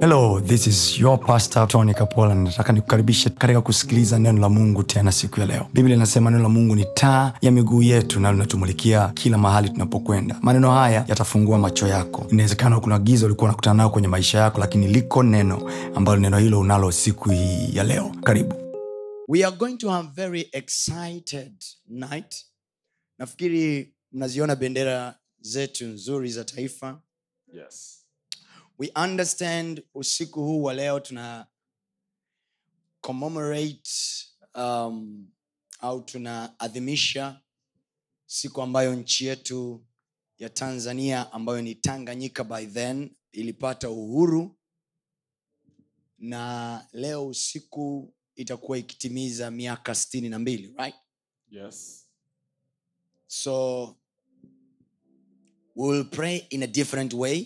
hello this is your pastor tony kapola nataka nikukaribishe katika kusikiliza neno la mungu tena siku ya leo biblia inasema neno la mungu ni taa ya miguu yetu na linatumulikia kila mahali tunapokwenda maneno haya yatafungua macho yako inawezekana kuna giza ulikuwa unakutana nayo kwenye maisha yako lakini liko neno ambalo neno hilo unalo siku hii ya leo karibu we are going to have very excited night nafikiri mnaziona bendera zetu nzuri za taifa Yes. we understand usiku huu wa leo tuna commemorate um, au tunaadhimisha siku ambayo nchi yetu ya tanzania ambayo ni tanganyika by then ilipata uhuru na leo usiku itakuwa ikitimiza miaka stini na mbili right Yes. so we will pray in a different way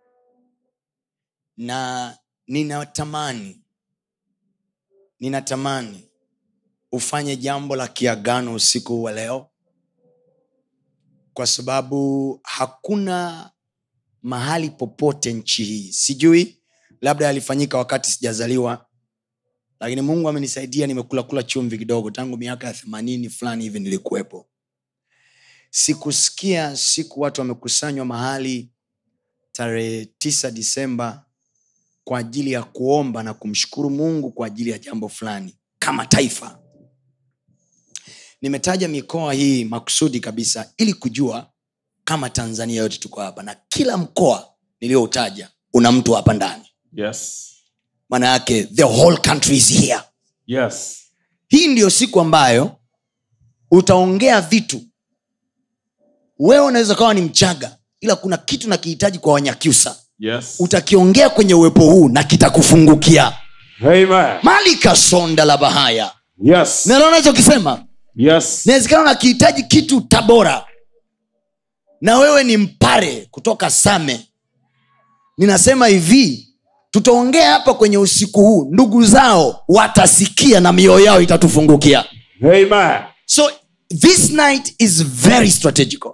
na ninatamani ninatamani ufanye jambo la kiagano usiku wa leo kwa sababu hakuna mahali popote nchi hii sijui labda yalifanyika wakati sijazaliwa lakini mungu amenisaidia nimekula kula chumvi kidogo tangu miaka ya themanini fulani hivi nilikuwepo sikusikia siku watu wamekusanywa mahali tarehe tisa disemba kwa ajili ya kuomba na kumshukuru mungu kwa ajili ya jambo fulani kama taifa nimetaja mikoa hii makusudi kabisa ili kujua kama tanzania yote tuko hapa na kila mkoa niliyoutaja una mtu hapa ndani Yes. maana yake the whole country is here Yes. hii ndiyo siku ambayo utaongea vitu wewe unaweza kawa ni mchaga ila kuna kitu nakihitaji kwa wanyakyusa Yes. utakiongea kwenye uwepo huu na kitakufungukia Amen. malika sonda la bahaya Yes. nalo nachokisema Yes. inawezekana unakihitaji kitu tabora na wewe ni mpare kutoka same ninasema hivi tutaongea hapa kwenye usiku huu ndugu zao watasikia na mioyo yao itatufungukia Amen. so this night is very strategical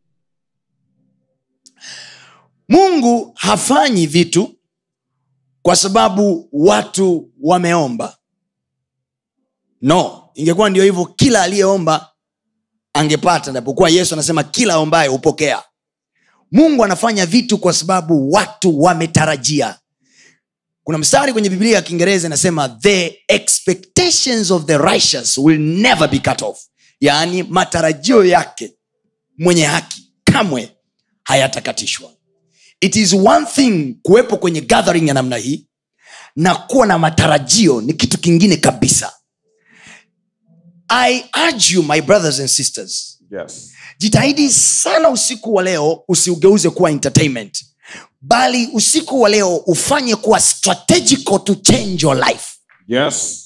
mungu hafanyi vitu kwa sababu watu wameomba no ingekuwa ndio hivyo kila aliyeomba angepata napokuwa yesu anasema kila aombaye hupokea mungu anafanya vitu kwa sababu watu wametarajia kuna mstari kwenye biblia ya kiingereza inasema the expectations of the righteous will never be cut off yaani matarajio yake mwenye haki kamwe hayatakatishwa it is one thing kuwepo kwenye gathering ya namna hii na kuwa na matarajio ni kitu kingine kabisa i urge you my brothers and sisters Yes. jitahidi sana usiku wa leo usiugeuze kuwa entertainment bali usiku wa leo ufanye kuwa strategical to change your life Yes.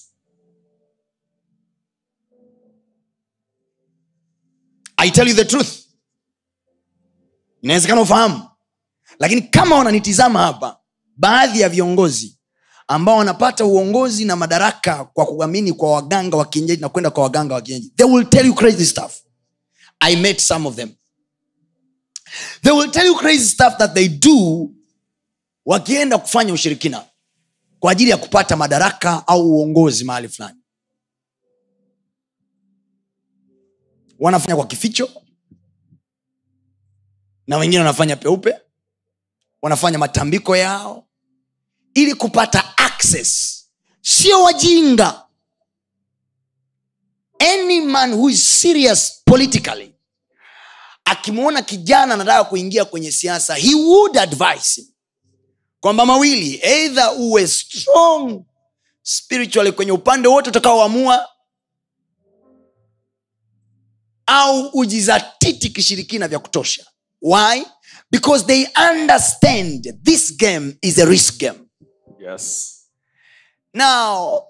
i tell you the truth inawezekana ufahamu lakini kama wananitizama hapa baadhi ya viongozi ambao wanapata uongozi na madaraka kwa kuamini kwa waganga wa kienyeji na kwenda kwa waganga wa kienyeji they will tell you crazy stuff i met some of them they will tell you crazy stuff that they do wakienda kufanya ushirikina kwa ajili ya kupata madaraka au uongozi mahali fulani wanafanya kwa kificho na wengine wanafanya peupe wanafanya matambiko yao ili kupata access sio wajinga any man who is serious politically akimwona kijana anataka kuingia kwenye siasa he would advise him kwamba mawili eidha uwe strong spiritually kwenye upande wote utakaoamua au ujizatiti kishirikina vya kutosha why because they understand this game is a risk game Yes. now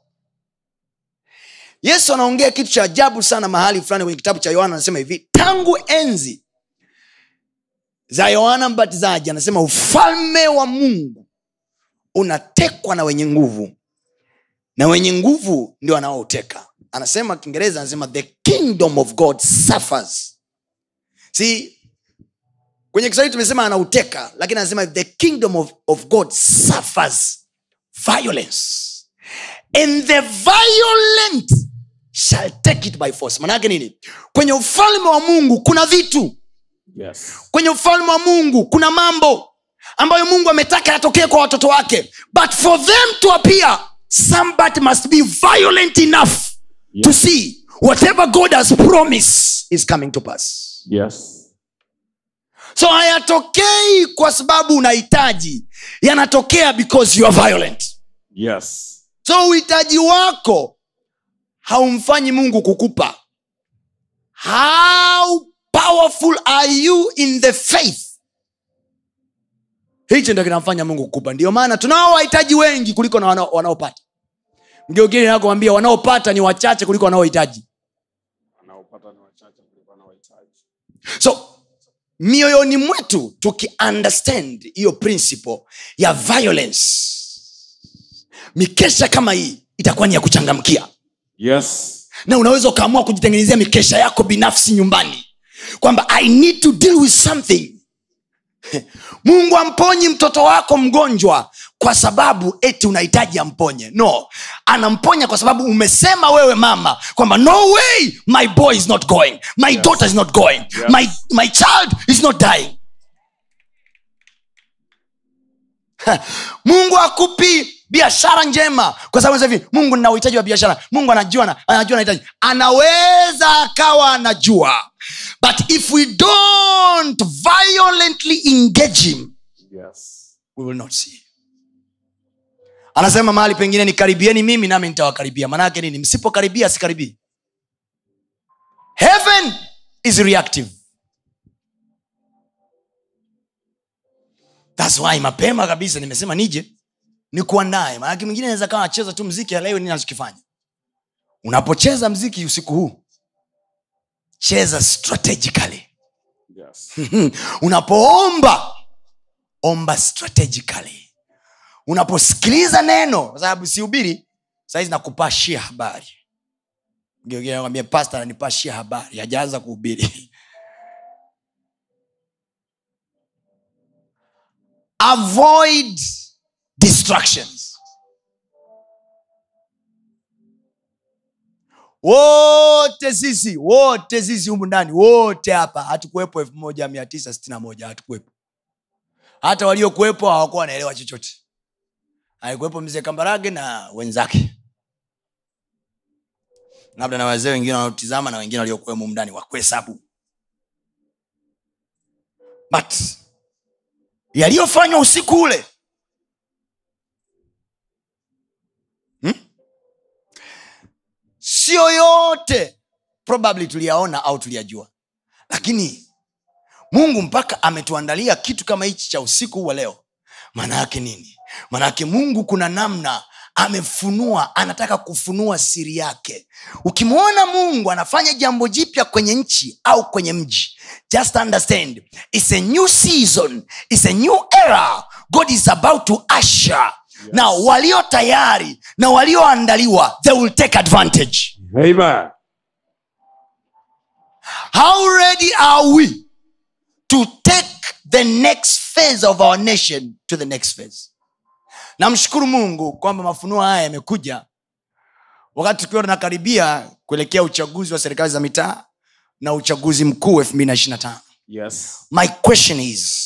yesu anaongea kitu cha ajabu sana mahali fulani kwenye kitabu cha yohana anasema hivi tangu enzi za yohana mbatizaji anasema ufalme wa mungu unatekwa na wenye nguvu na wenye nguvu ndio anaouteka anasema kiingereza anasema the kingdom of god suffers see kwenye kiswahili tumesema anauteka lakini anasema the kingdom of, of god suffers violence and the violent shall take it by force manake nini kwenye ufalme wa mungu kuna vitu Yes. kwenye ufalme wa mungu kuna mambo ambayo mungu ametaka yatokee kwa watoto wake but for them to appear somebody must be violent enough Yes. to see whatever god has promised is coming to pass Yes. so hayatokei kwa sababu unahitaji yanatokea because you are violent Yes. so uhitaji wako haumfanyi mungu kukupa how powerful are you in the faith hichi ndo kinamfanya mungu kukupa ndio maana tunao wahitaji wengi kuliko na wanao- wanaopata mgeugini nakwambia wanaopata ni wachache kuliko wanaohitaji Wanaopata ni wachache kuliko wanaohitaji. so mioyoni mwetu tukiunderstand hiyo principle ya violence mikesha kama hii itakuwa ni ya kuchangamkia Yes. na unaweza ukaamua kujitengenezea mikesha yako binafsi nyumbani kwamba i need to deal with something mungu amponyi mtoto wako mgonjwa kwa sababu eti unahitaji amponye no anamponya kwa sababu umesema wewe mama kwamba no way my boy is not going my Yes. daughter is not going my, my child is not dying mungu akupi biashara njema kwa sababu sasa hivi mungu nina uhitaji wa biashara mungu anajua na- anajua nahitaji anaweza akawa anajua but if we don't violently engage him Yes. we will not see anasema mahali pengine nikaribieni mimi nami nitawakaribia maanaake nini msipokaribia sikaribii heaven is reactive thats why mapema kabisa nimesema nije nikuandae maanake mwingine anaweza kawa anacheza tu mziki aleo nini anachokifanya unapocheza mziki usiku huu cheza strategically Yes. unapoomba omba strategically unaposikiliza neno kwa sababu sihubiri sahizi nakupashia habari ambia pasta ananipashia habari hajaanza kuhubiri avoid distractions wote sisi wote sisi humu ndani wote hapa hatukuwepo elfu moja mia tisa sitini na moja hatukuwepo hata waliokuwepo hawakuwa wanaelewa chochote alikuwepo mzee kambarage na wenzake labda na wazee wengine wanaotizama na wengine waliokuwemo humu ndani wakuhesabu but yaliyofanywa usiku ule hmm? sio yote probably tuliyaona au tuliyajua lakini mungu mpaka ametuandalia kitu kama hichi cha usiku huu wa leo maana yake nini maana yake mungu kuna namna amefunua anataka kufunua siri yake ukimwona mungu anafanya jambo jipya kwenye nchi au kwenye mji just understand it's a new season it's a new era god is about to usher yes. na walio tayari na walioandaliwa they will take advantage Amen. how ready are we to take the next phase of our nation to the next phase namshukuru mungu kwamba mafunuo haya yamekuja wakati tukiwa tunakaribia kuelekea uchaguzi wa serikali za mitaa na uchaguzi mkuu elfu mbili na ishiri na tano Yes. my question is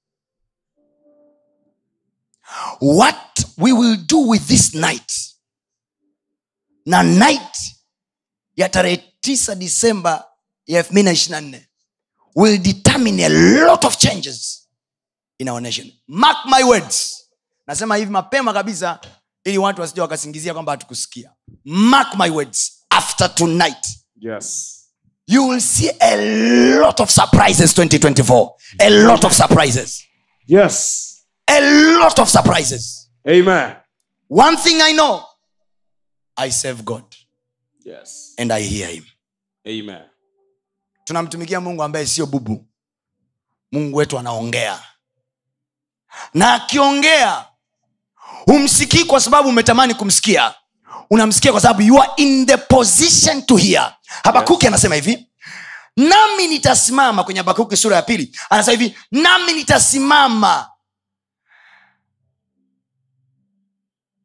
what we will do with this night na night ya tarehe tisa disemba ya elfu mbili na ishiri na nne will determine a lot of changes in our nation mark my words nasema hivi mapema kabisa ili watu wasija wakasingizia kwamba hatukusikia mark my words after tonight Yes. you will see a lot of surprises 2024 a lot of surprises Yes. a lot of surprises Amen. one thing i know i serve god Yes. and i hear him Amen. tunamtumikia mungu ambaye sio bubu mungu wetu anaongea na akiongea humsikii kwa sababu umetamani kumsikia unamsikia kwa sababu you are in the position to hear habakuki anasema hivi nami nitasimama kwenye habakuki sura ya pili anasema hivi nami nitasimama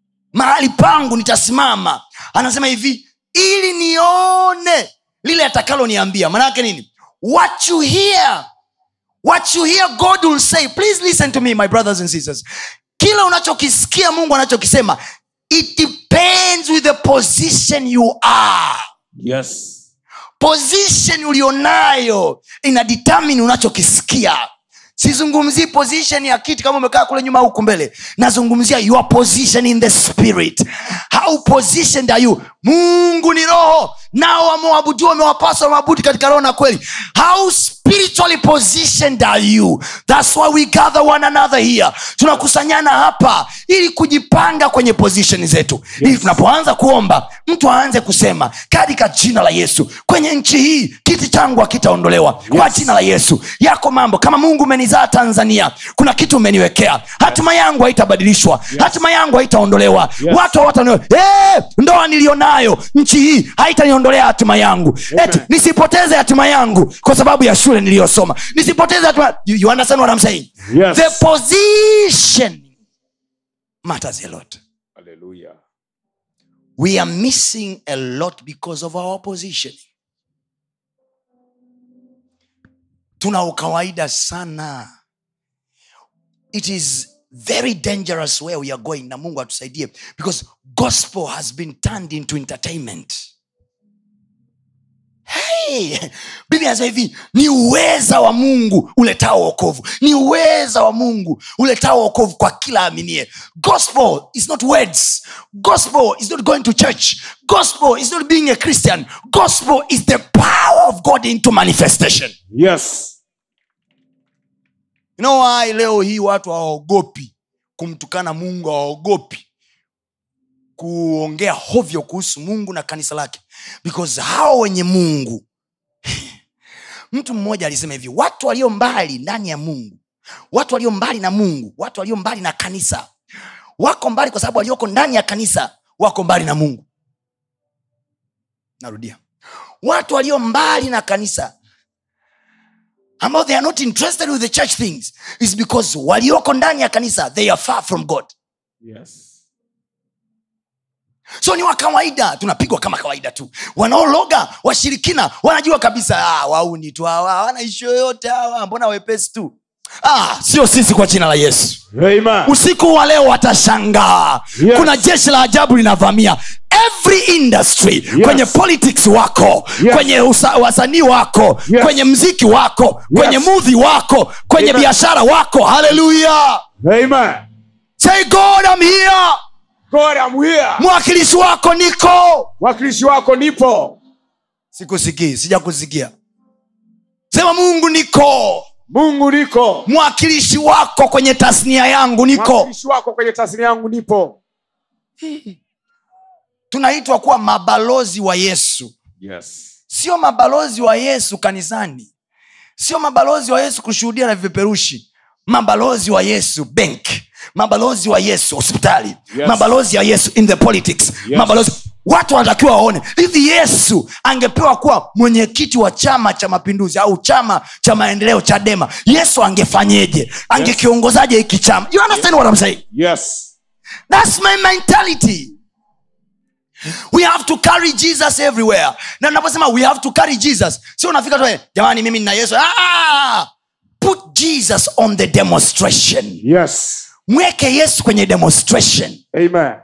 mahali pangu nitasimama anasema hivi ili nione lile atakaloniambia maanaake nini what you hear what you hear god will say please listen to me my brothers and sisters kila unachokisikia mungu anachokisema it depends with the position you are Yes. position ulionayo ina determine unachokisikia sizungumzii position ya kiti kama umekaa kule nyuma huku mbele nazungumzia your position in the spirit how positioned are you mungu ni roho nao wamwabudu wamewapasa wamwabudu katika roho na kweli how spiritually positioned are you thats why we gather one another here tunakusanyana hapa ili kujipanga kwenye position zetu yes. ili tunapoanza kuomba mtu aanze kusema katika jina la yesu kwenye nchi hii kiti changu hakitaondolewa yes. kwa jina la yesu yako mambo kama mungu umenizaa tanzania kuna kitu umeniwekea hatima yangu haitabadilishwa yes. hatima yangu haitaondolewa Yes. watu hawataniwe hey, ndoa nilionayo nchi hii haitaniondolea hatima yangu Amen. eti nisipoteze hatima yangu kwa sababu ya shule niliyosoma nisipoteze hatima you, you understand what I'm saying Yes. the position matters a lot Hallelujah. we are missing a lot because of our position tuna ukawaida sana it is very dangerous where we are going na mungu atusaidie because gospel has been turned into entertainment hey! biblia anasema hivi ni uweza wa mungu uletao wokovu ni uweza wa mungu uletao wokovu kwa kila aminie gospel is not words gospel is not going to church gospel is not being a christian gospel is the power of god into manifestation Yes. you know why leo hii watu hawaogopi kumtukana mungu hawaogopi kuongea hovyo kuhusu mungu na kanisa lake because hao wenye mungu mtu mmoja alisema hivi watu walio mbali ndani ya mungu watu walio mbali na mungu watu walio mbali na kanisa wako mbali kwa sababu walioko ndani ya kanisa wako mbali na mungu narudia watu walio mbali na kanisa ambao they are not interested with the church things is because walioko ndani ya kanisa they are far from god Yes. so ni wa kawaida tunapigwa kama kawaida tu wanaologa washirikina wanajua kabisa ah, wauni tu hawa hawana ishu yoyote hawa mbona wepesi tu ah, sio sisi kwa jina la yesu Amen. usiku wa leo watashangaa Yes. kuna jeshi la ajabu linavamia every industry Yes. kwenye politics wako Yes. kwenye usa- wasanii wako Yes. kwenye mziki wako kwenye mudhi wako kwenye Amen. biashara wako haleluya Amen. say god I'm here God, I'm here. mwakilishi wako niko Wakilishi wako nipo. sikusikii sijakusikia sema mungu niko Mungu niko. mwakilishi wako kwenye tasnia yangu niko Wakilishi wako kwenye tasnia yangu nipo. tunaitwa kuwa mabalozi wa yesu Yes. sio mabalozi wa yesu kanisani sio mabalozi wa yesu kushuhudia na vipeperushi mabalozi wa yesu bank mabalozi wa yesu hospitali Yes. mabalozi ya yesu in the politics Yes. mabalozi watu wanatakiwa waone hivi yesu angepewa kuwa mwenyekiti wa chama cha mapinduzi au chama cha maendeleo chadema yesu angefanyeje angekiongozaje hiki chama you understand what I'm saying? Yes. That's my mentality. We have to carry Jesus everywhere. Na naposema we have to carry Jesus, sio unafika tu eh, jamani, mimi nina Yesu. Ah! Put Jesus on the demonstration. Yes. Mweke Yesu kwenye demonstration. Amen.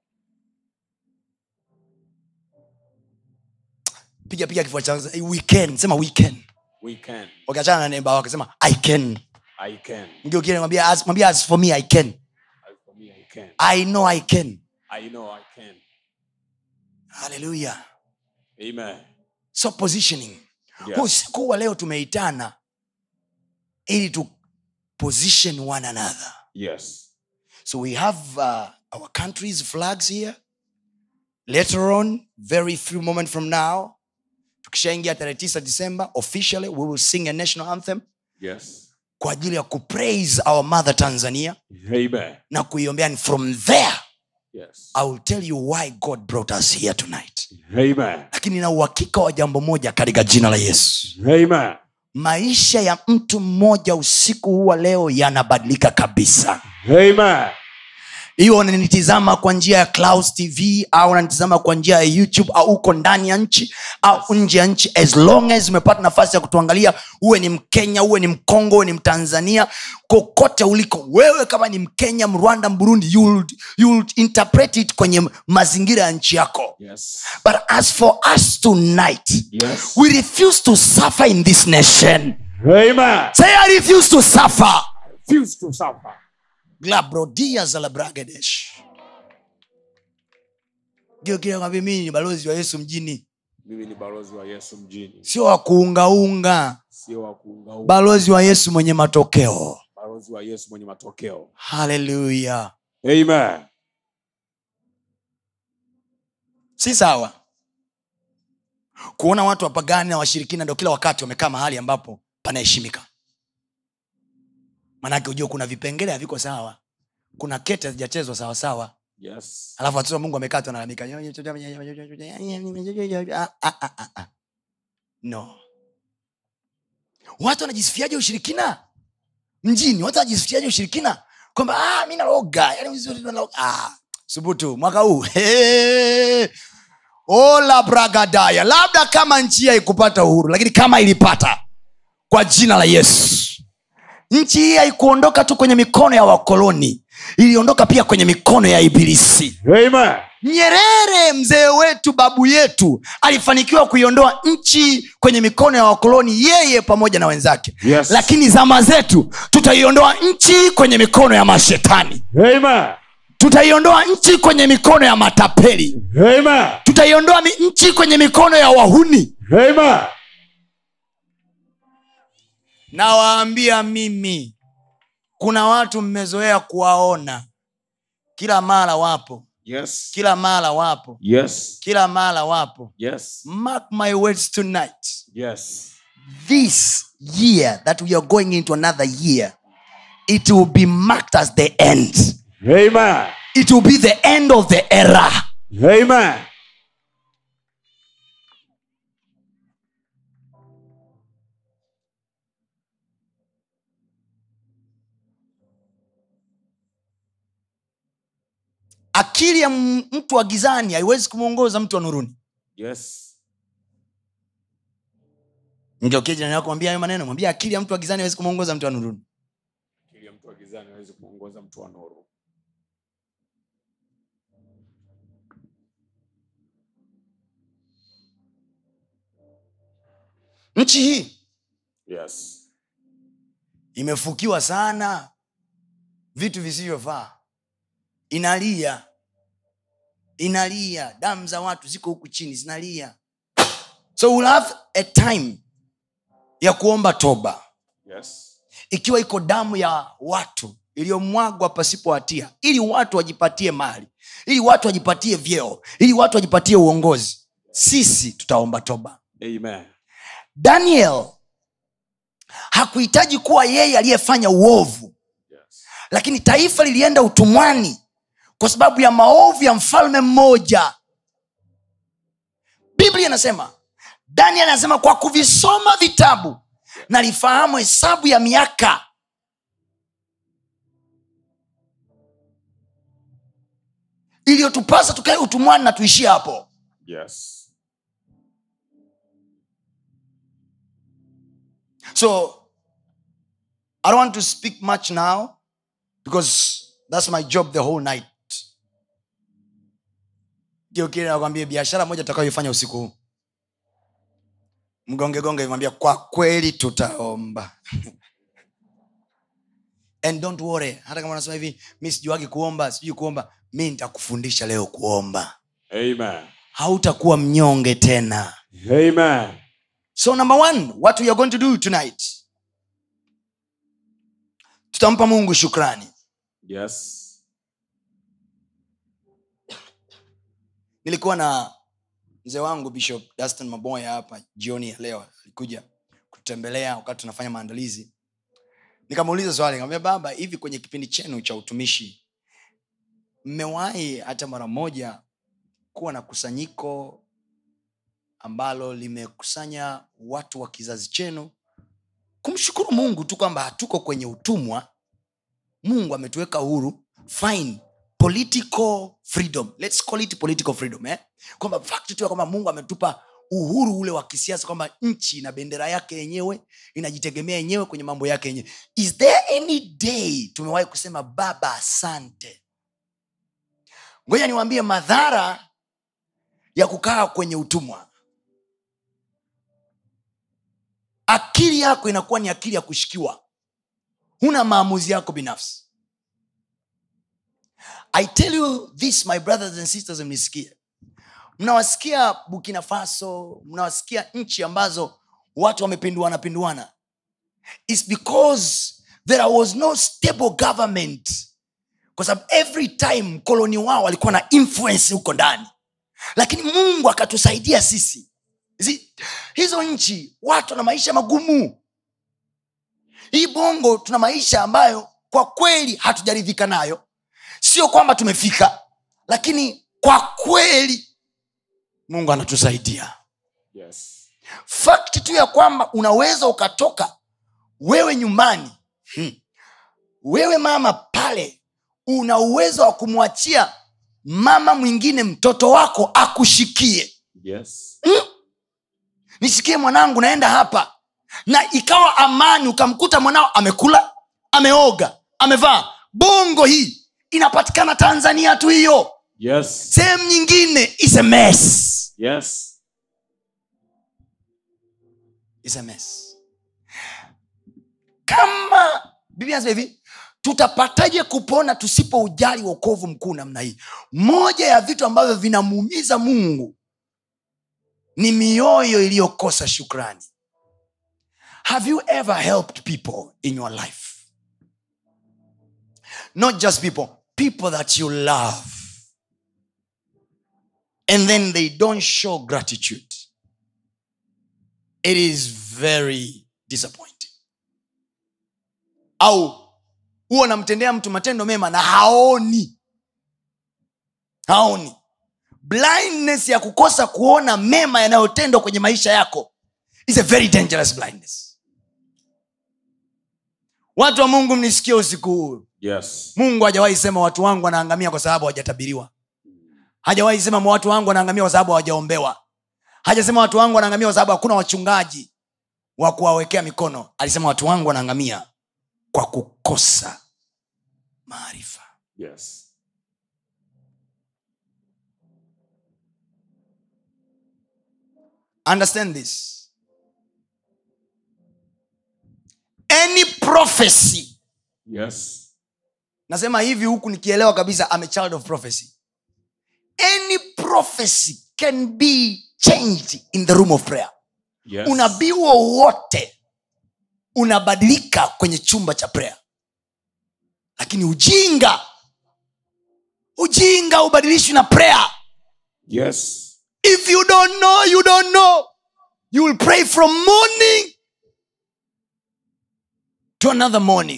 Piga piga kifua changu. eh, We can. Sema we can. We can. Ukiachana na neighbor wako sema I can. I can. Mgeukie mwambie as mwambie as for me I can. As for me, I can. I know I can. I know I can. Hallelujah. Amen. So positioning. Yes. usiku wa leo tumeitana ili tu position one another Yes. so we have uh, our country's flags here later on very few moment from now tukishaingia tarehe tisa december officially we will sing a national anthem Yes. kwa ajili ya kupraise our mother tanzania Amen. na kuiombea and from there Yes. i will tell you why god brought us here tonight Amen. lakini na uhakika wa jambo moja katika jina la yesu Amen. maisha ya mtu mmoja usiku huu wa leo yanabadilika kabisa Amen. hiyo unanitizama kwa njia ya Clouds tv au unanitizama kwa njia ya youtube au uko ndani ya nchi au nje ya nchi as long as umepata nafasi ya kutuangalia uwe ni mkenya uwe ni mkongo uwe ni mtanzania kokote uliko wewe kama ni mkenya mrwanda mburundi you'll, you'll interpret it kwenye mazingira ya nchi yako Yes. but as for us tonight Yes. we refuse to suffer in this nation Amen. say i refuse to suffer Refuse to suffer. glabrodia za labragadesh giokiakwambia mimi ni balozi wa yesu mjini Mimi ni balozi wa Yesu mjini, sio wa kuungaunga sio wa kuungaunga. balozi wa yesu mwenye matokeo Balozi wa Yesu mwenye matokeo. haleluya Amen. si sawa kuona watu wapagani na washirikina ndo kila wakati wamekaa mahali ambapo panaheshimika manake ujua kuna vipengele haviko sawa kuna kete hazijachezwa sawasawa Yes. alafu watoto wa mungu wamekaa tu wanalalamika Ah, ah, ah, ah, ah. no watu wanajisifiaje ushirikina mjini watu wanajisifiaje ushirikina kwamba ah, mi naloga yani vizuri naloga. ah, subutu mwaka huu Hey! ola bragadaya labda kama nchi hii haikupata uhuru lakini kama ilipata kwa jina la yesu nchi hii haikuondoka tu kwenye mikono ya wakoloni iliondoka pia kwenye mikono ya ibilisi Amen. nyerere mzee wetu babu yetu alifanikiwa kuiondoa nchi kwenye mikono ya wakoloni yeye pamoja na wenzake Yes. lakini zama zetu tutaiondoa nchi kwenye mikono ya mashetani Amen. tutaiondoa nchi kwenye mikono ya matapeli Amen. tutaiondoa mi- nchi kwenye mikono ya wahuni Amen. nawaambia mimi kuna watu mmezoea kuwaona kila mara wapo Yes. kila mara wapo Yes. kila mara wapo Yes. mark my words tonight Yes. this year that we are going into another year it will be marked as the end Amen. it will be the end of the era Amen. akili ya m- mtu wa gizani haiwezi kumwongoza mtu wa nuruni Yes. ngeukie jirani yako mwambia hayo maneno mwambia akili ya mtu wa gizani haiwezi kumwongoza mtu wa nuruni Akili ya mtu wa gizani hawezi kuongoza mtu wa nuru. nchi hii Yes. imefukiwa sana vitu visivyofaa inalia inalia damu za watu ziko huku chini zinalia so we'll have a time ya kuomba toba Yes. ikiwa iko damu ya watu iliyomwagwa pasipo hatia ili watu wajipatie mali ili watu wajipatie vyeo ili watu wajipatie uongozi sisi tutaomba toba Amen. daniel hakuhitaji kuwa yeye aliyefanya uovu Yes. lakini taifa lilienda utumwani kwa sababu ya maovu ya mfalme mmoja biblia inasema daniel anasema kwa kuvisoma vitabu nalifahamu hesabu ya miaka iliyotupasa tukae utumwani na tuishie hapo Yes. so i don't want to speak much now because that's my job the whole night kiokile nakwambia biashara moja tutakayoifanya usiku huu mgongegonge imwambia kwa kweli tutaomba and don't worry hata kama unasema hivi mi sijuagi kuomba sijui kuomba mi nitakufundisha leo kuomba Amen. hautakuwa mnyonge tena Amen. so number one what we are going to do tonight tutampa mungu shukrani Yes. nilikuwa na mzee wangu bishop dustin maboya hapa jioni ya leo alikuja kututembelea wakati tunafanya maandalizi nikamuuliza swali nikamwambia baba hivi kwenye kipindi chenu cha utumishi mmewahi hata mara moja kuwa na kusanyiko ambalo limekusanya watu wa kizazi chenu kumshukuru mungu tu kwamba hatuko kwenye utumwa mungu ametuweka huru fine political freedom let's call it political freedom eh? kwamba fact tu ya kwamba mungu ametupa uhuru ule wa kisiasa kwamba nchi na bendera yake yenyewe inajitegemea yenyewe kwenye mambo yake yenyewe is there any day tumewahi kusema baba asante ngoja niwaambie madhara ya kukaa kwenye utumwa akili yako inakuwa ni akili ya kushikiwa huna maamuzi yako binafsi i tell you this my brothers and sisters mnisikie mnawasikia burkina faso mnawasikia nchi ambazo watu wamepinduana pinduana its because there was no stable government kwa sababu every time mkoloni wao alikuwa na influence huko ndani lakini mungu akatusaidia sisi Zi, hizo nchi watu wana maisha magumu hii bongo tuna maisha ambayo kwa kweli hatujaridhika nayo sio kwamba tumefika lakini kwa kweli mungu anatusaidia Yes. fakti tu ya kwamba unaweza ukatoka wewe nyumbani hmm. wewe mama pale una uwezo wa kumwachia mama mwingine mtoto wako akushikie Yes. nishikie mwanangu naenda hapa na ikawa amani ukamkuta mwanao amekula ameoga amevaa bongo hii inapatikana tanzania tu hiyo Yes. sehemu nyingine is a mess. Yes. Is a mess. kama biblia anasema hivi tutapataje kupona tusipoujali wokovu mkuu namna hii moja ya vitu ambavyo vinamuumiza mungu ni mioyo iliyokosa shukrani have you ever helped people in your life not just people people that you love and then they don't show gratitude it is very disappointing au huwa namtendea mtu matendo mema na haoni haoni blindness ya kukosa kuona mema yanayotendwa kwenye maisha yako is a very dangerous blindness watu wa mungu mnisikie usiku huu Yes. mungu hajawahi sema watu wangu wanaangamia kwa sababu hawajatabiriwa hajawahi sema watu wangu wanaangamia kwa sababu hawajaombewa hajasema watu wangu wanaangamia kwa sababu hakuna wachungaji wa kuwawekea mikono alisema watu wangu wanaangamia kwa kukosa maarifa Yes. understand this any prophecy Yes. nasema hivi huku nikielewa kabisa I'm a child of prophecy any prophecy can be changed in the room of prayer Yes. unabii wowote unabadilika kwenye chumba cha prayer lakini ujinga ujinga ubadilishwi na prayer Yes. if you don't know you don't know you will pray from morning to another morning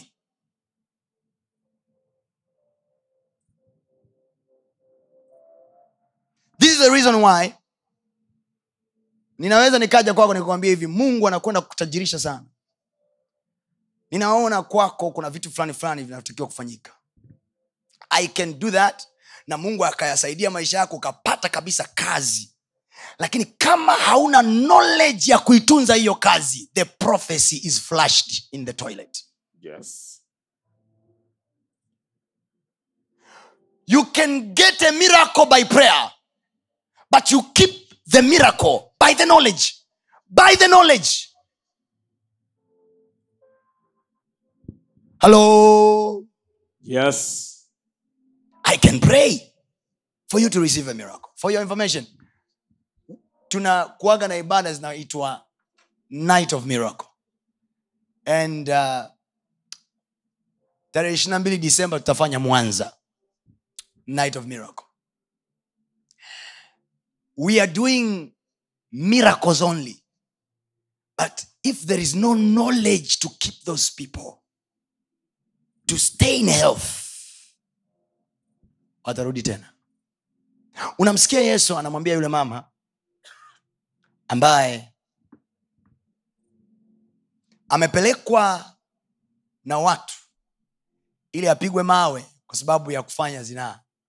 this is the reason why ninaweza nikaja kwako nikuambia hivi mungu anakwenda kutajirisha sana ninaona kwako kuna vitu fulani fulani vinatakiwa kufanyika i can do that na mungu akayasaidia maisha yako ukapata kabisa kazi lakini kama hauna knowledge ya kuitunza hiyo kazi the prophecy is flushed in the toilet Yes. you can get a miracle by prayer but you keep the miracle by the knowledge by the knowledge hello Yes. i can pray for you to receive a miracle for your information tuna kuaga na ibada zinaitwa night of miracle and uh, tarehe ishirina mbili disemba tutafanya mwanza night of miracle we are doing miracles only but if there is no knowledge to keep those people to stay in health watarudi tena unamsikia yesu anamwambia yule mama ambaye amepelekwa na watu ili apigwe mawe kwa sababu ya kufanya zinaa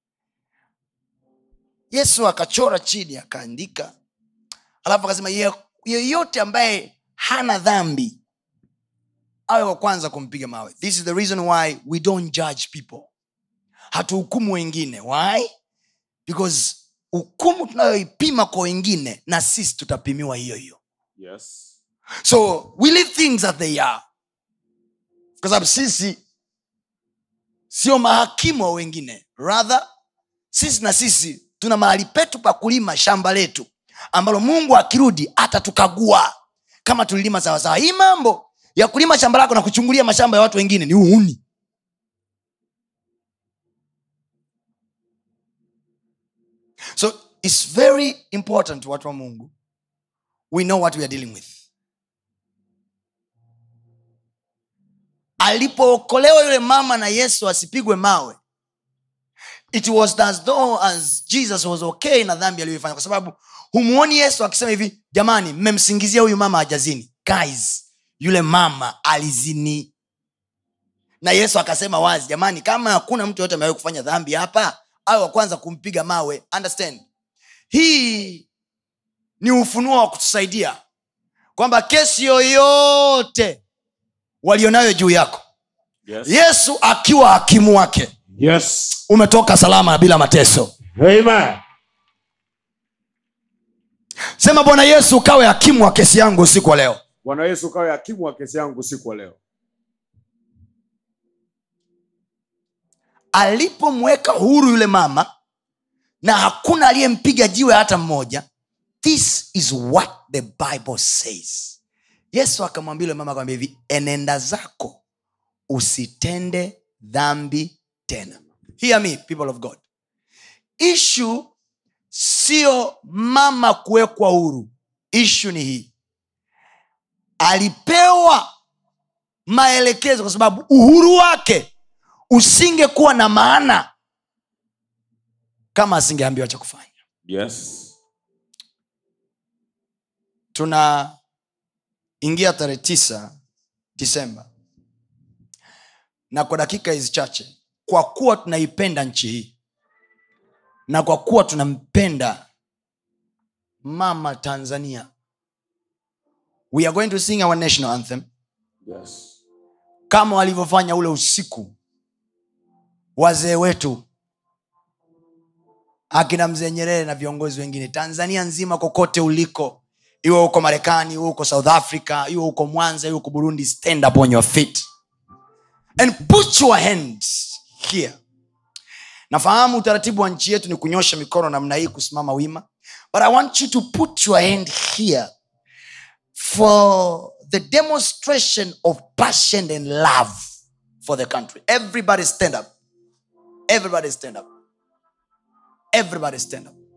yesu akachora chini akaandika alafu akasema "Ye- yeyote ambaye hana dhambi awe wa kwanza kumpiga mawe this is the reason why we don't judge people hatuhukumu wengine why because hukumu tunayoipima kwa wengine na sisi tutapimiwa hiyo hiyo Yes. so we leave things as they are kwa sababu sisi sio mahakimu wa wengine rather sisi na sisi tuna mahali petu pa kulima shamba letu ambalo mungu akirudi atatukagua kama tulilima sawasawa hii mambo ya kulima shamba lako na kuchungulia mashamba ya watu wengine ni uhuni so its very important watu wa mungu we know what we are dealing with alipookolewa yule mama na yesu asipigwe mawe it was as though as jesus was okay na dhambi aliyoifanya kwa sababu humuoni yesu akisema hivi jamani mmemsingizia huyu mama hajazini guys yule mama alizini na yesu akasema wazi jamani kama hakuna mtu yoyote amewahi kufanya dhambi hapa awe wa kwanza kumpiga mawe understand hii ni ufunuo wa kutusaidia kwamba kesi yoyote walionayo juu yako Yes. yesu akiwa hakimu wake Yes. umetoka salama bila mateso Amen. sema bwana yesu ukawe hakimu wa kesi yangu usiku wa leo Bwana Yesu kawe hakimu wa kesi yangu usiku wa leo. alipomweka huru yule mama na hakuna aliyempiga jiwe hata mmoja this is what the bible says yesu akamwambia yule mama akamwambia hivi enenda zako usitende dhambi tena hear me people of god ishu sio mama kuwekwa huru ishu ni hii alipewa maelekezo kwa sababu uhuru wake usingekuwa na maana kama asingeambiwa cha kufanya Yes. tunaingia tarehe tisa disemba na kwa dakika hizi chache kwa kuwa tunaipenda nchi hii na kwa kuwa tunampenda mama tanzania we are going to sing our national anthem Yes. kama walivyofanya ule usiku wazee wetu akina mzee nyerere na viongozi wengine tanzania nzima kokote uliko iwe huko marekani iwe huko south africa iwe huko mwanza iwe huko burundi stand up on your feet and put your hands here nafahamu utaratibu wa nchi yetu ni kunyosha mikono namna hii kusimama wima but i want you to put your hand here for the demonstration of passion and love for the country everybody stand up everybody stand up everybody stand up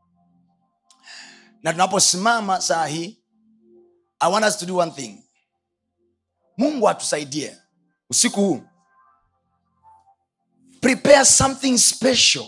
na tunaposimama saa hii i want us to do one thing mungu atusaidie usiku huu prepare something special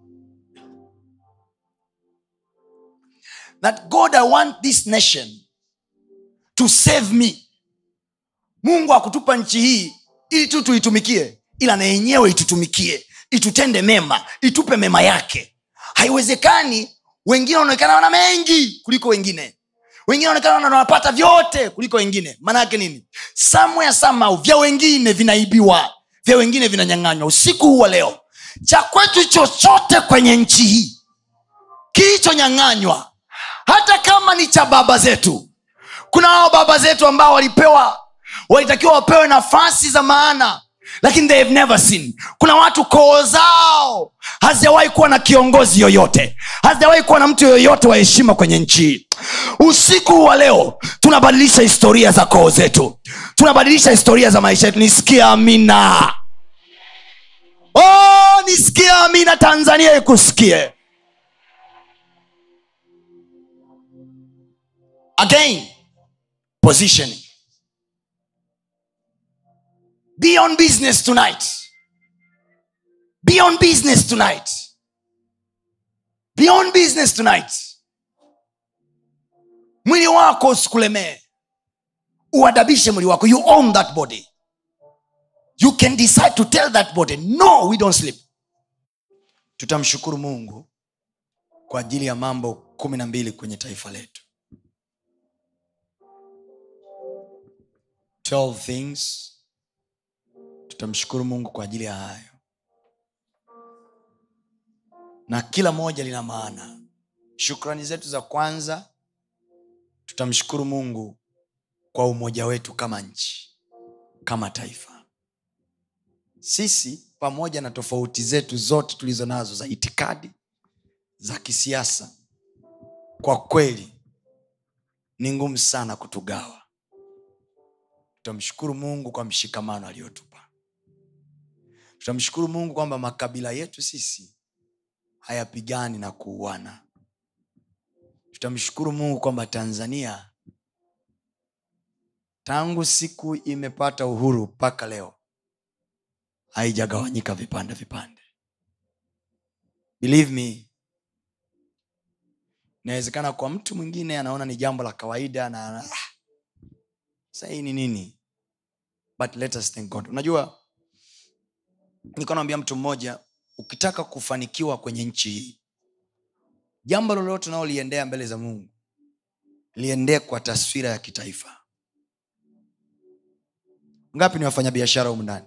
that god i want this nation to save me mungu akutupa nchi hii ili tu tuitumikie ila na yenyewe itutumikie itutende mema itupe mema yake haiwezekani wengine wanaonekana wana mengi kuliko wengine wengine wanaonekana wanapata vyote kuliko wengine maana yake nini somewhere somehow vya wengine vinaibiwa vya wengine vinanyang'anywa usiku huu wa leo cha kwetu chochote kwenye nchi hii kilichonyang'anywa hata kama ni cha baba zetu kuna hao baba zetu ambao walipewa walitakiwa wapewe nafasi za maana lakini they have never seen kuna watu koo zao hazijawahi kuwa na kiongozi yoyote hazijawahi kuwa na mtu yoyote wa heshima kwenye nchi hii. usiku wa leo tunabadilisha historia za koo zetu tunabadilisha historia za maisha yetu nisikia amina oh, nisikia amina tanzania ikusikie again positioning be on business tonight be on business tonight be on business tonight mwili wako usikulemee uadabishe mwili wako you own that body you can decide to tell that body no we don't sleep tutamshukuru mungu kwa ajili ya mambo kumi na mbili kwenye taifa letu 12 things tutamshukuru mungu kwa ajili ya hayo na kila moja lina maana shukrani zetu za kwanza tutamshukuru mungu kwa umoja wetu kama nchi kama taifa sisi pamoja na tofauti zetu zote tulizo nazo za itikadi za kisiasa kwa kweli ni ngumu sana kutugawa tutamshukuru mungu kwa mshikamano aliyotupa tutamshukuru mungu kwamba makabila yetu sisi hayapigani na kuuana tutamshukuru mungu kwamba tanzania tangu siku imepata uhuru mpaka leo haijagawanyika vipande vipande believe me inawezekana kwa mtu mwingine anaona ni jambo la kawaida na ah, sahii ni nini but let us thank god unajua nilikuwa naambia mtu mmoja ukitaka kufanikiwa kwenye nchi hii jambo lolote unaoliendea mbele za mungu liendee kwa taswira ya kitaifa ngapi ni wafanyabiashara humu ndani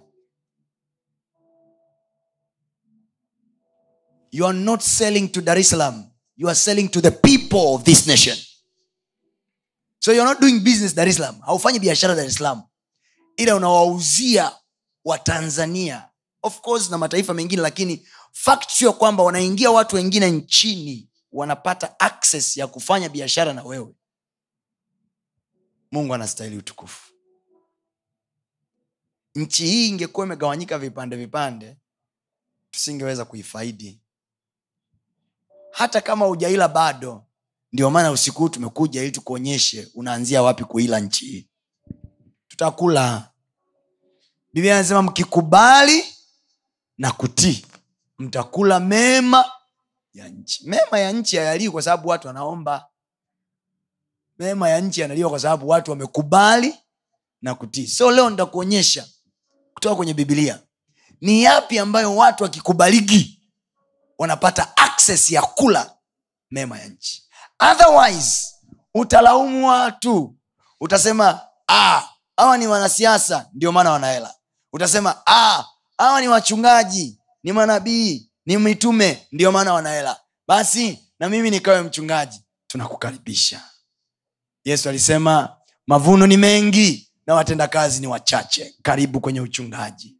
you are not selling to dar es salaam you are selling to the people of this nation so you're not doing business dar es salaam haufanyi biashara dar es salaam ila unawauzia watanzania of course na mataifa mengine lakini fact sio kwamba wanaingia watu wengine nchini wanapata access ya kufanya biashara na wewe mungu anastahili utukufu nchi hii ingekuwa imegawanyika vipande vipande tusingeweza kuifaidi hata kama ujaila bado ndio maana usiku huu tumekuja ili tukuonyeshe unaanzia wapi kuila nchi hii tutakula biblia anasema mkikubali na kutii mtakula mema ya nchi mema ya nchi hayaliwi kwa sababu watu wanaomba mema ya nchi yanaliwa kwa sababu watu wamekubali na kutii so leo nitakuonyesha kutoka kwenye bibilia ni yapi ambayo watu wakikubaliki wanapata access ya kula mema ya nchi otherwise utalaumu watu utasema "Ah, hawa ni wanasiasa ndio maana wanahela utasema "Ah, hawa ni wachungaji ni manabii ni mitume ndio maana wanahela basi na mimi nikawe mchungaji tunakukaribisha yesu alisema mavuno ni mengi na watendakazi ni wachache karibu kwenye uchungaji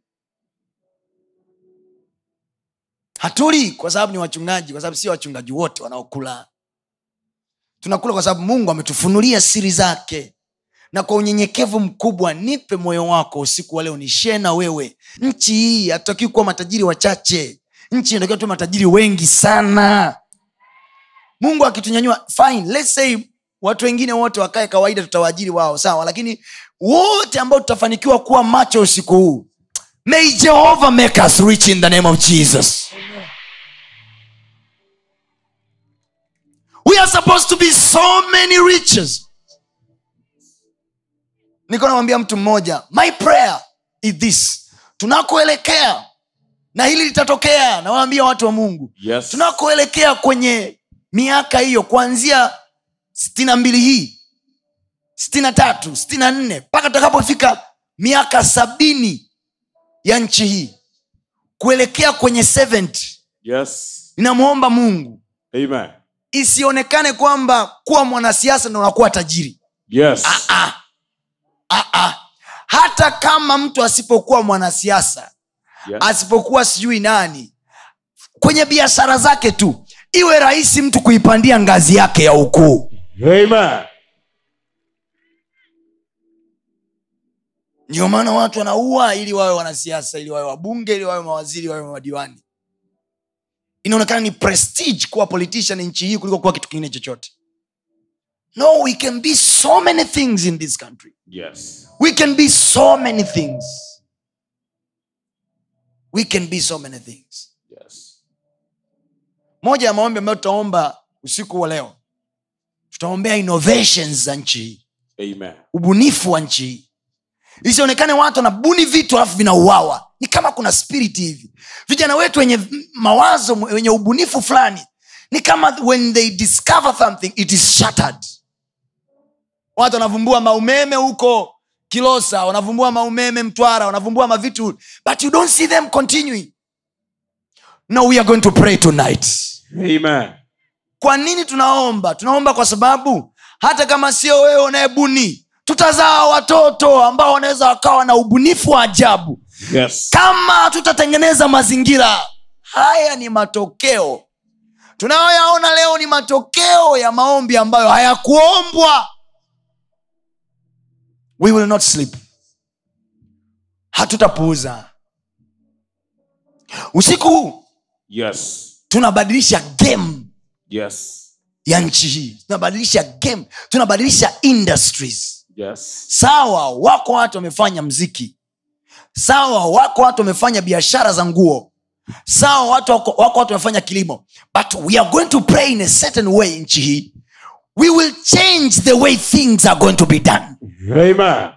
hatuli kwa sababu ni wachungaji kwa sababu sio wachungaji wote wanaokula tunakula kwa sababu mungu ametufunulia siri zake na kwa unyenyekevu mkubwa nipe moyo wako usiku wa leo nishee na wewe nchi hii hatutakiwi kuwa matajiri wachache nchi inatakiwa tuwe matajiri wengi sana mungu akitunyanyua fine let's say watu wengine wote wakae kawaida tutawaajiri wao sawa lakini wote ambao tutafanikiwa kuwa macho usiku huu may jehovah make us rich in the name of jesus we are supposed to be so many riches niko namwambia mtu mmoja my prayer is this tunakoelekea na hili litatokea nawaambia watu wa mungu Yes. tunakoelekea kwenye miaka hiyo kuanzia stina mbili hii stina tatu stina nne mpaka tutakapofika miaka sabini ya nchi hii kuelekea kwenye 70 Yes. ninamwomba mungu Amen. isionekane kwamba kuwa mwanasiasa ndo unakuwa tajiri Yes. ah, ah, ah. hata kama mtu asipokuwa mwanasiasa Yes. asipokuwa sijui nani kwenye biashara zake tu iwe rahisi mtu kuipandia ngazi yake ya ukuu Amen. ndio maana watu wanaua ili wawe wanasiasa ili wawe wabunge ili wawe mawaziri wawe madiwani inaonekana ni prestige kuwa politician nchi hii kuliko kuwa kitu kingine chochote no we can be so many things in this country Yes. we can be so many things we can be so many things Yes. moja ya maombi ambayo tutaomba usiku wa leo tutaombea innovations za nchi hii Amen. ubunifu wa nchi hii isionekane watu wanabuni vitu alafu vinauawa ni kama kuna spirit hivi vijana wetu wenye mawazo wenye ubunifu fulani ni kama when they discover something it is shattered watu wanavumbua maumeme huko kilosa wanavumbua maumeme mtwara wanavumbua mavitu but you don't see them continuing no we are going to pray tonight Amen. kwa nini tunaomba tunaomba kwa sababu hata kama sio wewe unayebuni tutazaa watoto ambao wanaweza wakawa na ubunifu wa ajabu Yes. kama tutatengeneza mazingira haya ni matokeo tunayoyaona leo ni matokeo ya maombi ambayo hayakuombwa we will not sleep hatutapuuza usiku huu Yes. tunabadilisha game Yes. ya nchi hii tunabadilisha game tunabadilisha industries Yes. sawa wako watu wamefanya mziki sawa wako watu wamefanya biashara za nguo sawa watu wako, wako watu wamefanya kilimo but we are going to pray in a certain way nchi hii we will change the way things are going to be done Amen.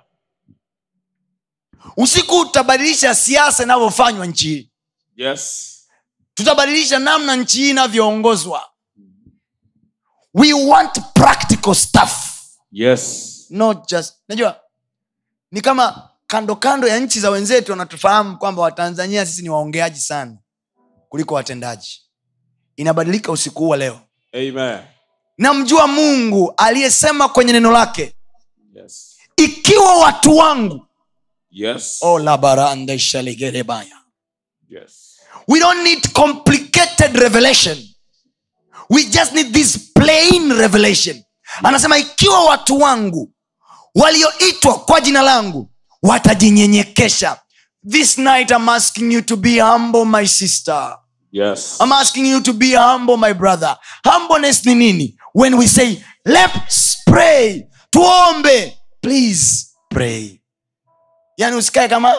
usiku utabadilisha siasa inavyofanywa nchi hii Yes. tutabadilisha namna nchi hii inavyoongozwa we want practical stuff Yes. not just najua ni kama kando kando ya nchi za wenzetu wanatufahamu kwamba watanzania sisi ni waongeaji sana kuliko watendaji inabadilika usiku huu wa leo Amen. namjua mungu aliyesema kwenye neno lake Yes. ikiwa watu wangu Yes. oh, labarandeshaligerebaya Yes. we don't need complicated revelation we just need this plain revelation anasema ikiwa watu wangu walioitwa kwa jina langu watajinyenyekesha this night i'm asking you to be humble my sister Yes. i'm asking you to be humble my brother humbleness ni nini when we say let's pray tuombe please pray yani usikae kama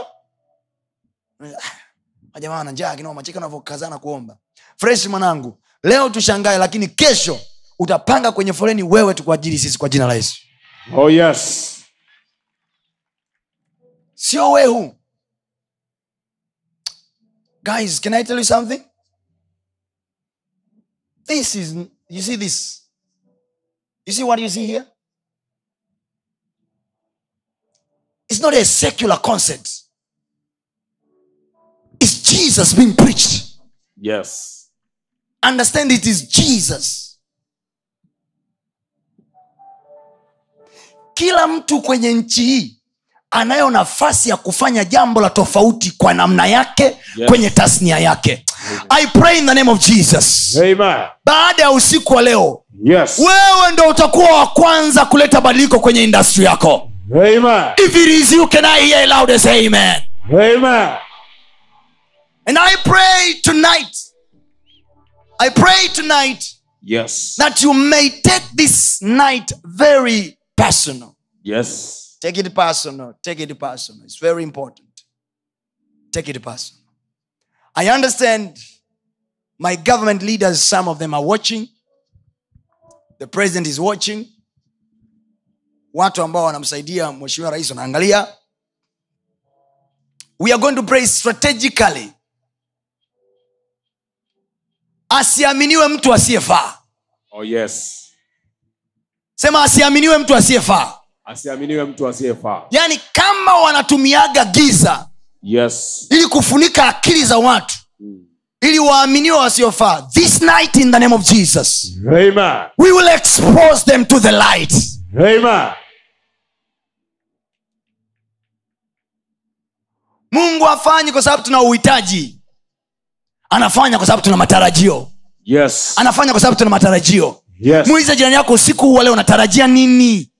"Ah, jamaa wana njaa kinoma cheka unavyokazana kuomba fresh mwanangu leo tushangae lakini kesho utapanga kwenye foleni wewe tu kwa ajili sisi kwa jina la yesu Oh yes. sio wehu guys can i tell you something this is you see this you see what you see here it's not a secular concept it's jesus being preached Yes. understand it is jesus kila mtu kwenye nchi hii anayo nafasi ya kufanya jambo la tofauti kwa namna yake Yes. kwenye tasnia yake i pray in the name of jesus Amen. baada ya usiku wa leo Yes. wewe ndo utakuwa wa kwanza kuleta badiliko kwenye industry yako Amen. if it is you can i hear loud as amen Amen. and i pray tonight i pray tonight Yes. that you may take this night very personal Yes. take it personal take it personal it's very important take it personal i understand my government leaders some of them are watching the president is watching watu ambao wanamsaidia mheshimiwa rais wanaangalia we are going to pray strategically asiaminiwe mtu asiyefaa Oh yes. sema asiaminiwe mtu asiyefaa Asiaminiwe mtu asiyefaa. yaani kama wanatumiaga giza Yes. ili kufunika akili za watu ili waaminiwe wasiofaa this night in the name of jesus Amen. we will expose them to the light Amen. mungu afanyi kwa sababu tuna uhitaji anafanya kwa sababu tuna matarajio Yes. anafanya kwa sababu tuna matarajio Yes. muulize jirani yako usiku huu wa leo unatarajia nini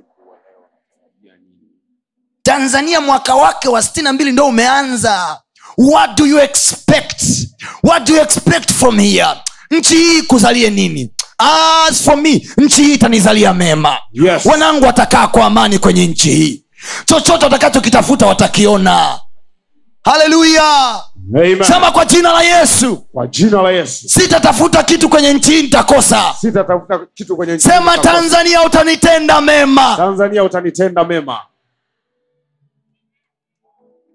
tanzania mwaka wake wa sitini na mbili ndo umeanza what do you expect what do you expect from here nchi hii kuzalie nini as for me nchi hii itanizalia mema Yes. wanangu watakaa kwa amani kwenye nchi hii chochote watakachokitafuta watakiona haleluya Amen. sema kwa jina la yesu Kwa jina la Yesu. sitatafuta kitu kwenye nchi hii nitakosa Sitatafuta kitu kwenye nchi sema hii. tanzania utanitenda mema Tanzania utanitenda mema.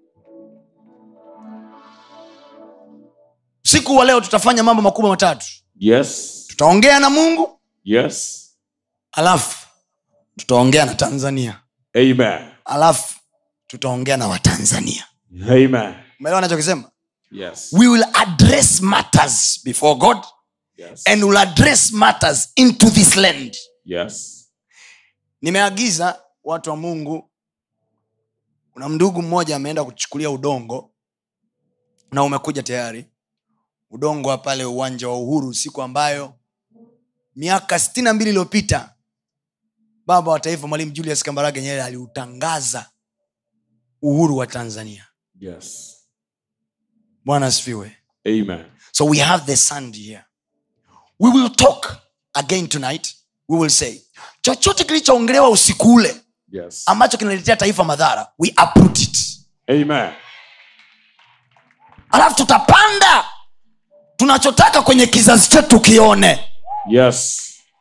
siku wa leo tutafanya mambo makubwa matatu Yes. tutaongea na mungu Yes. alafu tutaongea na tanzania Amen. alafu tutaongea na watanzania Amen. umeelewa nachokisema Yes. we will address matters before god Yes. and will address matters into this land Yes. nimeagiza watu wa mungu kuna mndugu mmoja ameenda kuchukulia udongo na umekuja tayari udongo wa pale uwanja wa uhuru siku ambayo miaka sitini na mbili iliyopita baba wa taifa mwalimu julius kambarage nyerere aliutangaza uhuru wa tanzania Yes. bwana asifiwe Amen. so we have the sand here we will talk again tonight we will say chochote kilichoongelewa usiku ule Yes. ambacho kinaletea taifa madhara we uproot it Amen. alafu tutapanda tunachotaka kwenye kizazi chetu kione Yes.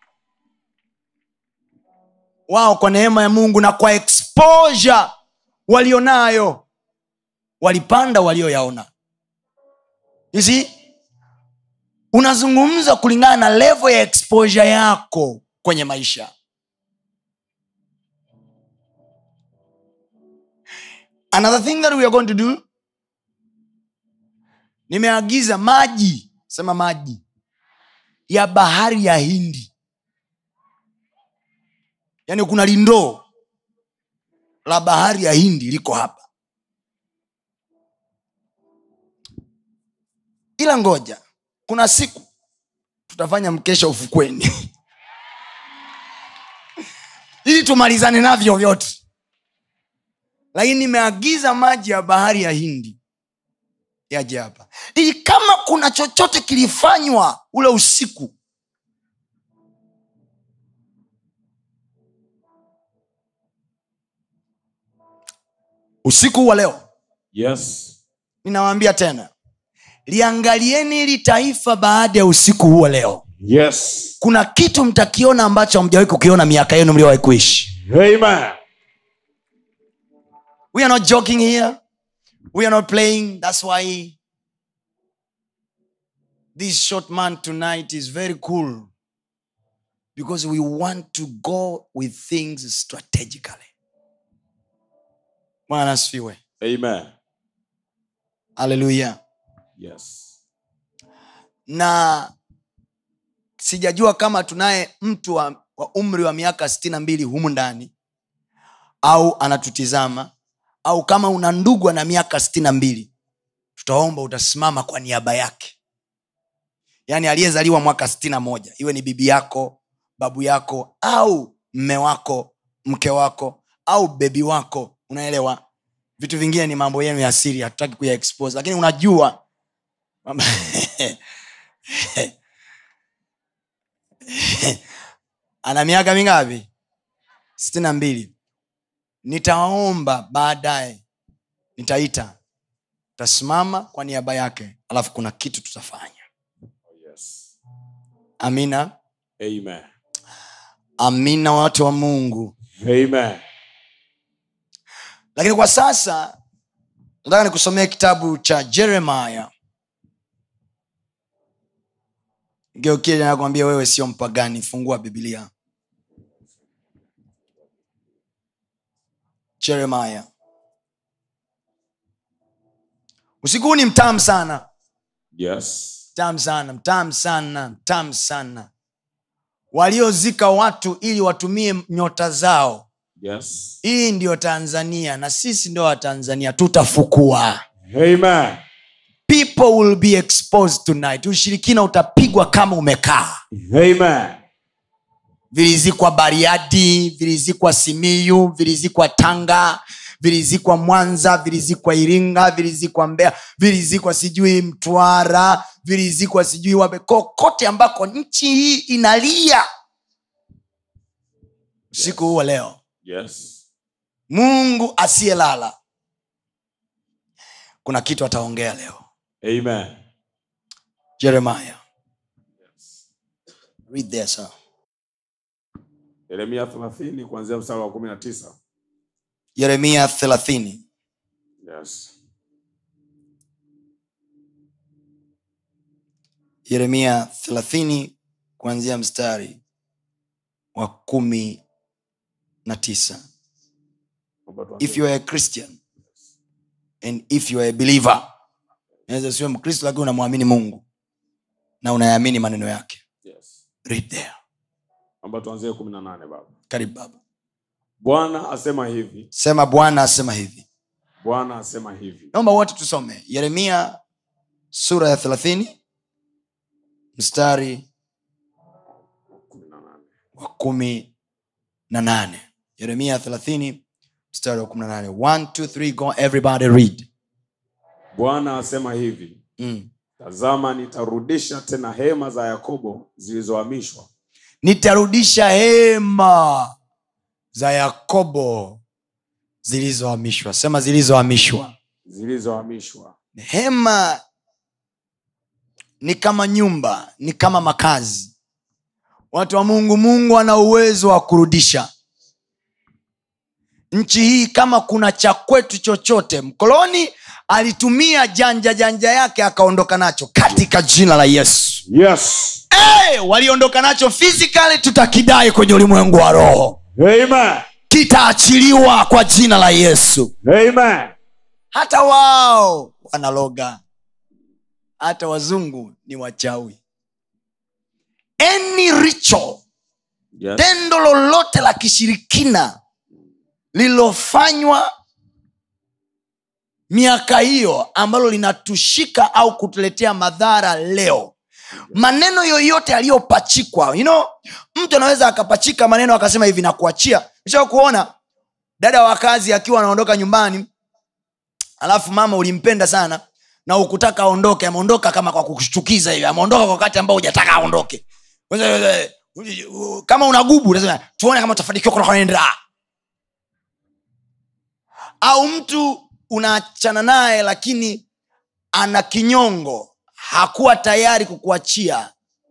wao kwa neema ya mungu na kwa exposure walionayo walipanda walioyaona You see? unazungumza kulingana na level ya exposure yako kwenye maisha another thing that we are going to do nimeagiza maji sema maji ya bahari ya hindi yaani kuna lindoo la bahari ya hindi liko hapa ila ngoja kuna siku tutafanya mkesha ufukweni ili tumalizane navyo vyote lakini nimeagiza maji ya bahari ya hindi yaje hapa ili kama kuna chochote kilifanywa ule usiku usiku wa leo Yes. ninawaambia tena liangalieni hili taifa baada ya usiku huo leo Yes. kuna kitu mtakiona ambacho hamjawahi kukiona miaka yenu mliowahi kuishi Amen. we are not joking here we are not playing that's why this short man tonight is very cool because we want to go with things strategically bwana asifiwe Amen. haleluya Yes. na sijajua kama tunaye mtu wa, wa umri wa miaka sitini na mbili humu ndani au anatutizama au kama una ndugu ana miaka sitini na mbili tutaomba utasimama kwa niaba yake yaani aliyezaliwa mwaka sitini na moja iwe ni bibi yako babu yako au mme wako mke wako au bebi wako unaelewa vitu vingine ni mambo yenu ya siri hatutaki kuya expose lakini unajua ana miaka mingapi sitini na mbili nitaomba baadaye nitaita tasimama kwa niaba yake alafu kuna kitu tutafanya Yes. amina Amen. amina watu wa mungu Amen. lakini kwa sasa nataka nikusomea kitabu cha jeremaya geukie nakwambia wewe sio mpagani fungua biblia jeremaya usiku huu ni mtamu sana Yes. mtamu sana mtamu sana mtamu sana waliozika watu ili watumie nyota zao Yes. hii ndiyo tanzania na sisi ndio watanzania tutafukua Amen. people will be exposed tonight ushirikina utapigwa kama umekaa Amen. vilizikwa bariadi vilizikwa simiyu vilizikwa tanga vilizikwa mwanza vilizikwa iringa vilizikwa mbea vilizikwa sijui mtwara vilizikwa sijui wape kokote ambako nchi hii inalia usiku huo leo Yes. mungu asiyelala kuna kitu ataongea leo Amen. jeremiah read there sir. Yeremia 30 kuanzia mstari wa 19. yeremia thelathini Yes. yeremia thelathini kuanzia mstari wa kumi na tisa Naomba tuanze. if you are a christian and if you are a believer naweza siwe mkristo lakini unamwamini mungu na unayaamini maneno yake Yes. read there Naomba tuanzie kumi na nane baba karibu baba bwana asema hivi sema bwana asema hivi bwana asema hivi naomba wote tusome yeremia sura ya thelathini mstari kumi na nane wa kumi na nane yeremia thelathini mstari wa kumi na nane One, two, three, go everybody read bwana asema hivi mm. tazama nitarudisha tena hema za yakobo zilizohamishwa nitarudisha hema za yakobo zilizohamishwa sema zilizohamishwa zilizohamishwa hema ni kama nyumba ni kama makazi watu wa mungu mungu ana uwezo wa kurudisha nchi hii kama kuna cha kwetu chochote mkoloni alitumia janja janja yake akaondoka nacho katika jina la yesu yes hey, waliondoka nacho physically tutakidai kwenye ulimwengu wa roho amen kitaachiliwa kwa jina la yesu amen hata wao wanaloga hata wazungu ni wachawi any ritual yes tendo lolote la kishirikina lililofanywa miaka hiyo ambalo linatushika au kutuletea madhara leo maneno yoyote yaliyopachikwa you know, mtu anaweza akapachika maneno akasema hivi nakuachia sha kuona dada wa kazi akiwa anaondoka nyumbani alafu mama ulimpenda sana na ukutaka aondoke ameondoka kama kwa kushtukiza hivi ameondoka kwa wakati ambao hujataka aondoke kama unagubu unasema tuone kama utafanikiwa kunakwenda au mtu unaachana naye lakini ana kinyongo hakuwa tayari kukuachia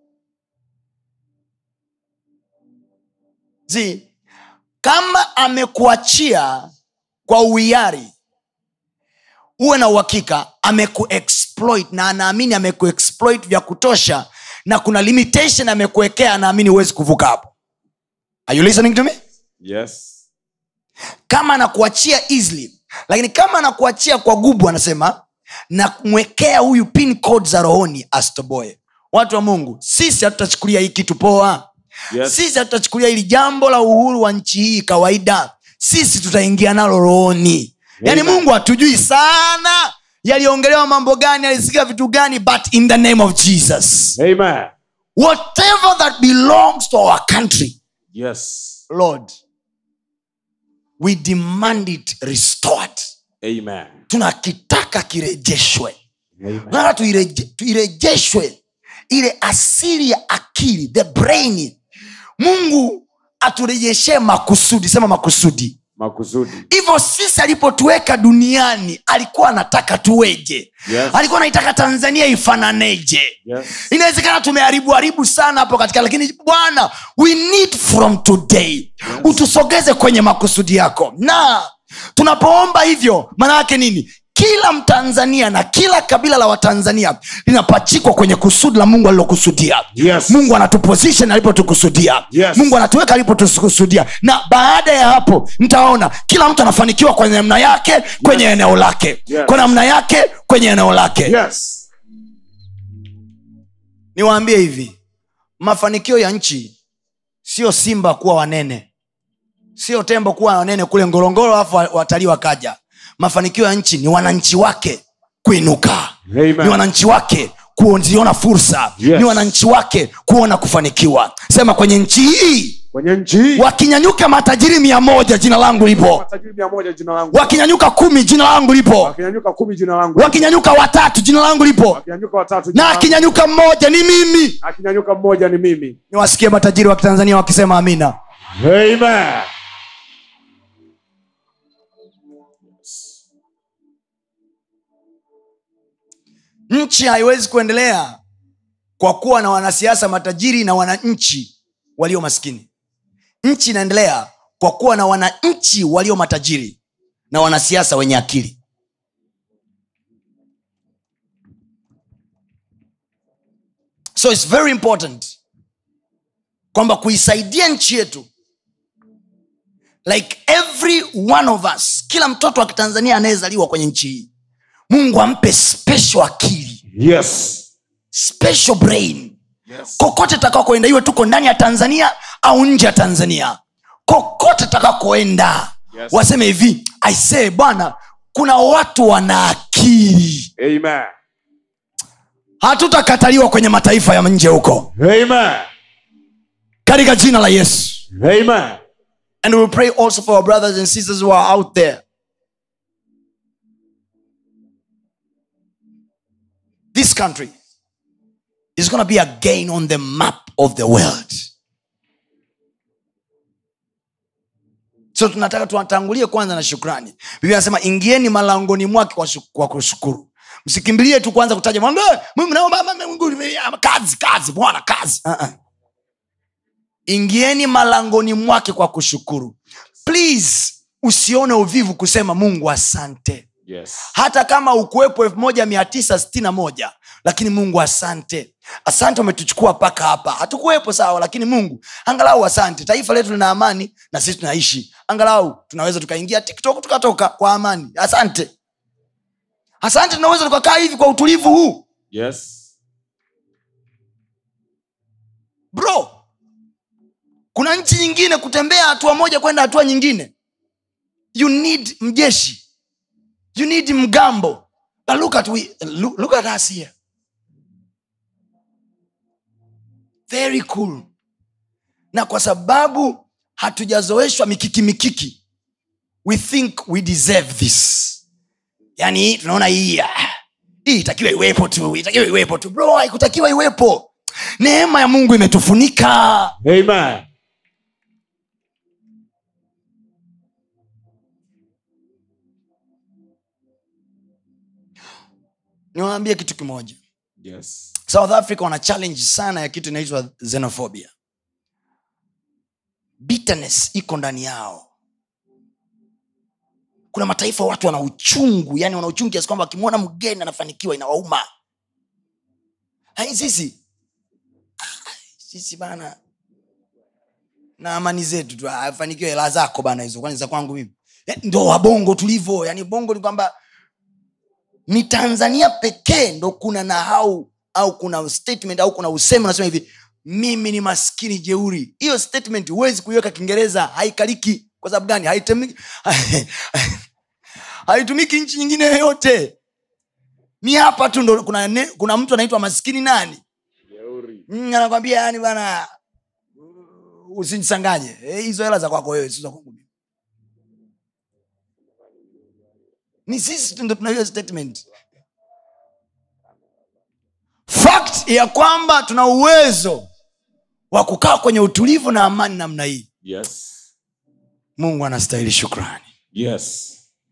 zi kama amekuachia kwa uhiari uwe na uhakika amekuexploit na anaamini amekuexploit vya kutosha na kuna limitation amekuwekea anaamini huwezi kuvuka hapo Are you listening to me yes kama anakuachia easily lakini kama anakuachia kwa gubu anasema namwekea huyu pin code za rohoni astoboe watu wa mungu sisi hatutachukulia hii kitu poa yes sisi hatutachukulia hili jambo la uhuru wa nchi hii kawaida sisi tutaingia nalo rohoni yaani Amen. mungu hatujui sana yaliongelewa mambo gani alisikia vitu gani but in the name of jesus amen whatever that belongs to our country yes lord we demand it restored amen tunakitaka kirejeshwe amen tunataka tuireje- tuirejeshwe ile asili ya akili the brain mungu aturejeshee makusudi sema makusudi makusudi hivyo sisi alipotuweka duniani alikuwa anataka tuweje Yes. alikuwa anaitaka tanzania ifananeje yes inawezekana tumeharibu haribu sana hapo katika lakini bwana we need from today utusogeze kwenye makusudi yako na tunapoomba hivyo maana yake nini kila mtanzania na kila kabila la watanzania linapachikwa kwenye kusudi la mungu alilokusudia Yes. mungu anatuposition alipotukusudia Yes. mungu anatuweka alipotukusudia na baada ya hapo mtaona kila mtu anafanikiwa kwenye namna yake kwenye eneo lake Yes. kwa namna yake kwenye eneo lake yes niwaambie hivi mafanikio ya nchi sio simba kuwa wanene sio tembo kuwa wanene kule ngorongoro alafu wa- watalii wakaja mafanikio ya nchi ni wananchi wake kuinuka Amen. ni wananchi wake kuziona fursa Yes. ni wananchi wake kuona kufanikiwa sema kwenye nchi hii kwenye nchi hii wakinyanyuka matajiri mia moja jina langu lipo matajiri mia moja jina langu wakinyanyuka kumi jina langu lipo wakinyanyuka kumi jina langu wakinyanyuka watatu jina langu lipo wakinyanyuka watatu jina na langu. akinyanyuka mmoja ni mimi akinyanyuka mmoja ni mimi niwasikie matajiri wa kitanzania wakisema amina amen nchi haiwezi kuendelea kwa kuwa na wanasiasa matajiri na wananchi walio maskini nchi inaendelea kwa kuwa na wananchi walio matajiri na wanasiasa wenye akili so its very important kwamba kuisaidia nchi yetu like every one of us kila mtoto wa kitanzania anayezaliwa kwenye nchi hii mungu ampe special akili Yes. special brain Yes. kokote takakoenda iwe tuko ndani ya tanzania au nje ya tanzania kokote takakoenda Yes. waseme hivi aisee bwana kuna watu wana akili Amen. hatutakataliwa kwenye mataifa ya nje huko Amen. katika jina la yesu Amen. and we will pray also for our brothers and sisters who are out there this country is going to be again on the map of the world so tunataka tuwatangulie kwanza na shukrani biblia anasema ingieni malangoni mwake kwa, shu- kwa kushukuru msikimbilie tu kwanza kutaja Mungu, "Eh, Mungu, naomba, mama, Mungu, nime- kazi kazi bwana kazi uh-uh. ingieni malangoni mwake kwa kushukuru please usione uvivu kusema mungu asante Yes. hata kama ukuwepo elfu moja mia tisa sitini na moja lakini mungu asante asante umetuchukua mpaka hapa hatukuwepo sawa lakini mungu angalau asante taifa letu lina amani na sisi tunaishi angalau tunaweza tukaingia tiktok tukatoka kwa amani asante asante tunaweza tukakaa hivi kwa utulivu huu Yes. bro kuna nchi nyingine kutembea hatua moja kwenda hatua nyingine you need mjeshi you need mgambo but look at, we, look, look at us here very cool na kwa sababu hatujazoeshwa mikiki mikiki we think we deserve this yani tunaona hii ah, hii itakiwa iwepo tu itakiwa iwepo tu bro haikutakiwa iwepo neema ya mungu imetufunika Amen. niwaambie kitu kimoja Yes. south africa wana challenge sana ya kitu inaitwa xenophobia bitterness iko ndani yao kuna mataifa watu wana uchungu yani wana uchungu kiasi kwamba wakimwona mgeni anafanikiwa inawauma Hai, sisi ah, sisi bana na amani zetu tu afanikiwe hela zako bana hizo kwani za kwangu mimi Eh, ndo wabongo tulivyo yani bongo ni kwamba ni tanzania pekee ndo kuna nahau au kuna statement au kuna usemi unasema hivi mimi ni maskini jeuri hiyo statement huwezi kuiweka kiingereza haikaliki kwa sababu gani haitumiki haitumiki nchi nyingine yoyote ni hapa tu ndo kuna, ne, kuna mtu anaitwa maskini nani Jeuri. mm, anakwambia yani bana uh, usinisanganye Eh, hizo hela za kwako wewe sio za kwangu mimi. ni sisi tu ndo tuna hiyo statement fact ya kwamba tuna uwezo wa kukaa kwenye utulivu na amani namna hii Yes. mungu anastahili shukrani Yes.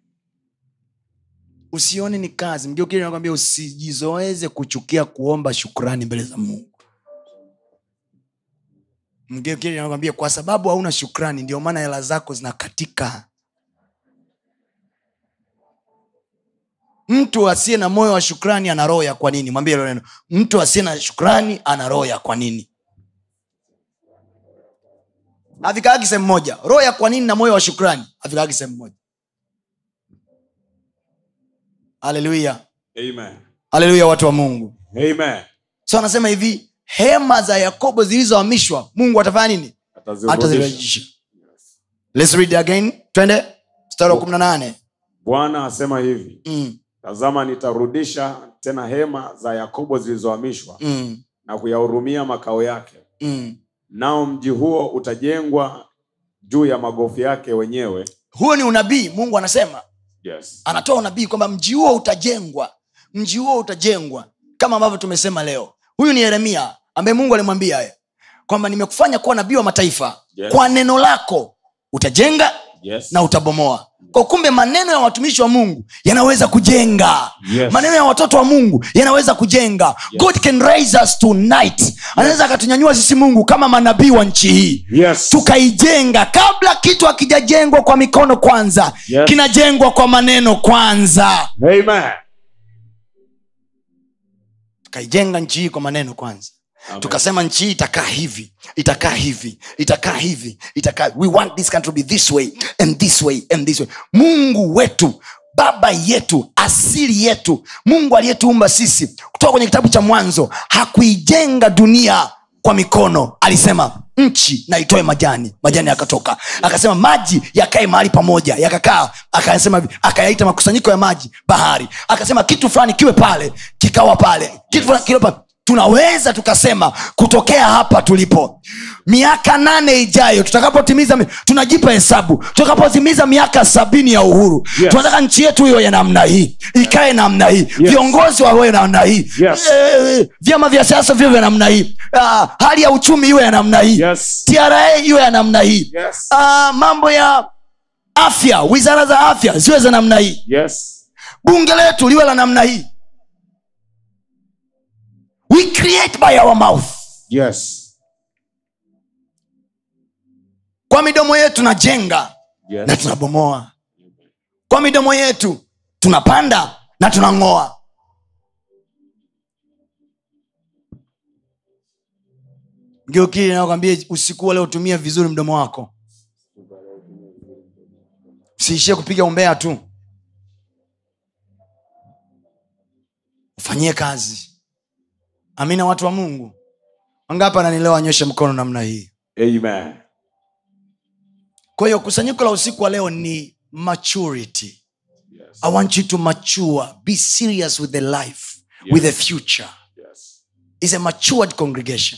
usione ni kazi mgeukili nakwambia usijizoeze kuchukia kuomba shukrani mbele za mungu mgeukili nakwambia kwa sababu hauna shukrani ndio maana hela zako zinakatika mtu asiye na moyo wa shukrani ana roho ya kwa nini mwambie hilo neno mtu asiye na shukrani ana roho ya kwa nini havikaagi sehemu moja roho ya kwa nini na moyo wa shukrani havikaagi sehemu moja haleluya Amen. haleluya watu wa mungu Amen. so anasema hivi hema za yakobo zilizohamishwa mungu atafanya nini Atazirudisha. atazirejesha Let's read again twende mstari wa kumi na nane Bwana asema hivi, mm, tazama nitarudisha tena hema za Yakobo zilizohamishwa mm, na kuyahurumia makao yake. mm. Nao mji huo utajengwa juu ya magofu yake wenyewe. huo ni unabii mungu anasema Yes. anatoa unabii kwamba mji huo utajengwa mji huo utajengwa kama ambavyo tumesema leo huyu ni yeremia ambaye mungu alimwambia haya kwamba nimekufanya kuwa nabii wa mataifa Yes. kwa neno lako utajenga Yes. na utabomoa kwa kumbe maneno ya watumishi wa mungu yanaweza kujenga Yes. maneno ya watoto wa mungu yanaweza kujenga Yes. god can raise us tonight anaweza akatunyanyua sisi mungu kama manabii wa nchi hii Yes. tukaijenga kabla kitu hakijajengwa kwa mikono kwanza Yes. kinajengwa kwa maneno kwanza Amen. tukaijenga nchi hii kwa maneno kwanza Amen. tukasema nchi hii itakaa hivi itakaa hivi itakaa hivi itakaa we want this country to be this way and this way and this way mungu wetu baba yetu asili yetu mungu aliyetuumba sisi kutoka kwenye kitabu cha mwanzo hakuijenga dunia kwa mikono alisema nchi na itoe majani majani yakatoka akasema maji yakae mahali pamoja yakakaa akasema hivi, akayaita makusanyiko ya maji bahari akasema kitu fulani kiwe pale kikawa pale kitu fulani kiwe pale tunaweza tukasema kutokea hapa tulipo miaka nane ijayo tutakapotimiza mi- tunajipa hesabu tutakapotimiza miaka sabini ya uhuru Yes. tunataka nchi yetu hiyo ya namna hii ikae namna hii viongozi wawe namna hii Yes. Eh, vyama vya siasa vyo vya namna hii Ah, hali ya uchumi iwe ya namna hii Yes. tra iwe ya namna hii Yes. Ah, mambo ya afya wizara za afya ziwe za namna hii Yes. bunge letu liwe la namna hii we create by our mouth Yes. kwa midomo yetu tunajenga Yes. na tunabomoa kwa midomo yetu tunapanda na tunang'oa geukili nakwambia usiku wa leo tumia vizuri mdomo wako usiishie kupiga umbea tu ufanyie kazi amina watu wa mungu wangapi ananilewa anyoshe mkono namna hii Amen. kwa hiyo kusanyiko la usiku wa leo ni maturity Yes. i want you to mature be serious with the life with the future Yes. is a matured congregation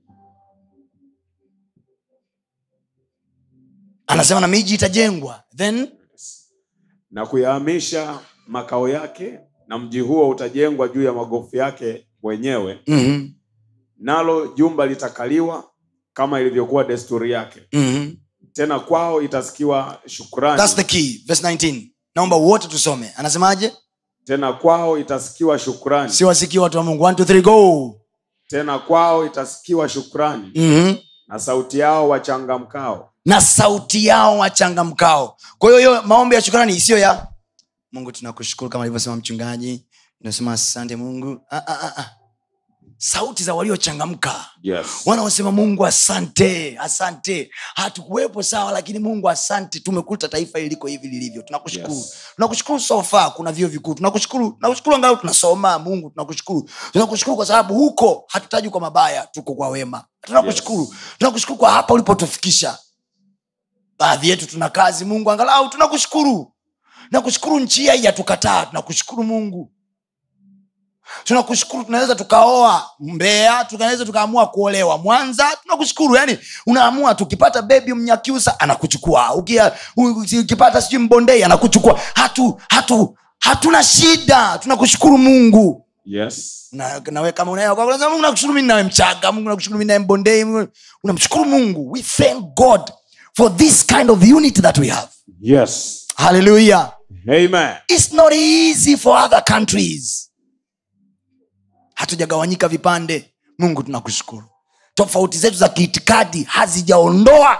anasema na miji itajengwa then na kuyahamisha makao yake na mji huo utajengwa juu ya magofu yake mwenyewe mm-hmm, nalo jumba litakaliwa kama ilivyokuwa desturi yake mm-hmm. tena kwao itasikiwa shukrani thats the key verse 19 naomba wote tusome anasemaje tena kwao itasikiwa shukrani siwasikii watu wa mungu One, two, three, go tena kwao itasikiwa shukrani mm-hmm. na sauti yao wachangamkao na sauti yao wachangamkao kwa hiyo hiyo maombi ya shukrani isiyo ya mungu tunakushukuru kama alivyosema mchungaji tunasema asante mungu ah, ah, ah, ah. sauti za waliochangamka yes. wanaosema mungu asante asante hatukuwepo sawa lakini mungu asante tumekuta taifa hili liko hivi lilivyo tunakushukuru Yes. tunakushukuru sofa kuna vio vikuu tunakushukuru tunakushukuru angalau tunasoma mungu tunakushukuru tunakushukuru kwa sababu huko hatutaji kwa mabaya tuko kwa wema tunakushukuru Yes. tunakushukuru kwa hapa ulipotufikisha baadhi yetu tuna kazi mungu angalau tunakushukuru tunakushukuru nchi hii haijatukataa tunakushukuru mungu tunakushukuru tunaweza tukaoa mbea tunaweza tukaamua kuolewa mwanza tunakushukuru yani unaamua tukipata bebi mnyakyusa anakuchukua Ukia- u- ukipata sijui mbondei anakuchukua hatu hatu hatuna shida tunakushukuru mungu Yes. na, nawe kama unaye kwako, unasema, mungu nakushukuru mimi nawe mchaga mungu nakushukuru mimi nawe mbondei Mungu- unamshukuru mungu we thank god for this kind of unity that we have Yes. hallelujah Amen. It's not easy for other countries hatujagawanyika vipande mungu tunakushukuru tofauti zetu za kiitikadi hazijaondoa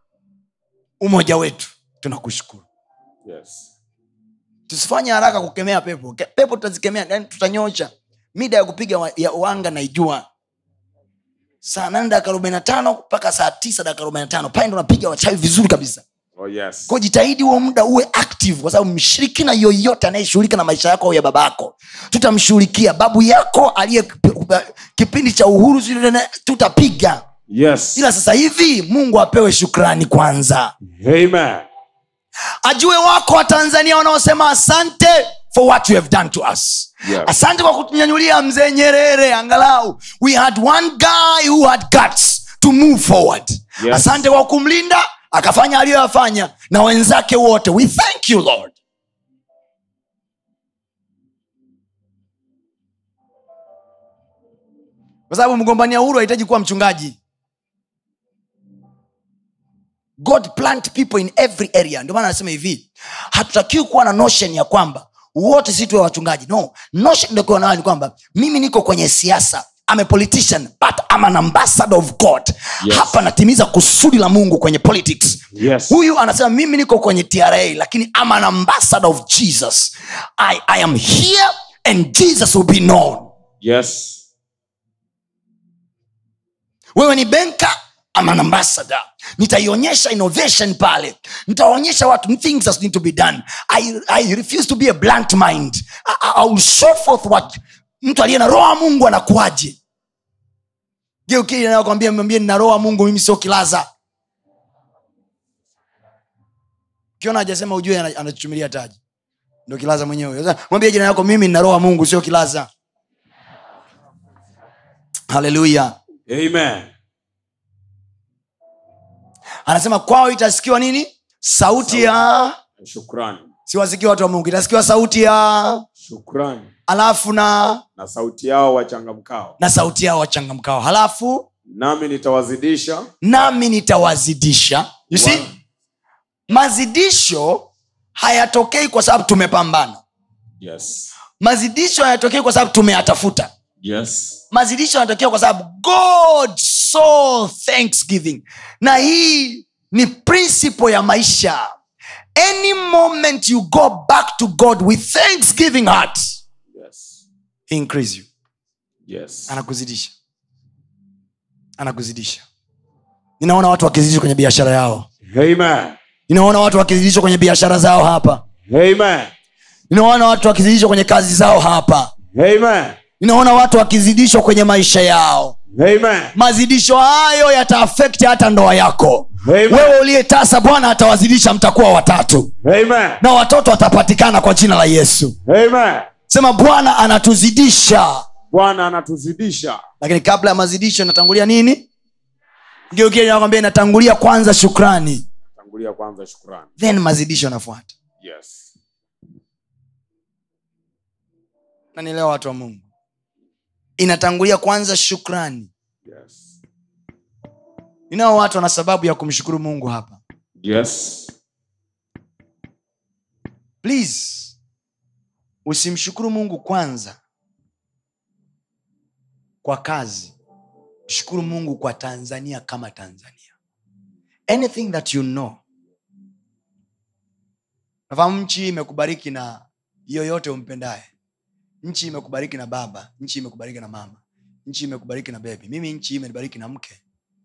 umoja wetu tunakushukuru Yes. tusifanye haraka kukemea pepo Ke- pepo tutazikemea yani tutanyosha mida ya kupiga wa- ya wanga naijua saa nane dakika arobaini na tano mpaka saa tisa dakika arobaini na tano pale ndo napiga wachawi vizuri kabisa Oh, yes. ko jitahidi huo muda uwe active kwa sababu mshirikina yoyote anayeshughulika na maisha yako au ya baba yako tutamshughulikia babu yako aliye kipi- kipindi cha uhuru sijui nini, tutapiga Yes. ila sasa hivi mungu apewe shukrani kwanza Amen. ajue wako wa tanzania wanaosema asante for what you have done to us Yes. asante kwa kutunyanyulia mzee nyerere angalau we had one guy who had guts to move forward Yes. asante kwa kumlinda akafanya aliyoyafanya na wenzake wote we thank you lord kwa sababu mgombania uhuru hahitaji kuwa mchungaji god plant people in every area ndio maana anasema hivi hatutakiwi kuwa na notion ya kwamba wote si tuwe wachungaji no notion ndokuwa nayo ni kwamba mimi niko kwenye siasa I'm a politician but I'm an ambassador of god Yes. hapa natimiza kusudi la mungu kwenye politics Yes. huyu anasema mimi niko kwenye tra lakini I'm an ambassador of jesus I, i am here and jesus will be known Yes. wewe ni benka ama an ambassador nitaionyesha innovation pale nitaonyesha watu things that need to be done i, I refuse to be a blunt mind I, I, I will show forth what mtu aliye na roho wa mungu anakuaje geukinakwambia mwambie nina roho wa mungu mimi sio kilaza ukiona hajasema ujue ana- anachuchumilia taji ndo kilaza mwenyewe Sasa, mwambie jina yako mimi nina roho wa mungu sio kilaza haleluya Amen. anasema kwao itasikiwa nini sauti ya Shukrani. siwasikia watu wa mungu itasikiwa sauti ya Shukrani. alafu na Na sauti yao wachangamkao. na sauti yao wachangamkao halafu Nami nitawazidisha nami nitawazidisha you see? Wow. mazidisho hayatokei kwa sababu tumepambana Yes. mazidisho hayatokei kwa sababu tumeyatafuta Yes. mazidisho yanatokea kwa sababu god saw thanksgiving na hii ni principle ya maisha any moment you go back to god with thanksgiving heart Yes. he increase you Yes. anakuzidisha anakuzidisha ninaona watu wakizidishwa kwenye biashara yao Amen. ninaona watu wakizidishwa kwenye biashara zao hapa Amen. ninaona watu wakizidishwa kwenye kazi zao hapa Amen. ninaona watu wakizidishwa kwenye maisha yao Amen. mazidisho hayo yataafekti hata ndoa yako Amen. wewe uliyetasa bwana atawazidisha mtakuwa watatu Amen. na watoto watapatikana kwa jina la yesu Amen. sema bwana anatuzidisha Bwana anatuzidisha. lakini kabla ya mazidisho inatangulia nini geukiakwambia inatangulia kwanza shukrani Tangulia kwanza shukrani. then mazidisho yanafuata Yes. nanielewa watu wa mungu inatangulia kwanza shukrani Yes. ninao watu wana sababu ya kumshukuru mungu hapa Yes. please usimshukuru mungu kwanza kwa kazi shukuru mungu kwa tanzania kama tanzania anything that you know nafahamu nchi hii imekubariki na yoyote umpendaye nchi imekubariki na baba nchi imekubariki na mama nchi imekubariki na bebi mimi nchi hii imenibariki na mke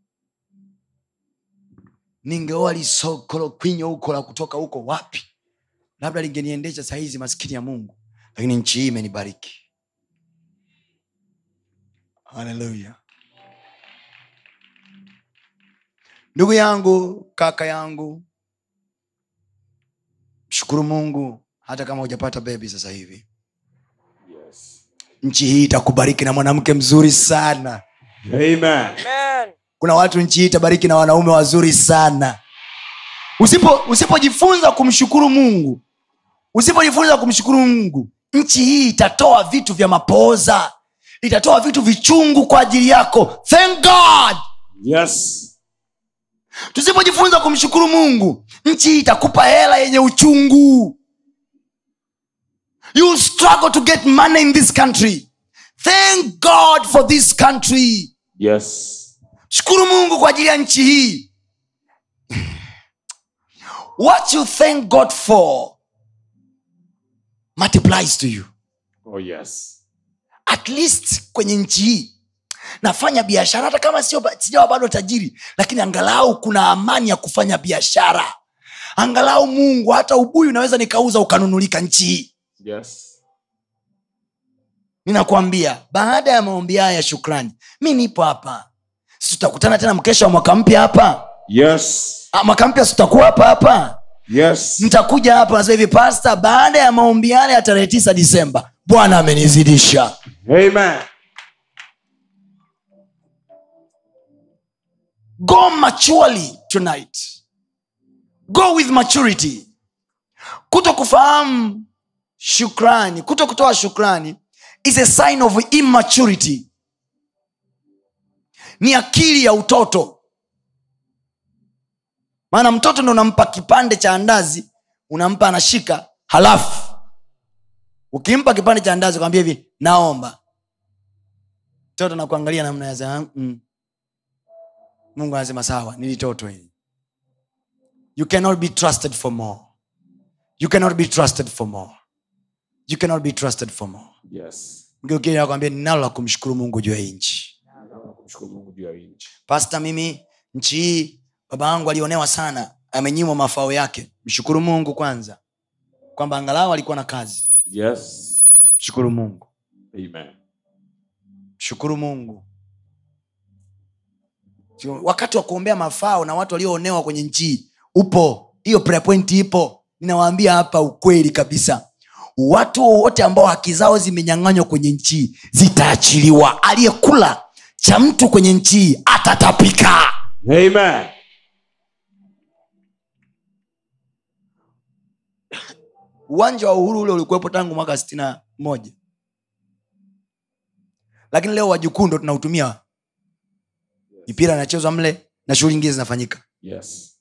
ningeoa lisokolo kwinyo huko la kutoka huko wapi labda lingeniendesha sahizi maskini ya mungu lakini nchi hii imenibariki haleluya ndugu yangu kaka yangu shukuru mungu hata kama hujapata bebi sasa hivi Yes. nchi hii itakubariki na mwanamke mzuri sana Amen. kuna watu nchi hii itabariki na wanaume wazuri sana usipo usipojifunza kumshukuru mungu usipojifunza kumshukuru mungu nchi hii itatoa vitu vya mapooza itatoa vitu vichungu kwa ajili yako thank god Yes. tusipojifunza kumshukuru mungu nchi hii itakupa hela yenye uchungu you will struggle to get money in this country thank god for this country Yes. shukuru mungu kwa ajili ya nchi hii what you thank god for multiplies to you Oh yes. at least kwenye nchi hii nafanya biashara hata kama sio ba- sijawa bado tajiri lakini angalau kuna amani ya kufanya biashara angalau mungu hata ubuyu unaweza nikauza ukanunulika nchi hii Yes. ninakwambia baada ya maombi haya ya shukrani mi nipo hapa si tutakutana tena mkesha wa mwaka mpya hapa Yes. Ah, mwaka mpya si tutakuwa hapa hapa Yes. mtakuja hapa nasema hivi pasta baada ya maombi yale ya tarehe tisa disemba bwana amenizidisha Amen. go maturely tonight go with maturity kuto kufahamu shukrani kuto kutoa shukrani is a sign of immaturity ni akili ya utoto maana mtoto ndo unampa kipande cha andazi unampa anashika halafu ukimpa kipande cha andazi ukamwambia hivi naomba mtoto nakuangalia namna ya za- mm. mungu anasema sawa nilitoto hili you cannot be trusted for more you cannot be trusted for more you cannot be trusted for more Yes. mgeukia nakwambia ninalo la kumshukuru mungu juu ya hii nchi namshukuru mungu juu ya hii nchi pasta mimi nchi hii baba yangu alionewa sana amenyimwa mafao yake mshukuru mungu kwanza kwamba angalau alikuwa na kazi yes mshukuru mungu amen mshukuru mungu Sio- wakati wa kuombea mafao na watu walioonewa kwenye nchi hii, upo hiyo prayer point ipo ninawaambia hapa ukweli kabisa watu wowote ambao haki zao zimenyang'anywa kwenye nchi hii zitaachiliwa aliyekula cha mtu kwenye nchi hii atatapika amen uwanja wa uhuru ule ulikuwepo tangu mwaka sitini na moja lakini leo wajukuu ndo tunautumia mipira inachezwa mle na shughuli nyingine zinafanyika yes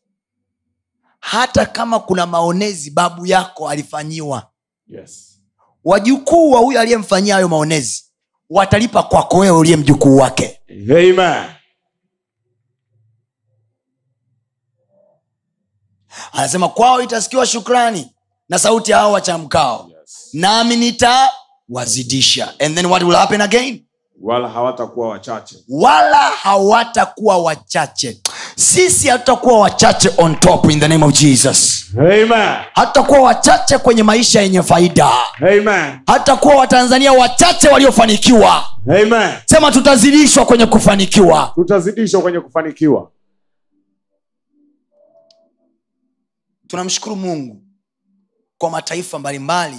hata kama kuna maonezi babu yako alifanyiwa yes wajukuu wa huyo aliyemfanyia hayo maonezi watalipa kwako wewe uliye mjukuu wake amen anasema kwao itasikiwa shukrani na sauti ya hao wachamkao yes nami nitawazidisha and then what will happen again wala hawatakuwa wachache wala hawatakuwa wachache sisi hatutakuwa wachache on top in the name of jesus amen hatutakuwa wachache kwenye maisha yenye faida amen hatutakuwa watanzania wachache waliofanikiwa amen sema tutazidishwa kwenye kufanikiwa tutazidishwa kwenye kufanikiwa tunamshukuru mungu kwa mataifa mbalimbali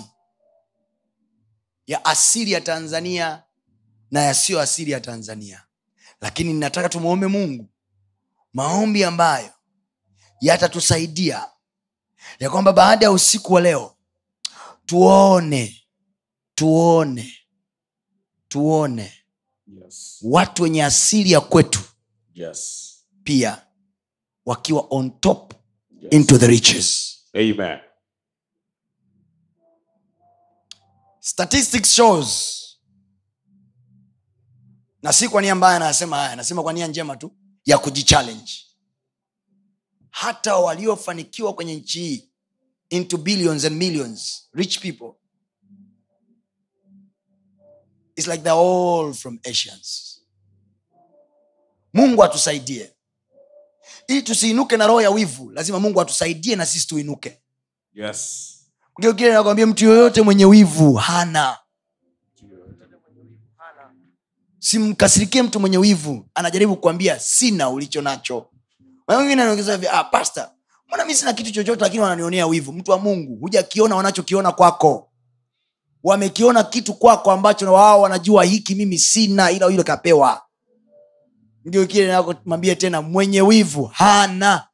ya asili ya tanzania na yasiyo asili ya tanzania lakini ninataka tumwombe mungu maombi ambayo yatatusaidia ya kwamba baada ya usiku wa leo tuone tuone tuone yes watu wenye asili ya kwetu yes pia wakiwa on top yes into the riches amen statistics shows na si kwa nia mbaya anasema haya anasema kwa nia njema tu ya kujichallenge hata waliofanikiwa kwenye nchi hii into billions and millions rich people its like they're all from asians mungu atusaidie ili tusiinuke na roho ya wivu lazima mungu atusaidie na sisi tuinuke yes kile nakwambia mtu yoyote mwenye wivu hana simkasirikie mtu mwenye wivu anajaribu kuambia sina ulicho nacho Na wengine anaongeza hivi, ah, pasta mbona mi sina kitu chochote lakini wananionea wivu mtu wa mungu hujakiona wanachokiona kwako wamekiona kitu kwako ambacho na wao wanajua hiki mimi sina ila yule kapewa ndio kile nakomwambia tena mwenye wivu hana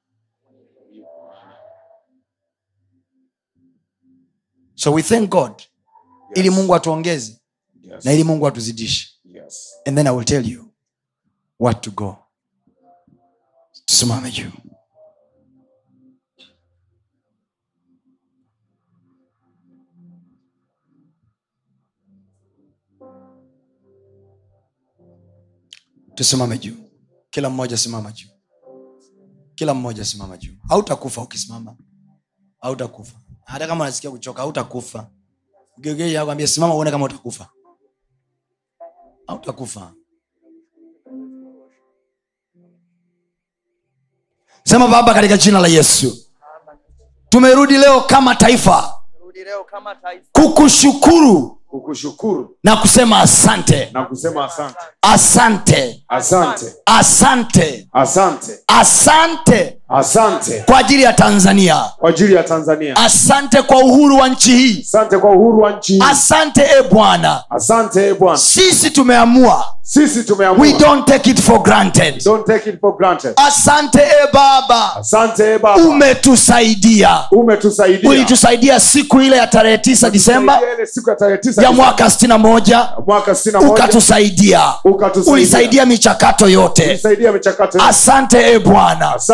so we thank god yes ili mungu atuongeze yes na ili mungu atuzidishe yes and then i will tell you what to go tusimame juu tusimame juu kila mmoja simama juu kila mmoja simama juu hautakufa ukisimama hautakufa hata kama unasikia kuchoka hautakufa ugeugeji akwambia simama uone kama utakufa hautakufa sema baba katika jina la yesu tumerudi leo kama taifa Rudi leo kama taifa kukushukuru kukushukuru na kusema asante na kusema asante asante asante asante asante asante asante kwa ajili ya tanzania kwa ajili ya tanzania asante kwa uhuru wa nchi hii asante kwa uhuru wa nchi hii. asante e bwana asante e bwana sisi tumeamua sisi tumeamua we don't take it for granted don't take it for granted asante e baba asante e baba umetusaidia umetusaidia ulitusaidia siku ile ya tarehe tisa disemba Ulitusaidia ile siku ya tarehe tisa ya Disemba mwaka sitini na moja mwaka sitini na moja ukatusaidia ukatusaidia ulisaidia michakato yote ulisaidia michakato yote. asante e bwana asante e bwana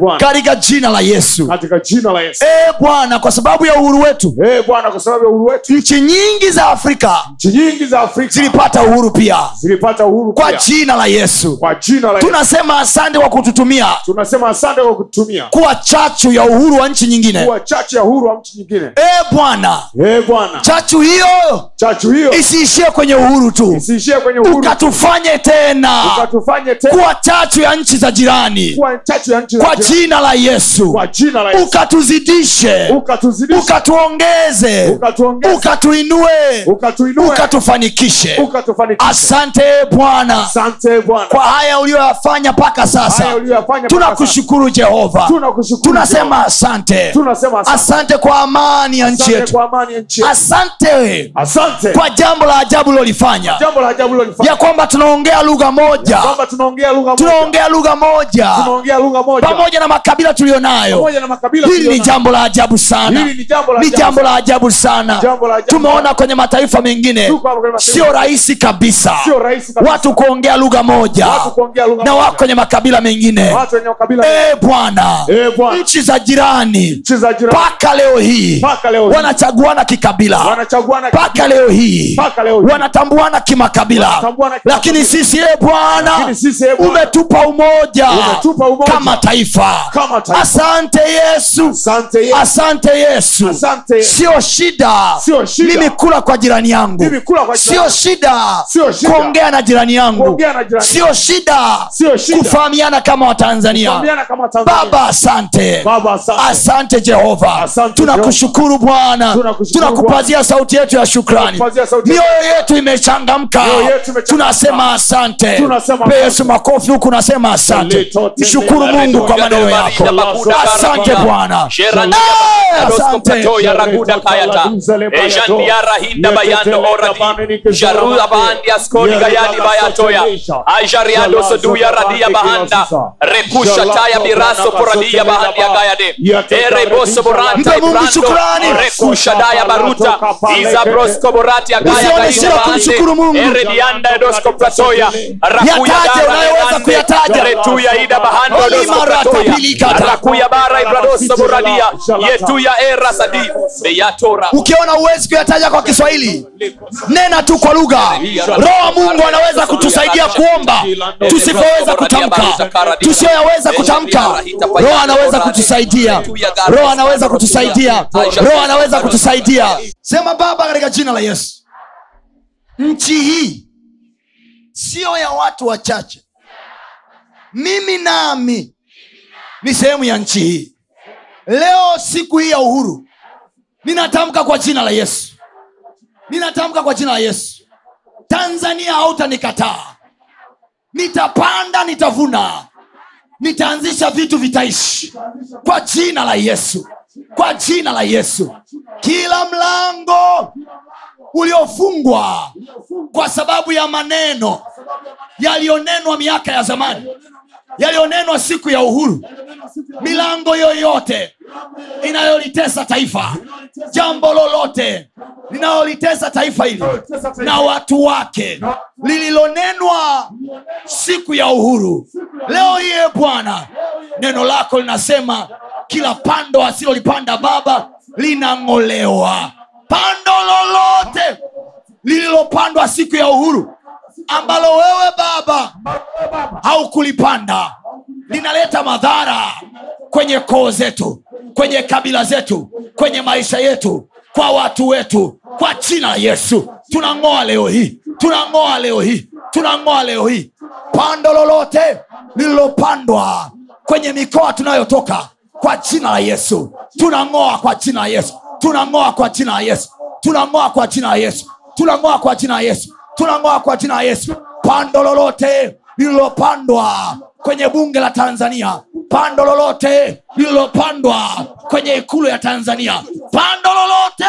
bwana katika jina la yesu katika jina la yesu e bwana kwa sababu ya uhuru wetu Eh, bwana kwa sababu ya uhuru wetu nchi nyingi za afrika nchi nyingi za afrika zilipata uhuru pia zilipata uhuru kwa pia. jina la yesu kwa jina la yesu tunasema asante kwa kututumia tunasema asante kwa kutumia kuwa chachu ya uhuru wa nchi nyingine kuwa chachu ya uhuru wa nchi nyingine e bwana Eh, bwana chachu hiyo chachu hiyo isiishie kwenye uhuru tu isiishie kwenye uhuru ukatufanye tena ukatufanye tena kuwa chachu ya nchi za jirani kuwa chachu ya nchi za kwa jirani. jina la yesu kwa jina la yesu ukatuzidishe ukatuzidisha ukatuongeze ukatuongeza ukatuinue ukatuinue ukatufanikishe ukatufanikisha asante bwana asante bwana kwa haya uliyoyafanya mpaka haya sasa uliyoyafanya mpaka tunakushukuru jehova sasa. tunakushukuru tunasema asante tunasema asante asante kwa amani ya nchi Asante yetu kwa amani ya nchi yetu. asante asante kwa jambo la ajabu ulilolifanya jambo la ajabu lilofanya ya kwamba tunaongea lugha moja kwamba tunaongea lugha moja tunaongea lugha moja tunaongea lugha moja pamoja na makabila tuliyonayo pamoja na makabila hili ni tulionayo. jambo la ajabu sana Hili ni jambo la ni ajabu jambo la ajabu sana Jambo la ajabu. tumeona kwenye mataifa mengine Tuko hapa kwenye mataifa. sio rahisi kabisa Sio rahisi kabisa. watu kuongea lugha moja Watu kuongea lugha moja. na wako kwenye makabila mengine watu wenye makabila e bwana Eh, Bwana. nchi za jirani nchi za jirani mpaka leo hii mpaka leo hii. wanachaguana kikabila wanachaguana mpaka leo hii Mpaka leo hii. wanatambuana kimakabila Wanatambuana lakini kimakabila. sisi e bwana Lakini sisi, ee Bwana, umetupa umoja Umetupa umoja. kama taifa Kama taifa. asante yesu asante Yesu. asante yesu Asante Yesu. sio shida Sio shida. mimi kula kwa jirani yangu Mimi kula kwa jirani sio yangu. shida Sio shida. kuongea na jirani yangu Kuongea na jirani sio shida Sio shida. kufahamiana kama watanzania Kuambiana kama Tanzania. baba asante Baba, asante. asante jehova Asante, tunakushukuru bwana Tunakushukuru tunakupazia sauti yetu ya shukrani Tunakupazia sauti yetu. mioyo yetu imechangamka Mioyo yetu imechangamka. tunasema asante Tunasema Pe asante. yesu makofi huku nasema asante Litote mshukuru mbele. mungu kwa maneno yako asante bwana Eh, asante ya raguda kayata ejandiara hinda bayando oradi jaruda bahandi askori gayani bayatoya ajariado soduya radia bahanda rekusha taya biraso poradia bahandi agayade ereboso boranta Mpe Mungu ibrando shukrani. rekusha daya baruta iza brosko borati agaya Usione gaide shida kumshukuru Mungu. bahande eredianda edosko platoya rakuya Yataje dara unayoweza leande, kuyataja. retuya ida bahando Oli edosko marata platoya pilikata. rakuya bara ibradoso boradia yetuya era sadi beyatora ukiona uwezi kuyataja kwa kiswahili nena tu kwa lugha roho wa mungu anaweza kutusaidia kuomba tusipoweza kutamka tusiyoyaweza kutamka roho anaweza kutusaidia roho anaweza kutusaidia roho anaweza kutusaidia sema baba katika jina la yesu nchi hii siyo ya watu wachache mimi nami ni sehemu ya nchi hii leo siku hii ya uhuru ninatamka kwa jina la yesu ninatamka kwa jina la yesu tanzania hautanikataa nitapanda nitavuna nitaanzisha vitu vitaishi kwa jina la yesu kwa jina la yesu kila mlango uliofungwa kwa sababu ya maneno yaliyonenwa miaka ya zamani yaliyonenwa siku ya uhuru milango yoyote inayolitesa taifa jambo lolote linalolitesa taifa hili na watu wake lililonenwa siku ya uhuru leo hiye bwana neno lako linasema kila pando asilolipanda baba linang'olewa pando lolote lililopandwa siku ya uhuru ambalo wewe baba haukulipanda linaleta madhara kwenye koo zetu kwenye kabila zetu kwenye maisha yetu kwa watu wetu kwa jina la yesu tunang'oa leo hii tunang'oa leo hii tunang'oa leo hii pando lolote lililopandwa kwenye mikoa tunayotoka kwa jina la yesu tunang'oa kwa jina la yesu tunang'oa kwa jina la yesu tunang'oa kwa jina la yesu tunang'oa kwa jina la yesu tunang'oa kwa jina la yesu pando lolote lililopandwa kwenye bunge la tanzania pando lolote lililopandwa kwenye ikulu ya tanzania pando lolote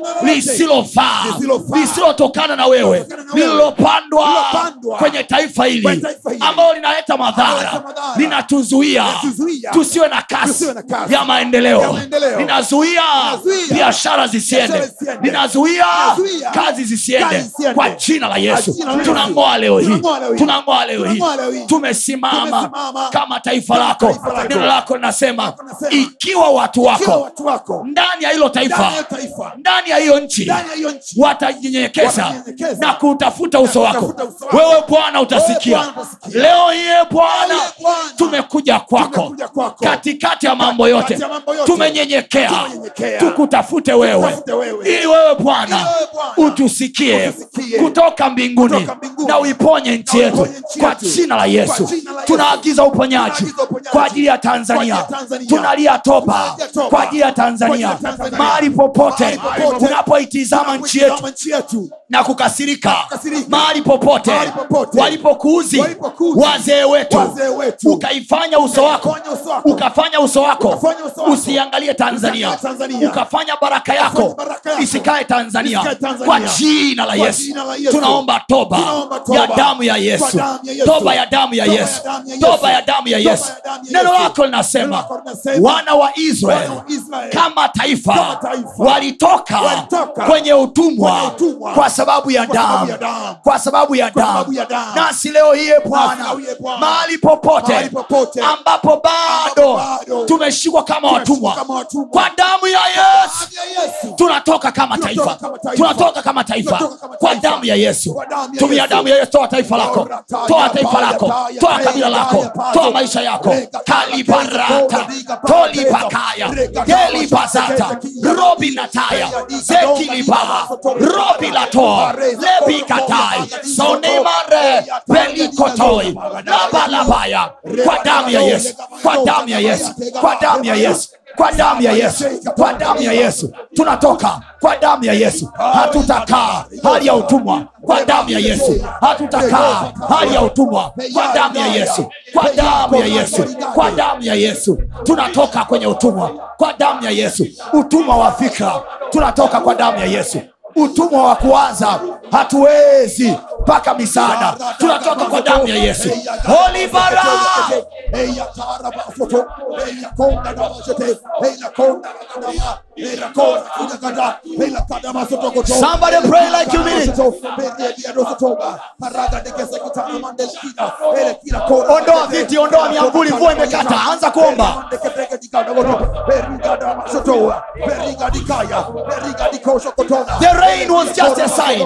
lisilofaa Lisilofaa. lisilotokana na wewe Kutokana na wewe. lililopandwa Lililopandwa. kwenye taifa Kwenye hili taifa hili. ambalo linaleta madhara Linaleta madhara. linatuzuia Linatuzuia. tusiwe na kasi Tusiwe na kasi. ya maendeleo Ya maendeleo. linazuia Linazuia. biashara zisiende Biashara zisiende. linazuia Linazuia. kazi zisiende Kazi zisiende. kwa jina la yesu Kwa jina la Yesu. tunang'oa leo hii Tunang'oa leo hii. tunang'oa leo hii Tunang'oa leo hii. tumesimama Tumesimama kama taifa kama lako taifa lako. neno lako linasema Lako linasema, ikiwa watu Ikiwa wako watu wako ndani ya hilo ndani taifa ya taifa ndani ya hiyo nchi ndani ya hiyo nchi watajinyenyekeza Watajinyenyekeza. na kutafuta uso wako kutafuta uso wako. wewe bwana utasikia Wewe Bwana utasikia. leo hiye bwana Leo hii Bwana. tumekuja kwako Tumekuja kwako. katikati ya mambo yote Katikati ya mambo yote. tumenyenyekea Tumenyenyekea. tukutafute wewe Tukutafute wewe. ili wewe bwana Ili wewe Bwana. utusikie Utusikie. kutoka mbinguni Kutoka mbinguni. na uiponye nchi Na yetu uiponye nchi kwa yetu. jina la yesu Kwa jina la Yesu. tunaagiza uponyaji Tunaagiza uponyaji. kwa ajili ya Kwa tanzania ajili ya Tanzania. tunalia toba Tunalia toba. kwa ajili ya tanzania Kwa ajili ya Tanzania. mahali popote Mahali popote. unapoitizama nchi yetu Tunapoitazama nchi yetu na kukasirika kukasirika. mahali popote Mahali popote. walipokuuzi Walipokuuzi. wazee wetu Wazee wetu. ukaifanya uso wako Ukafanya uso wako. ukafanya uso wako Ukafanya uso wako. usiangalie tanzania Usiangalie Tanzania. ukafanya baraka yako Ukafanya baraka yako. isikae tanzania Isikae Tanzania. kwa jina la Kwa yesu jina la Yesu. tunaomba toba Tunaomba toba. ya damu ya Kwa yesu damu ya Yesu. toba ya damu ya Toba ya yesu damu ya toba Yesu. ya damu ya Toba yesu ya damu ya neno Yesu. lako Neno linasema lako linasema, wana wa israeli wana wa Israeli kama taifa kama taifa walitoka walitoka kwenye utumwa kwenye utumwa kwa sababu ya kwa sababu damu ya damu. kwa sababu ya Kwa damu sababu ya damu. nasi leo hiye bwana leo hiye Bwana. mahali popote Mahali popote. ambapo bado Ambapo bado. tumeshikwa kama Tumeshikwa watumwa kama watumwa. kwa damu ya yesu Damu ya Yesu. tunatoka kama Tunatoka taifa kama taifa. tunatoka kama taifa Tunatoka kama kwa taifa. damu ya yesu Kwa damu ya tumia Yesu. damu ya yesu toa taifa lako Ora taya, toa taifa taya, lako taya, toa taya, kabila lako taya, taya, toa maisha yako rega, kalibarata rega, rega, tolipakaya rega, gelibazata rega, robi nataya rega, zekilibaha robi latoa lebikatai sonemare belikotoi labalabaya kwa damu ya yesu kwa damu ya yesu kwa damu ya yesu kwa damu ya yesu kwa damu ya yesu tunatoka kwa damu ya yesu hatutakaa hali ya utumwa kwa damu ya yesu hatutakaa hali ya utumwa kwa damu ya yesu kwa damu ya yesu kwa damu ya yesu tunatoka kwenye utumwa kwa damu ya yesu utumwa wa fikra tunatoka kwa damu ya yesu utumwa wa kuanza hatuwezi mpaka misaada tunatoka kwa damu ya yesu holibara Somebody pray like you mean it. ondoa viti ondoa miambuli mvua imekata anza kuomba The rain was just a sign.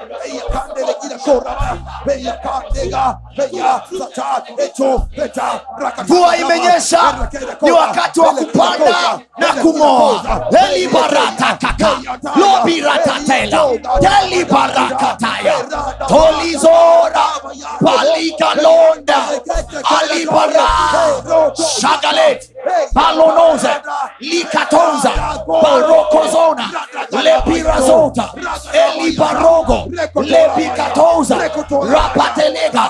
mvua imenyesha ni wakati wa kupanda na kumoa elibarakakaka lobiratatela telibarakataya tolizora palikalonda alibara shagalet palonoze likatonza barokozona lepirazota elibarogo lepikatoza rapatelega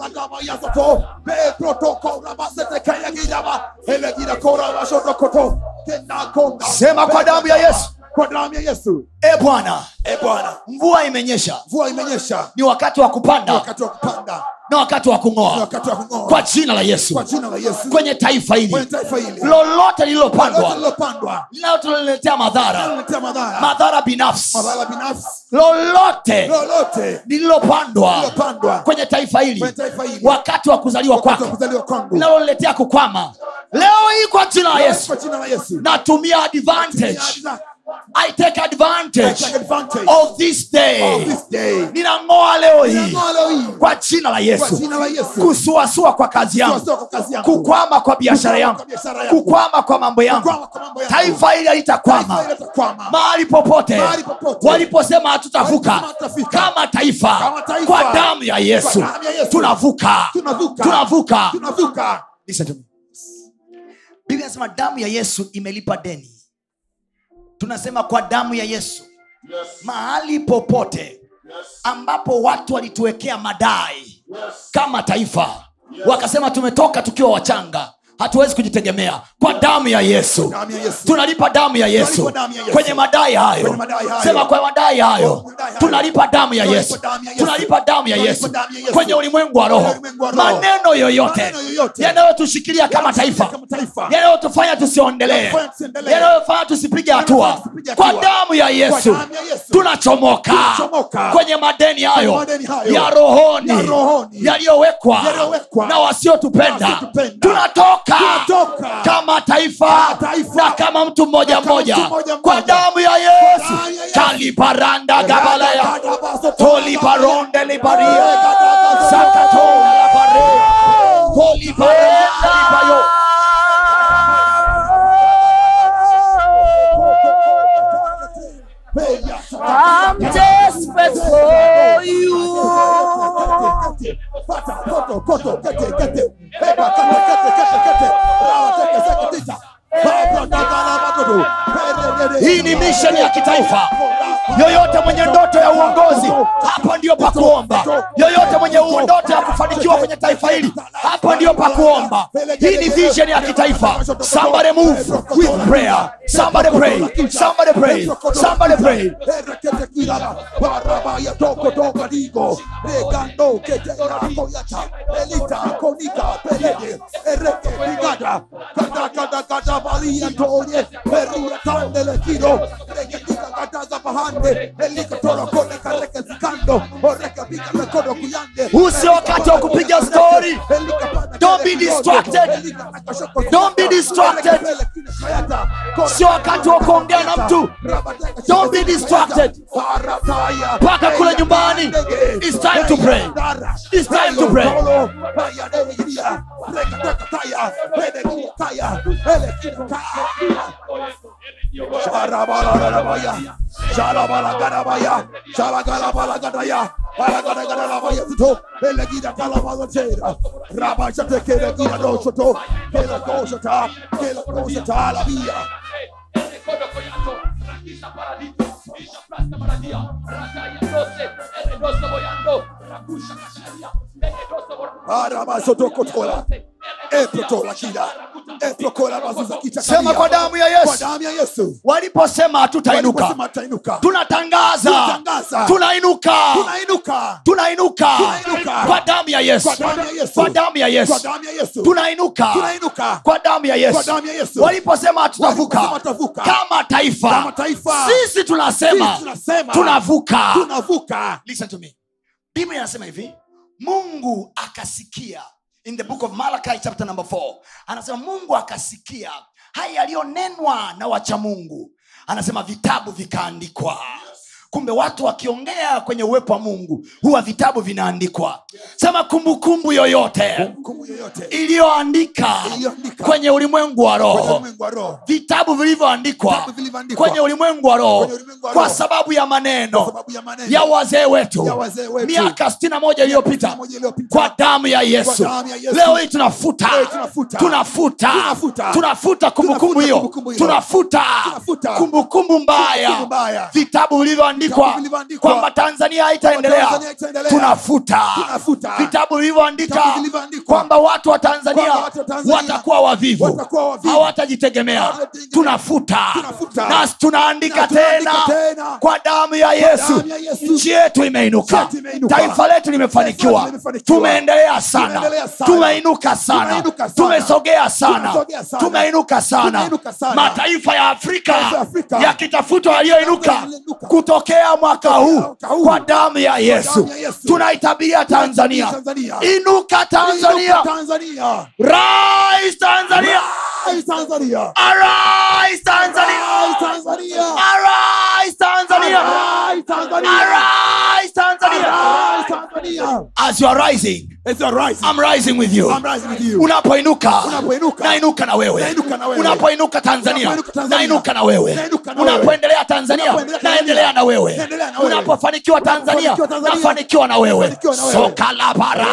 sema kwa damu ya yesu kwa damu ya yesu e bwana e bwana mvua imenyesha mvua imenyesha ni wakati wa kupanda wakati wa kupanda na wakati wa ni kung'oa wakati wa kung'oa kwa jina la yesu kwa jina la yesu kwenye taifa kwenye hili taifa hili lolote lolote lililopandwa lilopandwa linalotuletea madhara linaletea madhara madhara binafsi madhara binafsi lolote lolote lililopandwa lilopandwa kwenye taifa hili kwenye taifa hili wakati wa kuzaliwa wakati wa kwako kuzaliwa kwangu linaloletea kukwama leo hii kwa jina la yesu kwa jina la yesu natumia advantage i take advantage take advantage of this day of this day. ninang'oa leo hii Ninang'oa leo hii kwa jina la kwa yesu jina la yesu kusuasua kwa kazi yangu Kusuasua kwa kazi yangu. kukwama kwa biashara Kukwama yangu kwa biashara yangu. kukwama kwa mambo yangu Kukwama kwa mambo yangu. taifa hili Taifa halitakwama hili litakwama. mahali popote Mahali popote. waliposema hatutavuka Waliposema hatutafika. kama taifa Kama taifa. kwa damu ya yesu Kwa damu ya Yesu. tunavuka Tunavuka. tunavuka tunavuka Listen to me. biblia inasema damu ya yesu imelipa deni tunasema kwa damu ya yesu mahali popote ambapo watu walituwekea madai kama taifa wakasema tumetoka tukiwa wachanga hatuwezi kujitegemea kwa kwa damu ya yesu Damu ya Yesu. tunalipa damu ya yesu Tunalipa damu ya Yesu. kwenye madai hayo Kwenye madai hayo. sema kwa madai hayo Kwa madai hayo. tunalipa damu ya Tunalipa yesu damu ya Yesu. tunalipa damu ya Tunalipa yesu damu ya Yesu. kwenye ulimwengu wa roho Kwenye ulimwengu wa roho. maneno yoyote Maneno yoyote. yanayotushikilia kama taifa Kama taifa. yanayotufanya tusiondelee Yanayofanya tusiendelee. yanayofanya tusipige hatua Yanayofanya tusipige kwa hatua. damu ya yesu damu ya Yesu. tunachomoka Tunachomoka. kwenye madeni hayo madeni hayo. ya rohoni Ya rohoni. yaliyowekwa Yaliyowekwa. na wasiotupenda Na wasiotupenda. tunatoka Tunatoka. kama taifa Kama taifa. na kama mtu mmoja Na kama mmoja mtu mmoja kwa mmoja. damu ya yesu damu ya Yesu. kalibaranda gabalaya Ragadabaso- tolibaronde libaria sakatola bare polibaranda libayo I'm desperate for you. hii ni misheni ya kitaifa yoyote mwenye ndoto ya uongozi hapa ndio pa kuomba yoyote mwenye u- ndoto ya kufanikiwa kwenye taifa hili hapa ndio pa kuomba hii ni vision ya kitaifa somebody move with prayer somebody pray somebody pray somebody pray huu sio wakati wa kupiga stori Don't be distracted. Don't be distracted. sio wakati wa kuongea na mtu Don't be distracted. mpaka kule nyumbani It's time to pray. It's time to pray. sema kwa damu ya yesu damu ya yesu waliposema hatutainuka Waliposema tutainuka. tunatangaza Tunatangaza. tunainuka tunainuka tunainuka Tunainuka. kwa damu ya yesu Kwa damu ya Yesu. kwa damu ya kwa yesu damu ya yesu tunainuka Tunainuka. kwa damu ya Kwa yesu damu ya Yesu. waliposema hatutavuka Waliposema tutavuka. kama taifa Kama taifa. sisi tunasema Sisi tunasema. tunavuka tunavuka listen to me biblia inasema hivi mungu akasikia in the book of malachi chapter number 4 anasema mungu akasikia haya yaliyonenwa na wacha mungu anasema vitabu vikaandikwa kumbe watu wakiongea kwenye uwepo wa mungu huwa vitabu vinaandikwa sema kumbukumbu yoyote kumbu yoyote iliyoandika Iliyoandika. kwenye ulimwengu wa kwenye roho ulimwengu wa roho vitabu vilivyoandikwa Vitabu vilivyoandikwa. kwenye ulimwengu wa roho Kwenye ulimwengu wa kwa roho. sababu ya maneno Kwa sababu ya maneno ya wazee wetu ya wazee wetu. miaka sitini na moja iliyopita 61 iliyopita. kwa damu ya yesu Kwa damu ya Yesu. leo hii tunafuta Leo hii tunafuta. tunafuta Tunafuta. tunafuta kumbukumbu Tunafuta hiyo kumbukumbu hiyo. tunafuta Tunafuta. kumbukumbu mbaya Kumbukumbu mbaya. vitabu vilivyoandikwa Vitabu vilivyoandikwa. kwamba tanzania haitaendelea Tanzania haitaendelea. tunafuta Tunafuta. vitabu vilivyoandika Vitabu vilivyoandikwa. kwamba watu wa tanzania Kwamba watu wa Tanzania watakuwa wavivu watakuwa wavivu. hawatajitegemea Hawatajitegemea. tunafuta Tunafuta. nasi tunaandika Na tunaandika tena tena. kwa damu ya yesu damu ya Yesu. nchi yetu imeinuka Nchi yetu imeinuka. taifa letu limefanikiwa Taifa letu limefanikiwa. tumeendelea sana Tumeendelea sana. tumeinuka sana Tumeinuka sana. tumesogea sana Tumesogea sana. tumeinuka sana Tumeinuka sana. mataifa ya afrika Mataifa ya Afrika. yakitafutwa yaliyoinuka Yaliyoinuka. kutokea mwaka huu mwaka huu. kwa damu ya yesu damu ya Yesu. tunaitabiria tanzania Tanzania. inuka tanzania Inuka Tanzania rise tanzania Rise Tanzania arise tanzania Rise Tanzania arise tanzania Rise Tanzania arise tanzania Rise Tanzania as you are rising It's a rise I'm rising with you I'm rising with you unapoinuka Unapoinuka. nainuka na wewe Nainuka na wewe. unapoinuka tanzania Unapoinuka Tanzania. nainuka na wewe Nainuka na wewe. unapoendelea tanzania Unapoendelea Tanzania. naendelea na wewe Naendelea na wewe. unapofanikiwa tanzania Unapofanikiwa Tanzania. nafanikiwa na wewe Nafanikiwa na wewe. sokalabara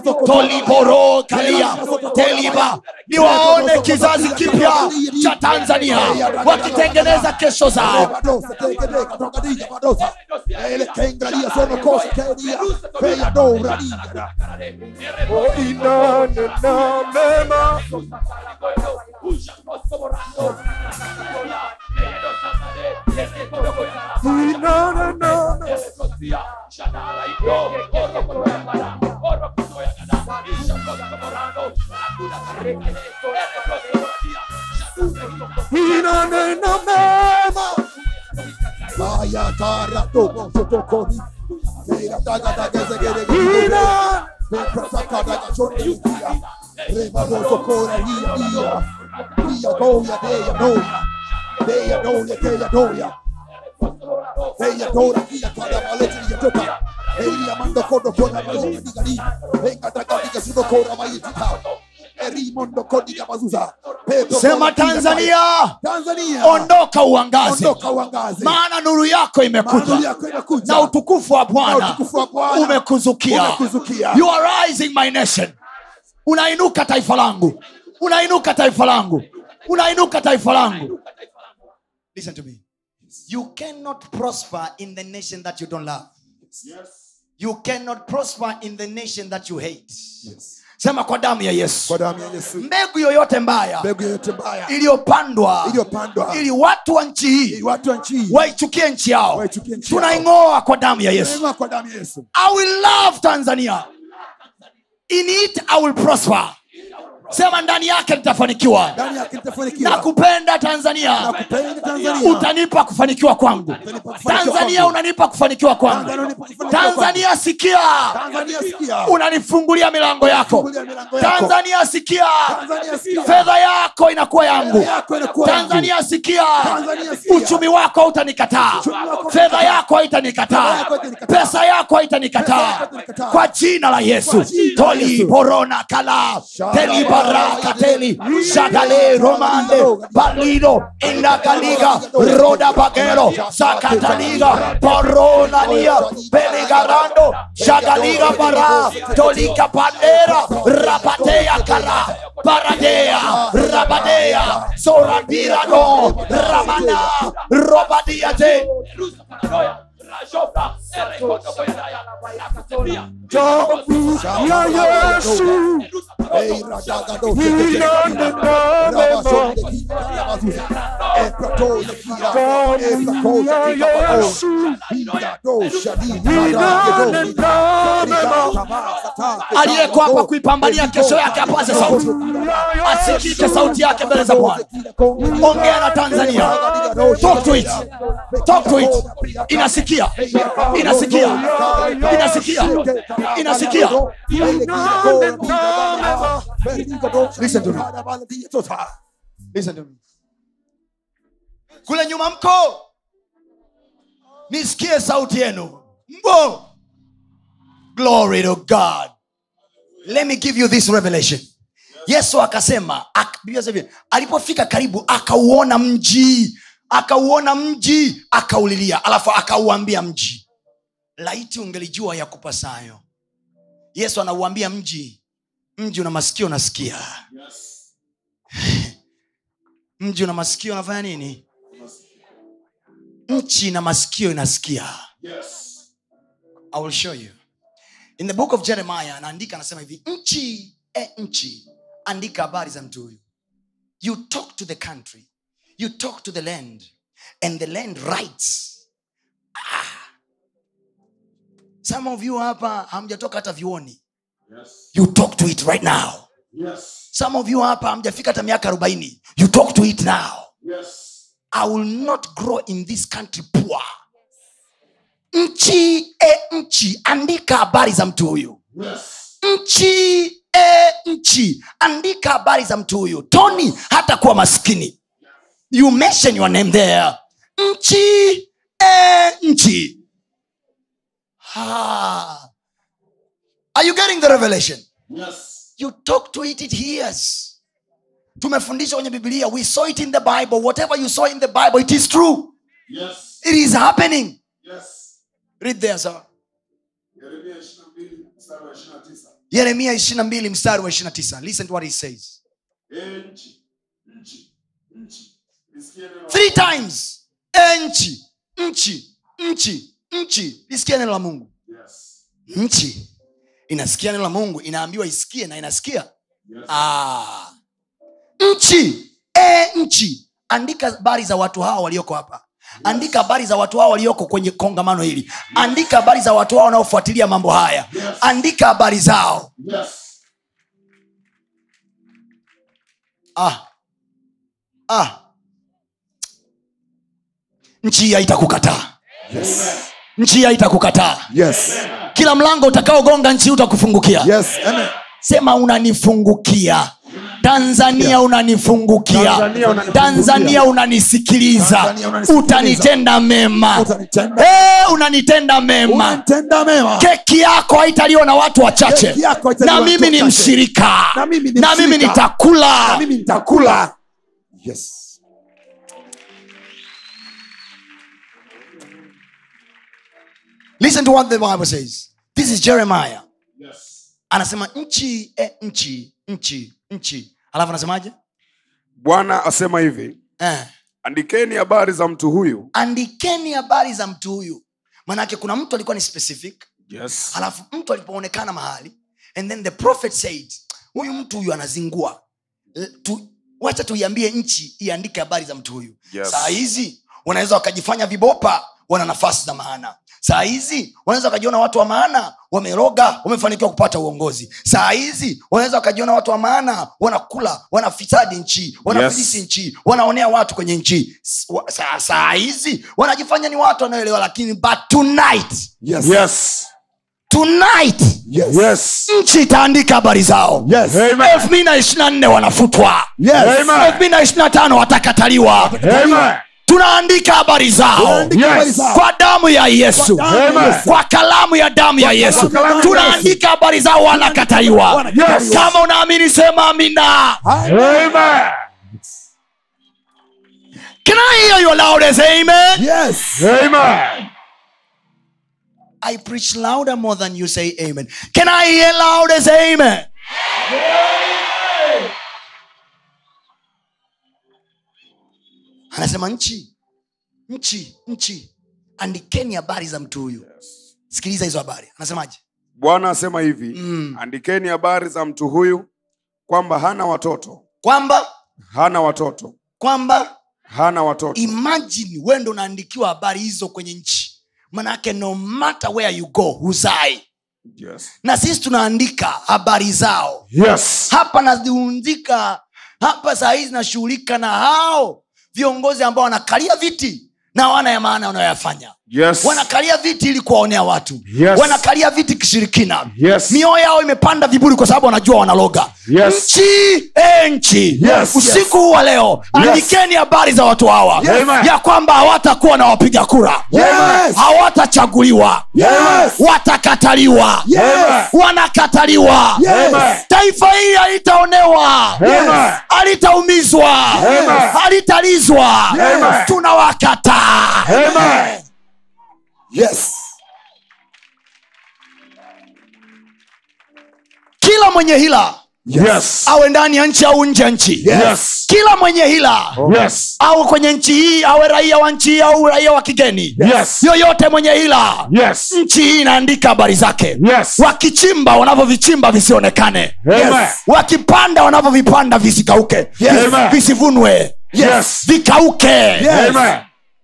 toliboro kalia teliba niwaone kizazi kipya cha tanzania wakitengeneza kesho zao Badosa, teke, teke, toka dija, badosa. Ele kenga dia, sono kosa, ke dia. Feia dobra dia. inanena mema inanena mema Maya tara tomo sotokoni Meira taga taga zegere gere Vekra taka daga chone yukia Rema doso kora hia hia Hia goya deya noya Deya noya deya noya Deya dora hia tada maleti ya toka Elia mando kodo kona mayi digari Venga taga diga sudo kora mayi tita Eri mondo kodiga mazuza Pepo sema kora diga tanzania Tanzania ondoka uangaze ondoka uangaze maana nuru yako Maana imekuja yako inakuja na utukufu wa Na bwana utukufu wa Bwana umekuzukia umekuzukia. you are rising my nation unainuka taifa langu unainuka taifa langu unainuka taifa langu listen to me you cannot prosper in the nation that you don't love you cannot prosper in the nation that you hate sema kwa damu ya yesu kwa damu ya Yesu mbegu yoyote mbaya mbegu yoyote mbaya iliyopandwa iliyopandwa ili watu wa nchi hii ili watu wa nchi hii waichukie nchi yao Waichukie nchi yao. tunaing'oa kwa damu ya yesu Neema kwa damu ya Yesu i will love tanzania in it i will prosper sema ndani yake nitafanikiwa ndani yake na nitafanikiwa kupenda tanzania nakupenda Tanzania utanipa kufanikiwa kwangu Utanipa kufanikiwa tanzania kwangu. unanipa kufanikiwa kwangu Tanzania unanipa kufanikiwa tanzania sikia Tanzania sikia unanifungulia milango yako Fungulia milango yako. tanzania sikia Tanzania sikia fedha yako inakuwa yangu Fedha yako inakuwa yangu. tanzania sikia Tanzania sikia. uchumi wako hautanikataa Uchumi wako fedha yako Fedha haitanikataa yako haitanikata. pesa yako Pesa haitanikataa yako haitanikata. kwa jina la yesu Kwa jina la toli Yesu. borona kala Shala telibarakateli shagale romande balido indakaliga roda bagero sakataliga poronania beligarando shagaliga bara tolika pandera rapatea kara paradea rabadea sorabirado ramana robadiate damu ya Yesu Ei radaga do inanena mema Eprato lekia Eprato lekia Yesu Inda shadi inanena mema aliyeko hapa kuipambania kesho yake apaze sauti asikike sauti yake mbele za bwana ongea na tanzania talk to it talk to it inasikia inasikia inasikia inasikia Listen to me. Listen to me. kule nyuma mko nisikie sauti yenu mbo glory to god let me give you this revelation yesu akasema ak- Biblia inasema hivi, alipofika karibu akauona mji akauona mji akaulilia alafu akauambia mji laiti ungelijua ya kupasayo yesu anauambia mji mji una masikio unasikia mji una masikio unafanya nini nchi na masikio inasikia i will show you in the book of jeremiah anaandika anasema hivi nchi e nchi andika habari za mtu huyu you talk to the country you talk to the land and the land writes ah. some of you hapa hamjatoka hata vyuoni you talk to it right now some of you hapa hamjafika hata miaka arobaini you talk to it now i will not grow in this country poor nchi e nchi andika habari za mtu huyu nchi e nchi andika habari za mtu huyu tony hata kuwa maskini you mention your name there nchi e nchi ah. are you getting the revelation you talk to it it hears tumefundishwa kwenye biblia we saw it in the bible whatever you saw in the bible it is true it is happening read there sir yeremia ishirina mbili mstari wa ishirina tisa listen to what he says three times e nchi nchi nchi nchi lisikia neno la mungu nchi inasikia neno la mungu inaambiwa isikie na inasikia ah. nchi e nchi andika habari za watu hao walioko hapa andika habari za watu hao walioko kwenye kongamano hili andika habari za watu hao wanaofuatilia mambo haya andika habari zao ah. Ah. nchi hii haitakukataa nchi hii haitakukataa Yes. kila mlango utakaogonga nchi hii utakufungukia Yes. Amen. sema unanifungukia tanzania unanifungukia Tanzania unanifungukia. tanzania unanisikiliza Tanzania unanisikiliza. utanitenda mema Utanitenda. Eh, unanitenda mema Unanitenda mema. keki yako haitaliwa na watu wachache Keki yako haitaliwa na na mimi watu ni wachache. mshirika Na mimi ni na mimi mshirika. nitakula Na mimi nitakula. Yes. listen to what the bible says this is jeremiah anasema nchi eh, nchi nchi nchi alafu anasemaje bwana asema hivi eh. andikeni habari za mtu huyu andikeni habari za mtu huyu manake kuna mtu alikuwa ni specific yes. halafu mtu alipoonekana mahali and then the prophet said huyu mtu huyu anazingua L- tu, wacha tuiambie nchi iandike habari za mtu huyu Yes. saa hizi wanaweza wakajifanya vibopa wana nafasi za maana saa hizi wanaweza wakajiona watu wa maana wameroga wamefanikiwa kupata uongozi saa hizi wanaweza wakajiona watu wa maana wanakula wanafisadi nchi wanafilisi Yes. nchi wanaonea watu kwenye nchi S- wa- saa, saa hizi wanajifanya ni watu wanaoelewa lakini but tonight Yes. Yes. tonight Yes. Yes. nchi itaandika habari zao Yes. Amen. elfu mbili na ishiri na nne wanafutwa Yes. Amen. elfu mbili na ishiri na tano watakataliwa Amen. tunaandika habari zao Tunaandika Yes. habari zao. kwa damu ya yesu Kwa damu ya Amen. Yesu. kwa kalamu ya damu ya yesu kalamu ya tunaandika habari zao wanakataliwa Wanakataliwa. kama unaamini sema amina Amen. can i hear your loudest amen Yes. Amen. i preach louder more than you say amen can i hear loudest amen anasema nchi nchi nchi andikeni habari za mtu huyu sikiliza hizo habari anasemaje bwana asema hivi Mm. andikeni habari za mtu huyu kwamba hana watoto kwamba hana watoto kwamba hana watoto imagine wewe ndo unaandikiwa habari hizo kwenye nchi manake no matter where you go huzai yes. na sisi tunaandika habari zao Yes. hapa naziundika hapa saa hizi nashughulika na hao viongozi ambao wanakalia viti na wana ya maana wanayoyafanya Yes. wanakalia viti ili kuwaonea watu Yes. wanakalia viti kishirikina Yes. mioyo yao imepanda viburi kwa sababu wanajua wanaloga Yes. nchi e nchi Yes. usiku huu wa leo andikeni habari za watu hawa Amen. ya kwamba hawatakuwa na wapiga kura Yes. hawatachaguliwa Yes. watakataliwa Yes. wanakataliwa Yes. taifa hili halitaonewa Amen. halitaumizwa Amen. halitalizwa Amen. tunawakataa Amen. Yes. kila mwenye hila Yes. awe ndani ya nchi au nje ya nchi Yes. kila mwenye hila Yes. au kwenye nchi hii awe raia wa nchi hii au raia wa kigeni Yes. yoyote mwenye hila Yes. nchi hii inaandika habari zake Yes. wakichimba wanavyovichimba visionekane Amen. wakipanda wanavyovipanda visikauke Yes. Amen. visivunwe Yes. vikauke Yes. Amen.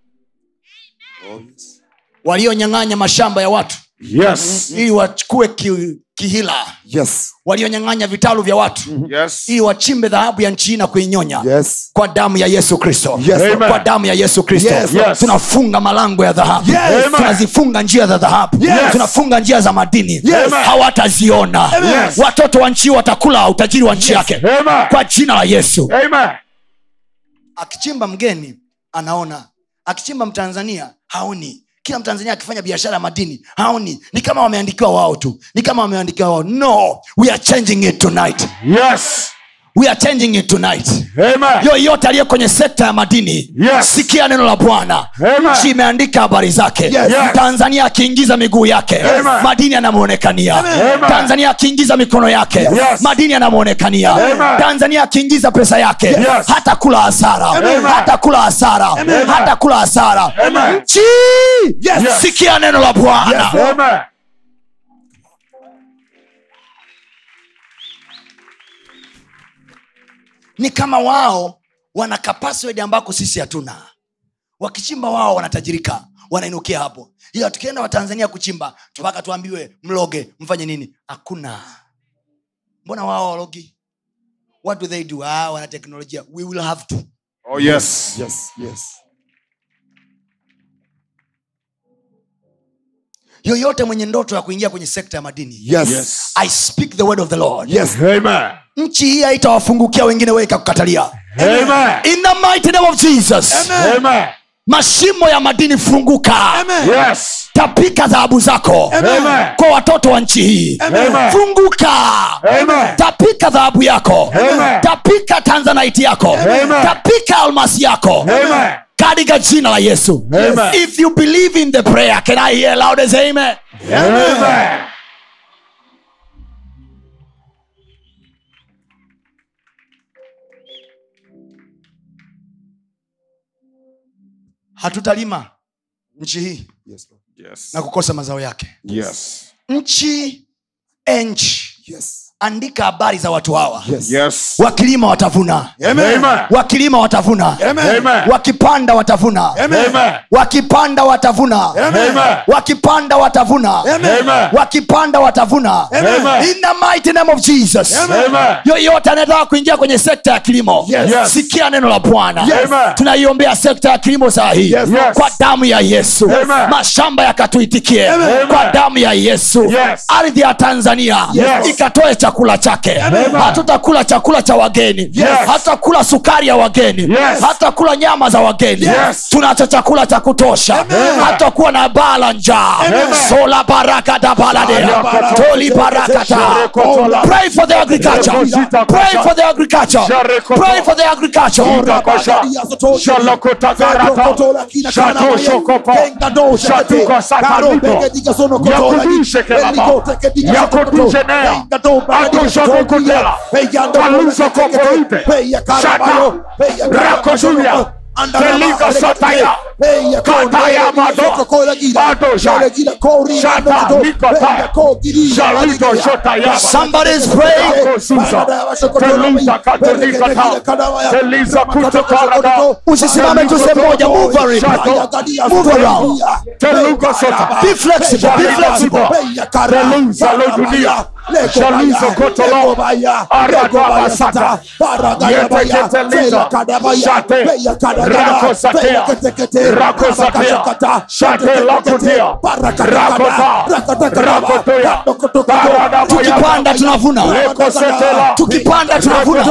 walionyang'anya mashamba ya watu Yes. ili wachukue ki, kihila Yes. walionyang'anya vitalu vya watu Yes. ili wachimbe dhahabu ya nchi hii na kuinyonya Yes. kwa damu ya yesu kristo Yes. Amen. kwa damu ya yesu kristo Yes. Yes. tunafunga malango ya dhahabu Yes. Amen. tunazifunga njia za dhahabu Yes. tunafunga njia za madini Yes. hawataziona Yes. watoto wa nchi hii watakula utajiri wa nchi yake Amen. kwa jina la yesu Amen. akichimba mgeni anaona akichimba mtanzania haoni kila mtanzania akifanya biashara ya madini haoni ni kama wameandikiwa wao tu ni kama wameandikiwa wao no we are changing it tonight Yes. we are changing it tonight Amen. yoyote aliye kwenye sekta ya madini Yes. sikia neno la bwana Amen. nchi imeandika habari zake Yes. Yes. tanzania akiingiza miguu yake Amen. madini yanamwonekania Amen. tanzania akiingiza mikono yake Yes. madini yanamwonekania Amen. tanzania akiingiza pesa yake Yes. hata kula hasara Amen. hata kula hasara hata kula hasara Amen. nchi Yes. sikia neno la bwana Amen. ni kama wao wana kapasiti ambako sisi hatuna wakichimba wao wanatajirika wanainukia hapo ila tukienda watanzania kuchimba mpaka tuambiwe mloge mfanye nini hakuna mbona wao walogi what do they do ah, wana teknolojia we will have to Oh yes. Yes, yes. yoyote mwenye ndoto ya kuingia kwenye sekta ya madini Yes. i speak the word of the lord Yes. Amen. nchi hii haitawafungukia wengine wewe ikakukatalia Amen. in the mighty name of jesus Amen. mashimo ya madini funguka Yes. tapika dhahabu zako Amen. kwa watoto wa nchi hii Amen. funguka Amen. tapika dhahabu yako Amen. tapika tanzanite yako Amen. tapika almasi yako Amen. katika jina la yesu Amen. if you believe in the prayer can i hear loud as amen Amen. hatutalima nchi hii Yes, Lord. Yes. na kukosa mazao yake Yes. nchi e nchi Yes. andika habari za watu hawa Yes. Yes. wakilima watavuna Amen. wakilima watavuna Amen. wakipanda watavuna Amen. wakipanda watavuna Amen. wakipanda watavuna Amen. wakipanda watavuna Amen. in the mighty name of jesus Amen. yoyote anayetaka kuingia kwenye sekta ya kilimo Yes. sikia neno la bwana Amen. tunaiombea sekta ya kilimo saa hii Yes. kwa damu ya yesu Amen. mashamba yakatuitikie Amen. kwa damu ya yesu Yes. ardhi ya tanzania Yes. ikatoe chakula chake hatutakula chakula cha wageni Yes. hatakula sukari ya wageni Yes. hatakula nyama za wageni Yes. tunacho chakula cha kutosha hatakuwa na baa la njaa sola baraka da baladea toli barakata pray for the agriculture pray for the agriculture pray for the agriculture Somebody's praying. usisimame tu sehemu moja move around. Move around. Be flexible. Be flexible. tukipanda tunavuna tukipanda tunavuna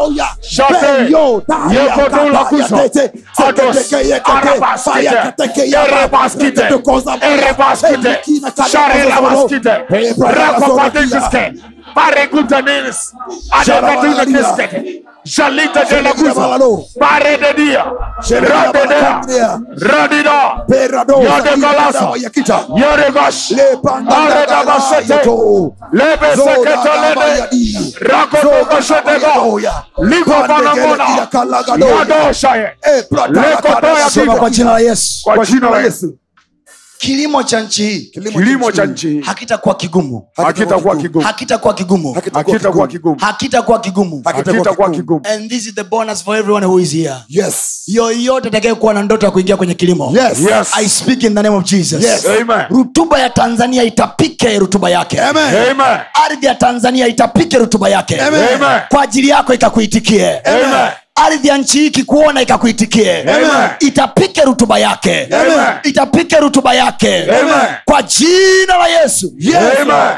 Jalita de la Gusa, Pare de Dia, Rade Dea, Radida, Yode Galasa, Yore Gash, Are da Basete, Lebe Sekete Lede, Rakoto Gashetega, Liko Banamona, Yado Shaye, Leko Toya sema kwa Pita, jina la yesu kwa jina la Yesu. kilimo cha nchi hii Kilimo cha nchi hii hakitakuwa kigumu hakitakuwa kigumu, hakitakuwa kigumu hakitakuwa kigumu, hakitakuwa kigumu hakitakuwa kigumu. and this is the bonus for everyone who is here Yes. yoyote atakayekuwa na ndoto ya kuingia kwenye kilimo Yes. Yes. i speak in the name of jesus Yes. Amen. rutuba ya tanzania itapike rutuba yake Amen. Amen. ardhi ya tanzania itapike rutuba yake Amen. kwa ajili yako ikakuitikie Amen. ardhi ya nchi hii ikikuona ikakuitikie Amen. itapike rutuba yake Amen. itapike rutuba yake Amen. kwa jina la yesu Amen.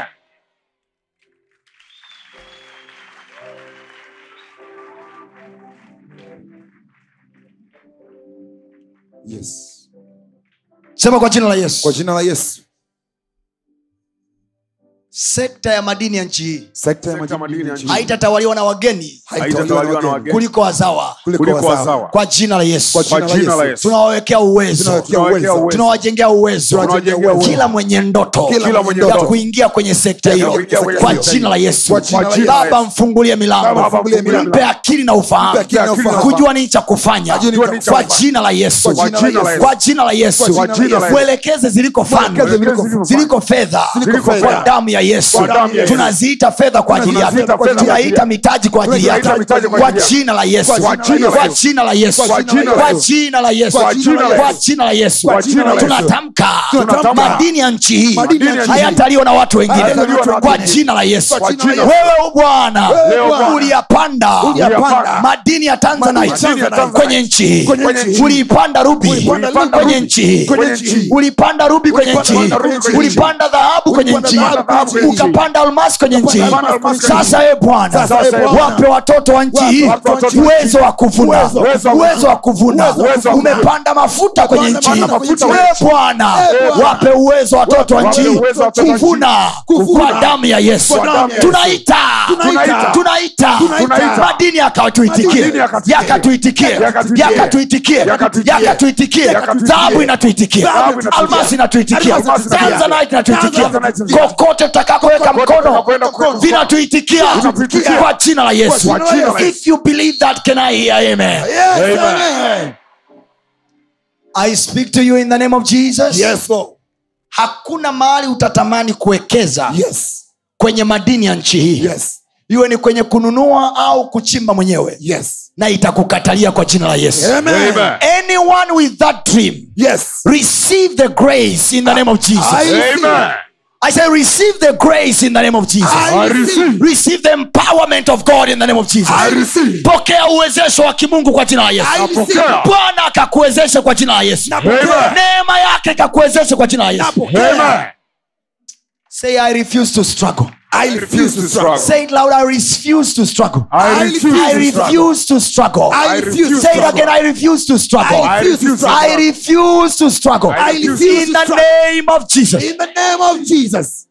Yes. sema kwa jina la yesu Kwa jina la Yesu. sekta ya madini ya nchi hii Sekta ya Sekta madini ya madini nchi haitatawaliwa na wageni Haitatawaliwa na wageni kuliko wazawa kuliko kuliko wazawa. wazawa. kwa jina la yesu Kwa Kwa jina la Yesu. tunawawekea uwezo Tunawekea Tunawekea uwezo. uwezo. tunawajengea uwezo Tunawajengea uwezo. kila mwenye ndoto Kila Kila mwenye mwenye ya ndoto. kuingia kwenye sekta hiyo kuingia kwenye kwa sekta jina la yesu Kwa jina la baba Yesu. mfungulie milango Baba, mfungulie milango. mpe akili na ufahamu Mpe akili na ufahamu. kujua nini cha kufanya Ajue nini cha kwa kufanya. jina la yesu Kwa jina la Yesu. kwa jina la yesu Kwa jina la Yesu. mwelekeze ziliko fani Mwelekeze ziliko fani. ziliko fedha Ziliko fedha. kwa damu ya Kwa yesu Kwa damu ya Yesu. tunaziita fedha kwa ajili yake Tunaziita fedha kwa ajili tunaita yake. mitaji kwa ajili yake Tunaita mitaji kwa kwa ajili yake. jina la yesu Kwa jina la kwa Yesu. jina la yesu Kwa jina la kwa Yesu. jina la yesu Kwa jina la kwa Yesu. jina la yesu Kwa jina la Yesu. tunatamka Tunatamka. madini ya nchi hii Madini ya nchi hii. hayataliwa na watu wengine Hayataliwa na watu kwa wengine. jina la yesu Kwa jina la Yesu. wewe bwana Wewe Bwana. uliyapanda Uliyapanda. madini ya tanzanite Madini ya Tanzanite. kwenye nchi hii Kwenye nchi hii. uliipanda rubi Ulipanda kwenye rubi. nchi hii Kwenye nchi hii. ulipanda rubi kwenye nchi hii Ulipanda rubi kwenye nchi hii. ulipanda dhahabu kwenye Ulipanda nchi hii dhahabu kwenye nchi hii. ukapanda almasi kwenye nchi hii Ulipanda almasi kwenye nchi sasa e bwana Sasa, ee Bwana. wape watoto wa nchi hii Wape watoto wa nchi uwezo wa kuvuna Uwezo wa kuvuna. uwezo wa kuvuna Uwezo wa kuvuna. umepanda mafuta kwenye nchi hii Umepanda mafuta kwenye e nchi. bwana Ee Bwana. wape uwezo watoto wa Wape nchi hii uwezo wa watoto wa nchi. kuvuna Kuvuna. kwa damu ya yesu Kwa damu ya Yesu. tunaita Tunaita. tunaita Tunaita. madini yakatuitikie Madini yakatuitikie. yakatuitikie Yakatuitikie. yakatuitikie Yakatuitikie. yakatuitikie Yakatuitikie. dhahabu inatuitikia Dhahabu inatuitikia. almasi inatuitikia Almasi inatuitikia. tanzanite inatuitikia Tanzanite inatuitikia. kokote tutakakoweka Kokote mkono tutakapoenda mkono. vinatuitikia Vinatuitikia. kwa jina la yesu Kwa jina la Yesu. if you believe that can i hear amen Amen. i speak to you in the name of jesus Yes, Lord. hakuna mahali utatamani kuwekeza Yes. kwenye madini ya nchi hii Yes. iwe ni kwenye kununua au kuchimba mwenyewe Yes. na itakukatalia kwa jina la yesu Amen. Amen. anyone with that dream Yes. receive the grace in the name of jesus I receive. Amen. i say receive the grace in the name of jesus I receive. receive the empowerment of god in the name of jesus I receive. pokea uwezesho wa kimungu kwa jina la yesu I receive. Napokea. bwana akakuwezeshe kwa jina la yesu Amen. neema yake ikakuwezeshe kwa jina la yesu Amen. say i refuse to struggle I refuse to struggle. say it loud i refuse to struggle I refuse I to struggle. refuse to struggle. I refuse to Say it struggle. again. I refuse to struggle. I refuse to I struggle. refuse to struggle. I refuse In to the struggle. name of Jesus. In the name of Jesus.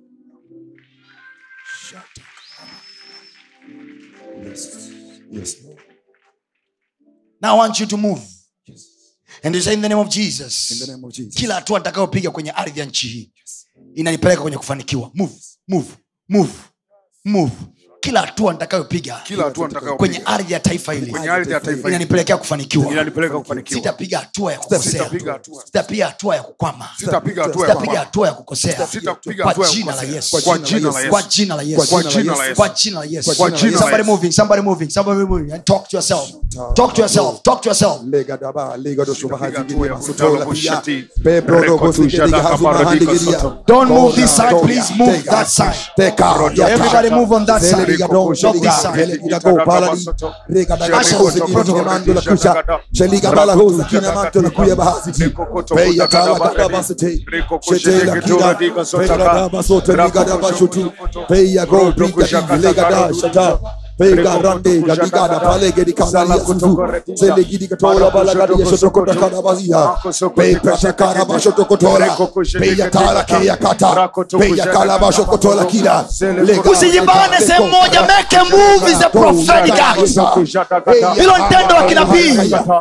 Yes. Yes, Lord. Now I want you to move. And you say in the name of Jesus. In the name of Jesus. Kila hatua nitakayopiga kwenye ardhi ya nchi hii inanipeleka kwenye kufanikiwa. Move, move, move, move. Kila hatua nitakayopiga Kila hatua nitakayopiga. kwenye ardhi ya taifa hili Kwenye ardhi ya taifa hili. inanipelekea kufanikiwa. Inanipeleka kufanikiwa. Sitapiga hatua ya kukosea. Sitapiga hatua. Sitapiga hatua ya kukwama. Sitapiga hatua ya sitapiga kwamba. hatua ya kukosea Sitapiga kwa hatua ya jina la kukosea. yesu Kwa jina la Yesu. kwa jina la yesu Kwa jina la Yesu. kwa jina la yesu Kwa jina la somebody Yesu. moving somebody moving somebody moving and talk to yourself talk to yourself talk to yourself Lega daba, lega do shuba Sitapiga hadi hatua gidi ya masoto la kutalo pia. kushati. Pe brodo Reko go sike tushada diga hazuma kaparadika handi gidi ya. soto. Don't move Go this down, side, go please down. move Take that us. side. Take out. Ya Everybody ta. move on that Zele side. diga do, Not sheliga, this side. zele diga go, paladi. Rega daga Asha. go, sike diga mando la kusha. Sheliga bala go, sakina manto la kuya bahaziti. Pe ya tala gada basite. Shete la kida. Pe ya da basote liga da bashuti. Pe ya go, briga di, lega da, shata. Pe ga rande, ga diga da pale ge di kanga ya suzu. Zele gidi katola bala gadi ya shoto kota kada bazia. Pe pesha kara bashoto kotola. Pe ya tala ke ya kata. Pe ya kala basho kotola kila. Lega- usijibane sehemu moja make a move is a prophetic act hilo ni tendo la kinabii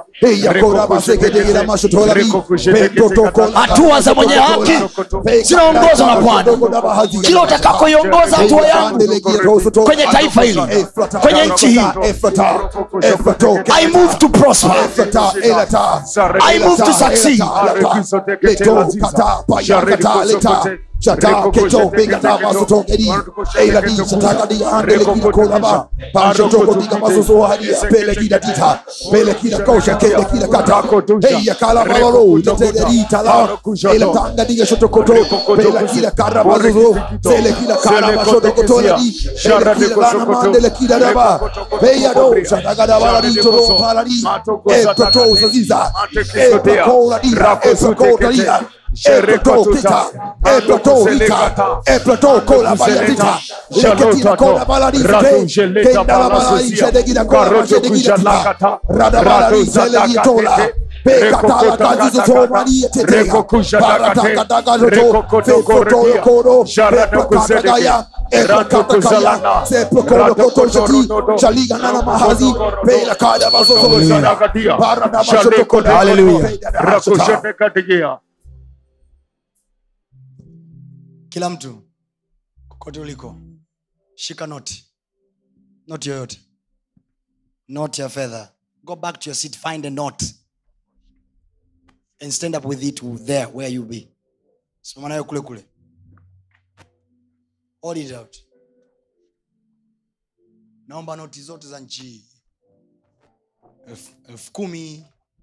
hatua za mwenye haki zinaongozwa na bwana kila utakakoiongoza hatua yangu kwenye taifa hili kwenye nchi hii i move to prosper I move to succeed. Shata keto bega da baso to edi ela di shata ga di ande le kida kola ba pa shoto ko diga baso so hadi pele kida tita pele kida kosha kele kida kata hey ya kala balolo te te di tala ela tanga diga shoto ko to pele kida kara baso so sele kida kara baso to ko to la di pele kida bana mande le kida da ba hey ya do shata ga da bala di to ro pala di e to to zaziza e to ko la di e to ko la di e plateau kita e plateau vita e plateau kola bayatita leketina kola baladita te kenda la baladita de gida kola bache de gida tita rada baladita le gida tola pe katala kazi zo mani tete barata kataga zo fe foto yo kodo pe prakata gaya e prakata gaya se prokodo koto shati chaliga nana mahazi pe la kada bazo zo barada bazo to kodo Hallelujah. kila mtu kokote uliko shika noti noti yoyote noti ya fedha go back to your seat find a note and stand up with it there where you be simama nayo kule kule Hold it out. naomba noti zote za nchi hii elfu elfu kumi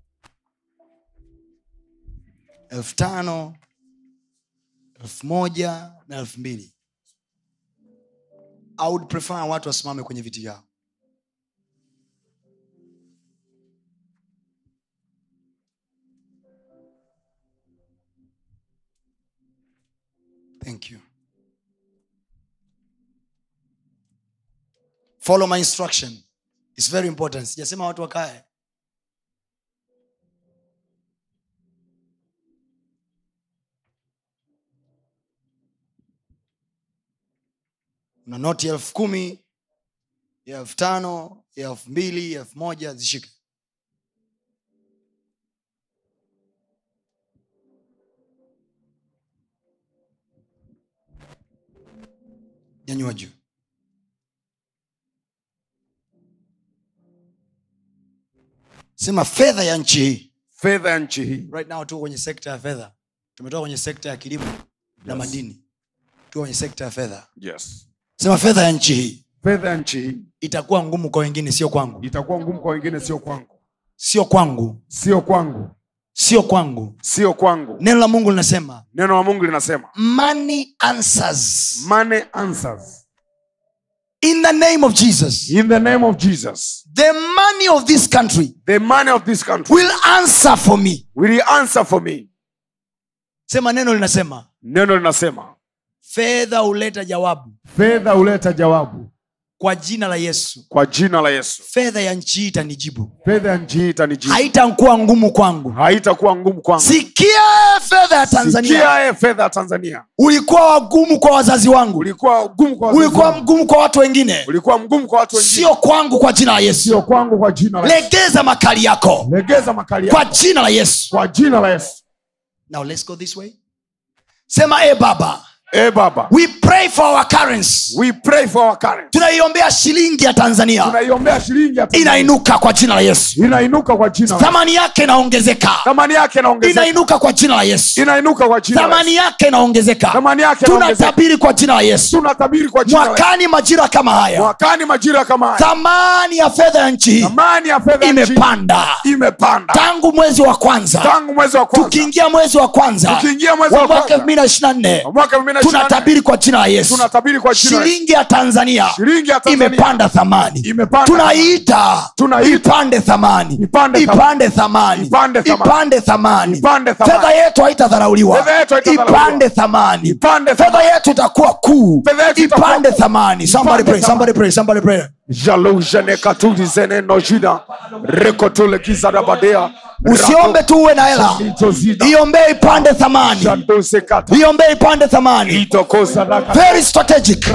elfu tano elfu moja na elfu mbili I would prefer watu wasimame kwenye viti vyao thank you follow my instruction It's very important sijasema watu wakae na noti ya elfu kumi ya elfu tano ya elfu mbili ya elfu moja zishike nyanyua juu sema fedha ya nchi hii fedha ya nchi hii right now tuko kwenye sekta ya fedha tumetoka kwenye sekta ya kilimo na madini tuko kwenye sekta ya fedha yes sema fedha ya nchi hii fedha ya nchi hii itakuwa ngumu kwa wengine sio kwangu itakuwa ngumu kwa wengine sio kwangu sio kwangu sio kwangu sio kwangu sio kwangu neno la mungu linasema neno la mungu linasema money answers money answers in the name of jesus in the name of jesus the money of this country the money of this country will answer for me will answer for me sema neno linasema neno linasema fedha huleta jawabu fedha huleta jawabu kwa jina la yesu kwa jina la yesu fedha ya nchi hii itanijibu fedha ya nchi hii itanijibu haitakuwa ngumu kwangu haitakuwa ngumu kwangu sikia fedha ya tanzania sikia eh, fedha ya tanzania ulikuwa wagumu kwa wazazi wangu ulikuwa gumu kwa wazazi ulikuwa wangu. mgumu kwa watu wengine ulikuwa mgumu kwa watu wengine sio kwangu kwa jina la yesu sio kwangu kwa jina la Yesu. legeza makali yako legeza makali kwa yako jina la yesu kwa jina la yesu now let's go this way sema e baba e baba we pray for our currency we pray for our currency tunaiombea shilingi ya tanzania tunaiombea shilingi ya Tanzania. inainuka kwa jina la yesu inainuka kwa jina la Yesu. thamani yake inaongezeka thamani yake inaongezeka inainuka kwa jina la yesu inainuka kwa jina la Yesu. thamani yake inaongezeka thamani yake inaongezeka tunatabiri kwa jina la yesu tunatabiri kwa jina la Yesu. mwakani majira kama haya mwakani majira kama haya thamani ya fedha ya nchi hii thamani ya fedha ya nchi imepanda imepanda tangu mwezi wa kwanza tangu mwezi wa kwanza tukiingia mwezi wa kwanza Tukiingia mwezi wa wa mwaka kwanza. elfu mbili na ishiri na nne Wa mwaka 2024 tunatabiri kwa jina la yesu tunatabiri kwa jina la Yesu. shilingi ya tanzania shilingi ya Tanzania imepanda thamani Imepanda tunaiita Tunaita. ipande thamani Ipande thamani. ipande thamani Ipande thamani. ipande thamani Ipande thamani. fedha yetu haitadharauliwa Fedha yetu haitadharauliwa. ipande thamani Ipande fedha thamani. yetu itakuwa kuu Fedha yetu itakuwa ipande kuu. thamani somebody Ipande pray somebody pray somebody pray jaloujene katuli zene nojina rekotule kizarabadea usiombe tu uwe na hela iombee ipande thamani jadosekata iombee ipande thamani itokozadaka very strategic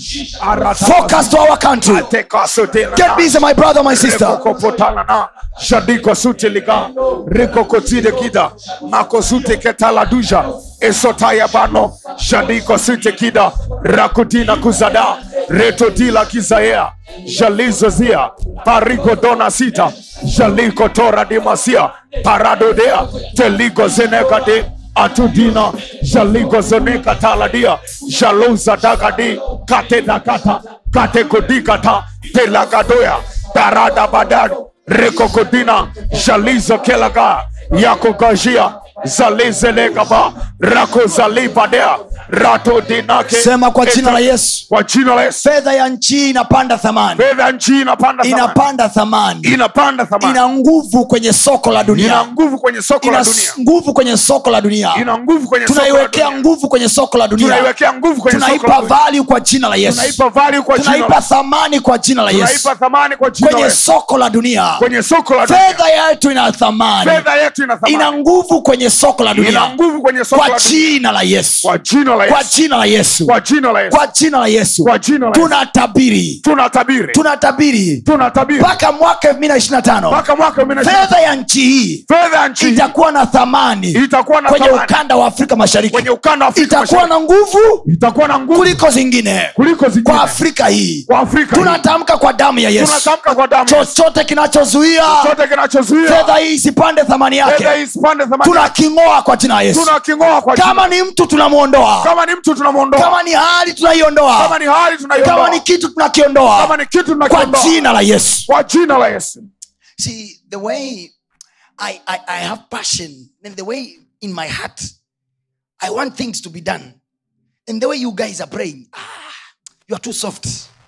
focus to our country get busy my brother my sister rekokopotalana jadiko suteliga rekokotide kida makosute ketaladuja esotaya bano jadiko sute kida rakutina kuzada retotila kizaea jalizozia parigodona sita jaliko tora dimasia paradodea teligo zenekade atudina jaligo zoneka taladia jaluza dagadi katedakata katekodikata telagadoya darada badad rekokodina jalizo kelaga yakogajia zalizelegaba rakozalibadea ratodinake sema kwa jina la yesu kwa jina la yesu fedha ya nchi hii inapanda thamani fedha ya nchi inapanda thamani. inapanda thamani inapanda thamani ina nguvu kwenye soko la ina dunia nguvu kwenye soko ina la dunia nguvu kwenye soko la dunia ina nguvu kwenye soko la tunaiwekea dunia nguvu kwenye soko la dunia tunaiwekea nguvu kwenye soko la tunaipa dunia value kwa jina la yesu tunaipa value kwa jina la tunaipa Yesu. thamani kwa jina la yesu tunaipa thamani kwa jina la kwenye Yesu. soko la dunia kwenye soko la dunia fedha yetu ina thamani fedha yetu ina ina thamani nguvu kwenye soko la ina dunia nguvu kwenye soko kwa la dunia jina la yesu kwa jina la kwa Yesu jina la yesu kwa jina la Yesu kwa jina la yesu kwa jina la Yesu tunatabiri tunatabiri tunatabiri tunatabiri mpaka mwaka elfu mbili na ishiri na tano mpaka mwaka 2020 fedha ya nchi hii fedha ya nchi hii itakuwa na thamani itakuwa na kwenye thamani ukanda wa afrika mashariki kwenye ukanda wa Afrika itakuwa Mashariki na nguvu itakuwa na nguvu kuliko zingine kuliko zingine kwa afrika hii kwa Afrika hii. tunatamka kwa damu ya yesu tunatamka kwa damu chochote kinachozuia chote kinachozuia fedha hii isipande thamani fedha yake isipande thamani tunaking'oa kwa jina la yesu tunaking'oa kwa jina kama ni mtu tunamwondoa kama ni mtu tunamwondoa kama ni hali tunaiondoa kama ni hali kama tunaiondoa ni kitu kama tunakiondoa ni kitu kwa tunakiondoa jina la yesu kwa jina la yesu see the way I, I, I have passion and the way in my heart i want things to be done and the way you guys are praying ah, you are too soft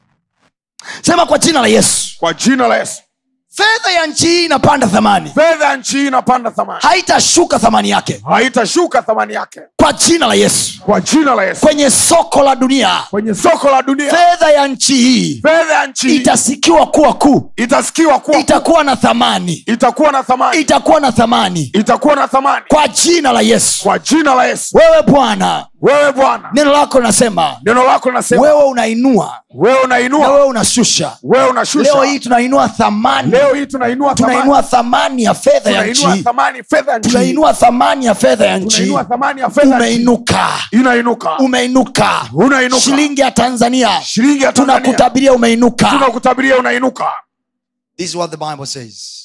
sema kwa jina la yesu kwa jina la yesu fedha ya nchi hii inapanda thamani fedha ya nchi hii inapanda thamani haitashuka thamani yake haitashuka thamani yake kwa jina la yesu kwa jina la yesu kwenye soko la dunia kwenye soko la dunia fedha ya nchi hii fedha ya nchi hii itasikiwa kuwa kuu itasikiwa kuwa itakuwa na thamani itakuwa na thamani itakuwa na thamani itakuwa na thamani kwa jina la yesu kwa jina la yesu wewe bwana wewe bwana neno lako linasema neno lako linasema wewe unainua wewe na unainua wewe unashusha wewe unashusha leo hii tunainua thamani leo hii tunainua thamani tunainua thamani ya fedha ya nchi tunainua thamani fedha ya nchi tunainua thamani ya fedha ya nchi tunainua thamani ya fedha ya nchi umeinuka inainuka umeinuka unainuka shilingi ya tanzania shilingi ya Tanzania tunakutabiria umeinuka tunakutabiria unainuka this is what the bible says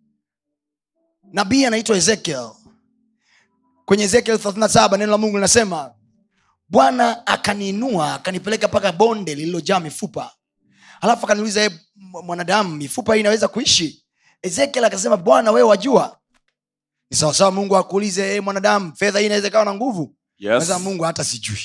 nabii anaitwa ezekiel kwenye ezekiel 37 neno la mungu linasema bwana akaniinua akanipeleka mpaka bonde lililojaa mifupa alafu akaniuliza "E, m- mwanadamu mifupa hii inaweza kuishi ezekiel akasema bwana wewe wajua ni sawasawa mungu akuulize e, mwanadamu fedha hii inaweza ikawa na nguvu Yes. Sasa mungu hata sijui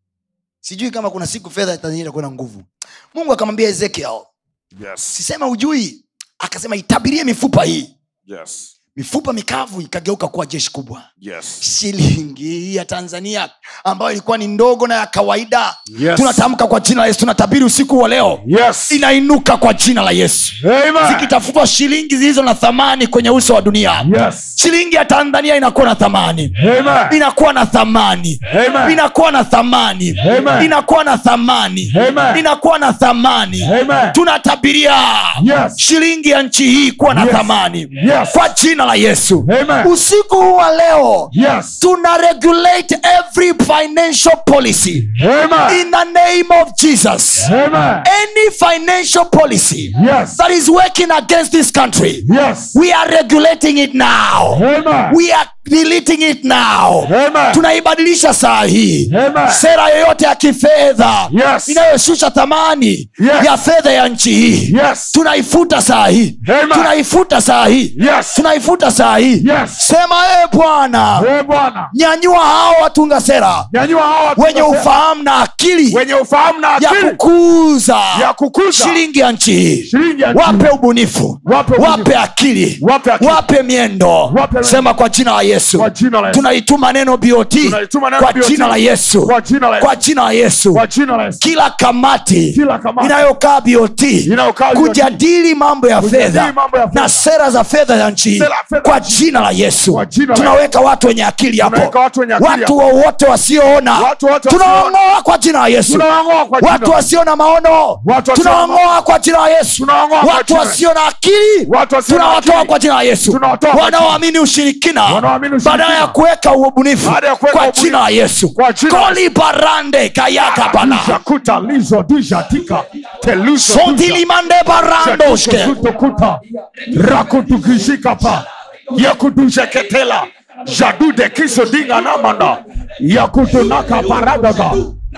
sijui kama kuna siku fedha ya tanzania itakuwa na nguvu mungu akamwambia ezekiel yes sisema ujui akasema itabirie mifupa hii yes mifupa mikavu ikageuka kuwa jeshi kubwa yes shilingi hii ya tanzania ambayo ilikuwa ni ndogo na ya kawaida Yes. tunatamka kwa jina la yesu tunatabiri usiku wa leo yes inainuka kwa jina la yesu amen zikitafutwa shilingi zilizo na thamani kwenye uso wa dunia yes shilingi ya tanzania inakuwa na thamani amen inakuwa na thamani Amen. inakuwa na thamani Amen. inakuwa na thamani Amen. inakuwa na thamani Amen. tunatabiria Yes. shilingi ya nchi hii kuwa na Yes. thamani Yes. kwa jina la yesu Amen. usiku huu wa leo yes tuna regulate every financial policy amen in the name of jesus amen any financial policy yes that is working against this country yes we are regulating it now amen we are deleting it now Amen. tunaibadilisha saa hii Amen. sera yoyote ya kifedha Yes. inayoshusha thamani Yes. ya fedha ya nchi hii yes tunaifuta saa hii Amen. tunaifuta saa hii yes tunaifuta saa hii yes sema ee bwana Eh, bwana nyanyua hao watunga sera nyanyua hawa watu wenye wasema- ufahamu na akili wenye ufahamu na ya akili kukuza ya kukuza shilingi ya nchi hii shilingi ya nchi. wape ubunifu Wape ubunifu. wape akili Wape akili. wape miendo Wape miendo. sema kwa jina la yesu Kwa jina la Yesu. tunaituma neno bot Tunaituma neno kwa BOT. jina la yesu Kwa jina la Yesu. kwa jina la yesu kwa jina la Yesu kila kamati Kila kamati. inayokaa bot Inayokaa BOT. kujadili mambo ya Kujadili fedha mambo ya fedha. na sera za fedha ya nchi hii Sera ya fedha kwa ya nchi. jina la yesu Kwa jina la tunaweka watu wenye akili hapo Tunaweka watu wenye akili watu hapo. wowote wasioona Watu wote tunawang'oa kwa jina la yesu Tunawang'oa kwa jina. watu wasio na maono Watu wasio na tunawang'oa kwa jina la yesu Tunawang'oa kwa watu jina. wasio na akili Watu wasio na tunawatoa akili. kwa jina la yesu Tunawatoa kwa wanaoamini ushirikina Wanaoamini ushirikina. badala ya kuweka ubunifu Baada ya kuweka kwa ubunifu. jina la yesu Kwa jina la koli barande kayaka bana Jakuta lizo dija tika teluso sontilimande barandoske kuta rakutukishika pa yakudujeketela jadude kiso dinga namanda yakutunaka paradaga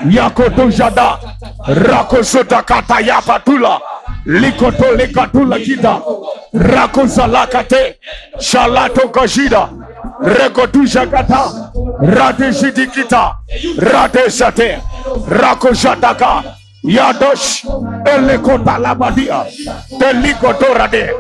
yakutujada rakosotakata yapatula likotolikatula kita rakozalakate shalatokashida rekotujakata radeshidikita radeshate rakojataka yadosh elekotalabadia telikotorade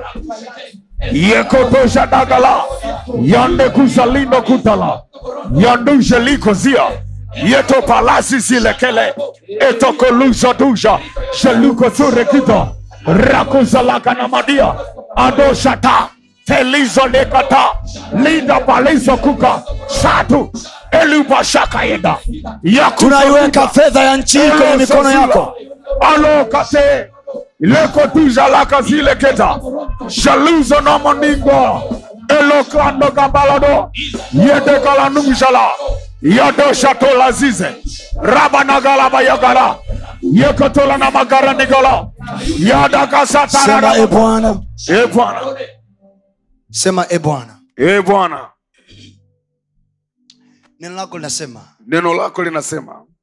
yekotoshadagala yandekuzalindo kutala yandujelikozia yeto palasi zilekele etokoluzaduja shelukosurekita rakuzalakanamadia adoshata telizolekata linda palizokuka satu elubashakaenda tunaiweka fedha ya nchi hii kwenye mikono yako alokate lekotuzalaka zileketa shaluzo namoningo elokando kabalado yedekalanungzala yadoshatola-zize rabanagalabayagala yekotola na magaranigala sema e yadakasatarara bwana e bwana sema e bwana e bwana neno lako linasema neno lako linasema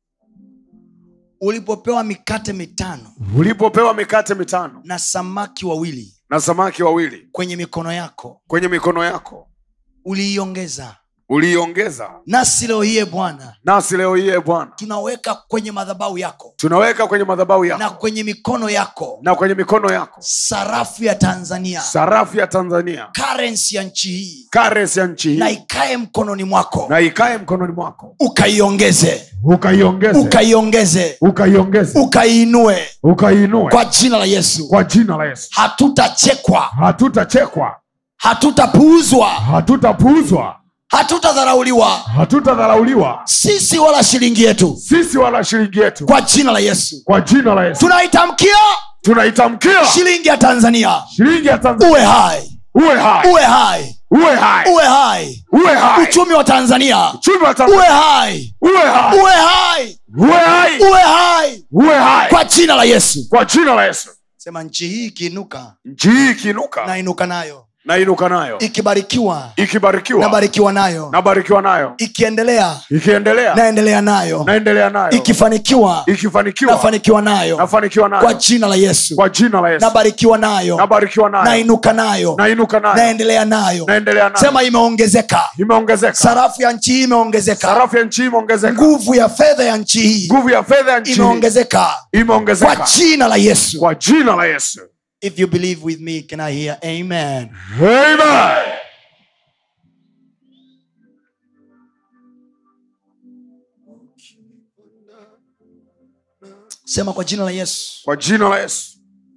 ulipopewa mikate mitano ulipopewa mikate mitano na samaki wawili na samaki wawili kwenye mikono yako kwenye mikono yako uliiongeza uliiongeza nasi leo hiye bwana nasi leo hii e bwana tunaweka kwenye madhabahu yako tunaweka kwenye madhabahu na yako kwenye mikono yako na kwenye mikono yako sarafu ya tanzania sarafu ya tanzania currency ya nchi hii kares ya nchi na hii ikae mkononi mwako na ikae mkononi mwako ukaiongeze ukaiongeze ukaiongeze ukaiongeze ukaiinue ukaiinue kwa jina la yesu kwa jina la yesu hatutachekwa hatutachekwa hatutapuuzwa hatutapuuzwa hatutadharauliwa hatutadharauliwa sisi wala shilingi yetu sisi wala shilingi yetu kwa jina la yesu kwa jina la yesu tunaitamkia tunaitamkia shilingi ya tanzania shilingi ya tanzania uwe hai uwe hai uwe hai uwe hai uwe hai uwe hai uchumi wa tanzania uchumi wa uwe tanzania hai uwe hai uwe hai uwe hai uwe hai uwe hai kwa jina la yesu kwa jina la yesu sema nchi hii ikiinuka nchi hii ikiinuka nainuka nayo na inuka nayo ikibarikiwa ikibarikiwa nabarikiwa nayo nabarikiwa nayo ikiendelea ikiendelea naendelea nayo naendelea nayo ikifanikiwa ikifanikiwa nafanikiwa nayo nafanikiwa kwa nayo jina la yesu kwa jina la yesu nabarikiwa nayo nabarikiwa nayo nainuka nayo nainuka nayo naendelea nayo naendelea nayo sema imeongezeka imeongezeka sarafu ya nchi hii imeongezeka sarafu ya nchi hii imeongezeka nguvu ya fedha ya nchi hii nguvu ya fedha ya nchi hii imeongezeka kwa imeongezeka jina la yesu kwa jina la yesu if you believe with me can i hear amen amen sema kwa jina la yesu kwa jina la yesu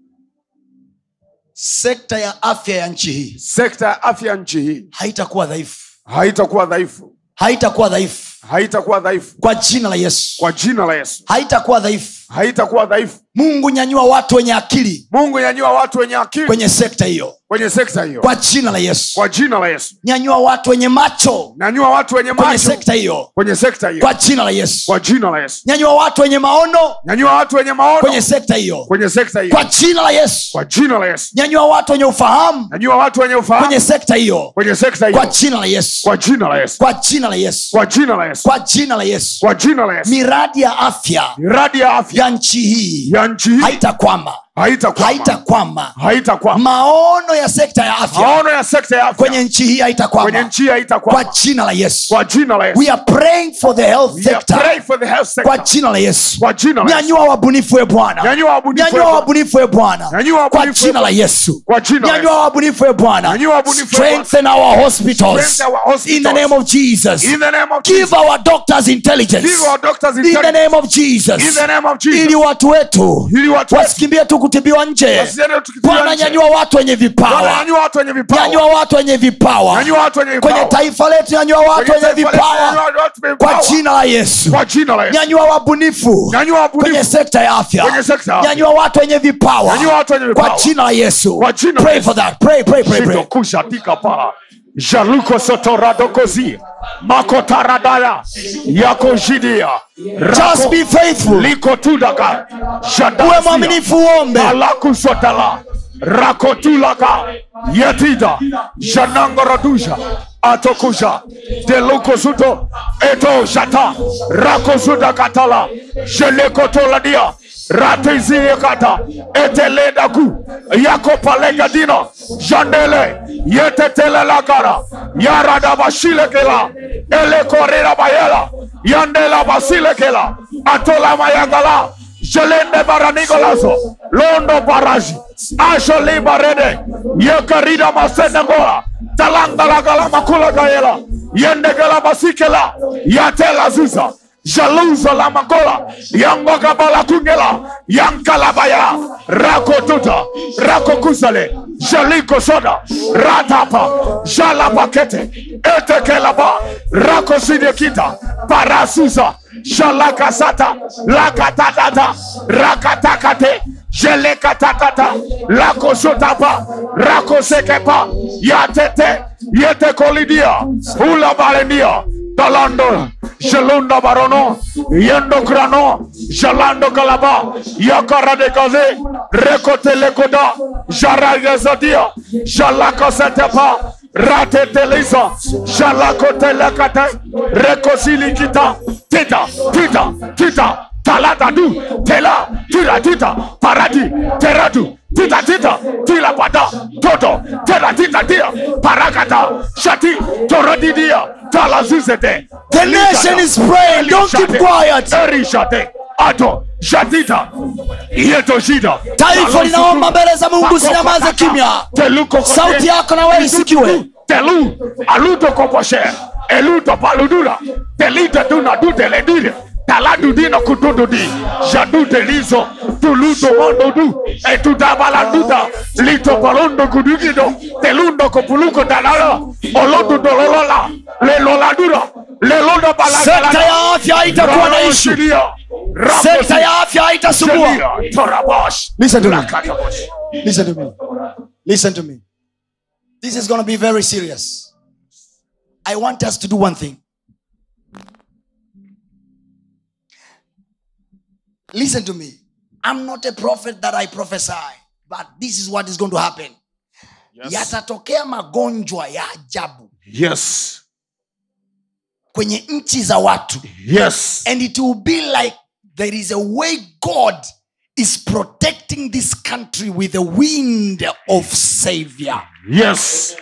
sekta ya afya ya nchi hii sekta ya afya ya nchi hii haitakuwa dhaifu haitakuwa dhaifu haitakuwa dhaifu haitakuwa dhaifu kwa jina la yesu kwa jina la yesu haitakuwa dhaifu haitakuwa dhaifu mungu nyanyua watu wenye akili mungu nyanyua watu wenye akili kwenye sekta hiyo kwenye sekta hiyo kwa jina la yesu kwa jina la yesu nyanyua watu wenye macho nyanyua watu wenye kwenye macho sekta hiyo kwenye sekta hiyo kwa jina la yesu kwa jina la yesu nyanyua watu wenye maono nyanyua watu wenye maono kwenye sekta hiyo kwenye sekta hiyo kwa jina la yesu kwa jina la yesu nyanyua watu wenye ufahamu nyanyua watu wenye ufahamu kwenye sekta hiyo kwenye sekta kwa hiyo jina la yesu kwa jina la yesu kwa jina la yesu kwa jina la yesu kwa jina la yesu kwa jina la yesu miradi ya afya miradi ya afya ya nchi hii ya nchi hii haitakwama haitakwama haitakwama haitakwama maono ya sekta ya afya maono ya sekta ya afya kwenye nchi hii kwenye haitakwama nchi hii kwa haitakwama jina la yesu kwa jina la yesu we are praying for the health We are sector praying for the health kwa sector jina la yesu kwa jina la yesu nyanyua wabunifu we bwana nyanyua wabunifu nyanyua wetu. wabunifu we bwana Nyanyua kwa wabunifu jina wetu. la yesu kwa jina la nyanyua yesu wabunifu we bwana Nyanyua wabunifu we Bwana. strengthen our hospitals Strengthen our hospitals. in the name of jesus in the name of give Jesus our doctors intelligence give our doctors in the intelligence name of jesus in the name of ili Jesus watu wetu ili watu wetu wasikimbie tu kutibiwa nje wasiende tukitiwa bwana nje. nyanyua watu wenye Bwana, vipawa nyanyua watu wenye vipawa nyanyua watu wenye vipawa nyanyua watu wenye kwenye vipawa taifa letu nyanyua watu Kwenye wenye taifa letu, vipawa nyanyua watu wenye kwa vipawa. jina la yesu kwa jina la Yesu nyanyua wabunifu nyanyua kwenye wabunifu sekta ya afya Kwenye sekta ya afya. nyanyua watu wenye vipawa Nyanyua watu wenye kwa vipawa. jina la yesu Kwa jina la pray Yesu. for that pray pray pray Shito pray kusha tika pa jaluko sotoradokozi makotaradaya yako jidia just be faithful liko tudaka uwe mwaminifu uombe alakusotala rakotulaka yetida janangoradusha atokusha delukosuto eto shata rakosudakatala jelekotoladia ratiziyekata eteledaku yakopalegadina jandele yetetelelakara yaradabashilekela elekorerabayela yandelabasilekela atolamayagala jelende baranigolazo londo baraji asholibarede yekarida masenegola talangalagala makulagayela yendegela basikela yatelazuza jaluza la magola yangogabala kungela yankalabaya rakotuta rakokusale jaliko soda ratapa jalapakete etekelaba rakosidekita parasuza jalakasata lakatatata rakatakate jelekatakata lakosotapa rakosekepa yatete yetekolidia ulabalendia talando jelunda barono yendo krano jalando kalaba yakaradekaze rekotelekoda jaragazadia jalakosetepa ratetelisa jalakotelekate rekosilikita tita tita tita taladadu tela tiratita parati teratu titatita tilapata toto teratitatia parakata shati torodidia talazizete The nation is praying. Don't keep quiet. erishate ato jatita yetoshida Taifa linaomba mbele za Mungu, usinyamaze kimya. Sauti yako na wewe isikiwe. telu aluto koposhe eluto paludura telite tuna duteledire taladudino kutududi jadutelizo tuluto mondodu etutabalanduta litopalondo kudugido telundo kopuluko talala olodudololola leloladura lelondo Sekta ya afya haitakuwa na ishu. Sekta ya afya haitasumbua. Listen to me. Listen to me. Listen to me. This is going to be very serious. I want us to do one thing. Listen to me. I'm not a prophet that I prophesy, but this is what is going to happen. Yatatokea magonjwa ya ajabu yes kwenye nchi za watu. yes and it will be like there is a way God is protecting this country with the wind of savior yes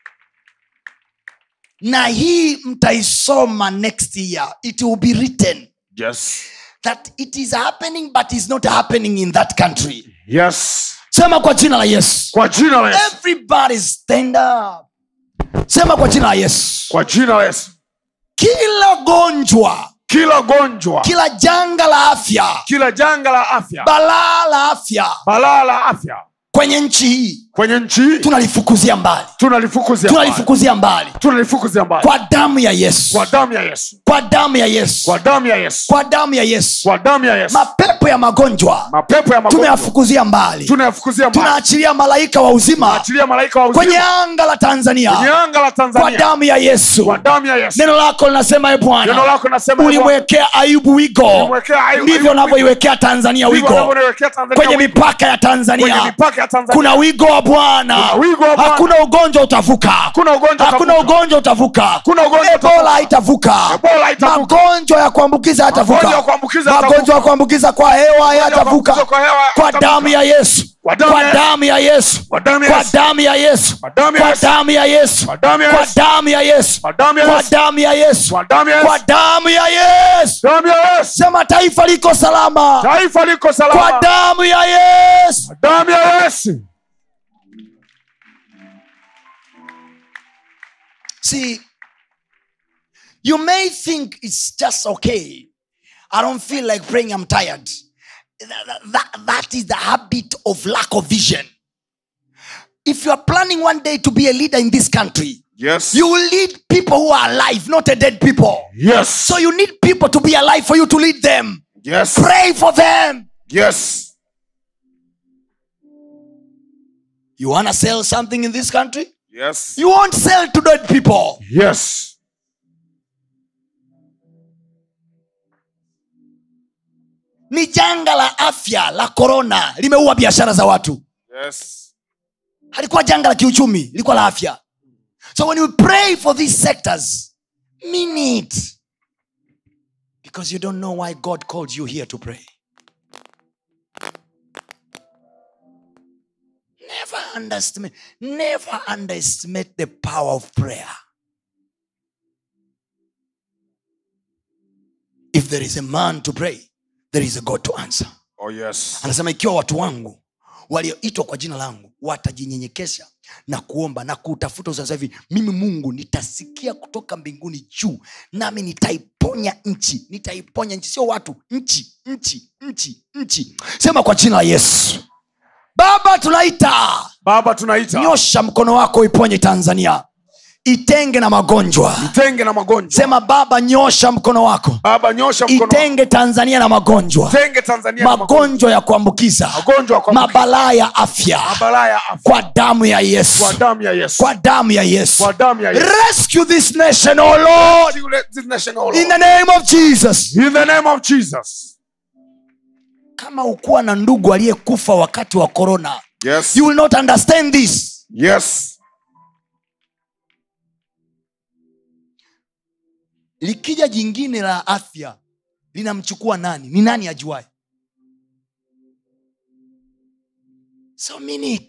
na hii mtaisoma next year it will be written yes that it is happening but is not happening in that country yes sema kwa jina la yesu kwa jina la yesu everybody stand up sema kwa jina la yesu kwa jina la yesu kila gonjwa kila gonjwa kila janga la afya kila janga la afya balaa la afya balaa la afya kwenye nchi hii kwenye nchi hii tunalifukuzia mbali tunalifukuzia mbali. tunalifukuzia mbali tunalifukuzia mbali kwa damu ya yesu kwa damu ya yesu kwa damu ya yesu kwa damu ya yesu kwa damu ya yesu kwa damu ya yesu mapepo ya magonjwa mapepo ya magonjwa tumeyafukuzia mbali tunayafukuzia mbali tunaachilia malaika wa uzima achilia malaika wa kwenye uzima anga la kwenye tanzania anga la kwa tanzania damu ya yesu kwa damu ya yesu neno lako linasema e neno bwana lako nasema ulimwekea ayubu wigo Ulimwekea Ayubu- ndivyo Ayubu unavyoiwekea tanzania Ndivyo wigo unavyowekea Tanzania kwenye wigo. mipaka ya kwenye tanzania mipaka ya Tanzania kuna wigo wa bwana Kuna wigo wa Bwana. hakuna ugonjwa utavuka Hakuna ugonjwa hakuna utavuka. ugonjwa utavuka Hakuna ugonjwa ebola utavuka. haitavuka Ebola haitavuka. magonjwa ya kuambukiza Magonjwa ya yatavuka kuambukiza magonjwa ya kuambukiza kwa hewa yatavuka kuambukiza kwa hewa kwa yatavuka. damu ya yesu Kwa damu kwa ya- damu ya yesu Kwa damu ya kwa Yesu. damu ya yesu Kwa damu ya kwa Yesu. damu ya yesu Kwa damu ya kwa Yesu. damu ya yesu Kwa damu ya kwa Yesu. damu ya yesu Kwa damu ya Yesu. kwa damu ya yesu damu ya yesu sema taifa liko salama taifa liko kwa salama damu ya yesu damu ya yesu See, you may think it's just okay. I don't feel like praying, I'm tired. That, that- that is the habit of lack of vision. If you are planning one day to be a leader in this country, yes you will lead people who are alive, not a dead people. yes So you need people to be alive for you to lead them. yes Pray for them. yes You want to sell something in this country? yes You won't sell to dead people. yes Ni janga la afya la korona limeua biashara za watu. yes halikuwa janga la kiuchumi lilikuwa la afya so when you pray for these sectors mean it because you don't know why god called you here to pray never underestimate never underestimate the power of prayer if there is a man to pray there is a god to answer oh yes anasema ikiwa watu wangu walioitwa kwa jina langu watajinyenyekesha na kuomba na kuutafuta usaza hivi mimi mungu nitasikia kutoka mbinguni juu nami nitaiponya nchi nitaiponya nchi sio watu nchi nchi nchi nchi sema kwa jina la yesu baba tunaita baba tunaita nyosha mkono wako iponye tanzania itenge na magonjwa itenge na magonjwa sema baba nyosha mkono wako baba nyosha mkono wako. itenge tanzania na magonjwa itenge tanzania na magonjwa magonjwa ya kuambukiza magonjwa ya kuambukiza. mabalaa ya afya mabalaa ya afya kwa damu ya yesu kwa damu ya yesu kwa damu ya yesu kwa damu ya yesu rescue this nation oh lord This nation, oh in Lord. the name of jesus in the name of jesus kama ukuwa na ndugu aliyekufa wakati wa corona yes you will not understand this yes likija jingine la afya linamchukua nani ni nani ajuae so mean it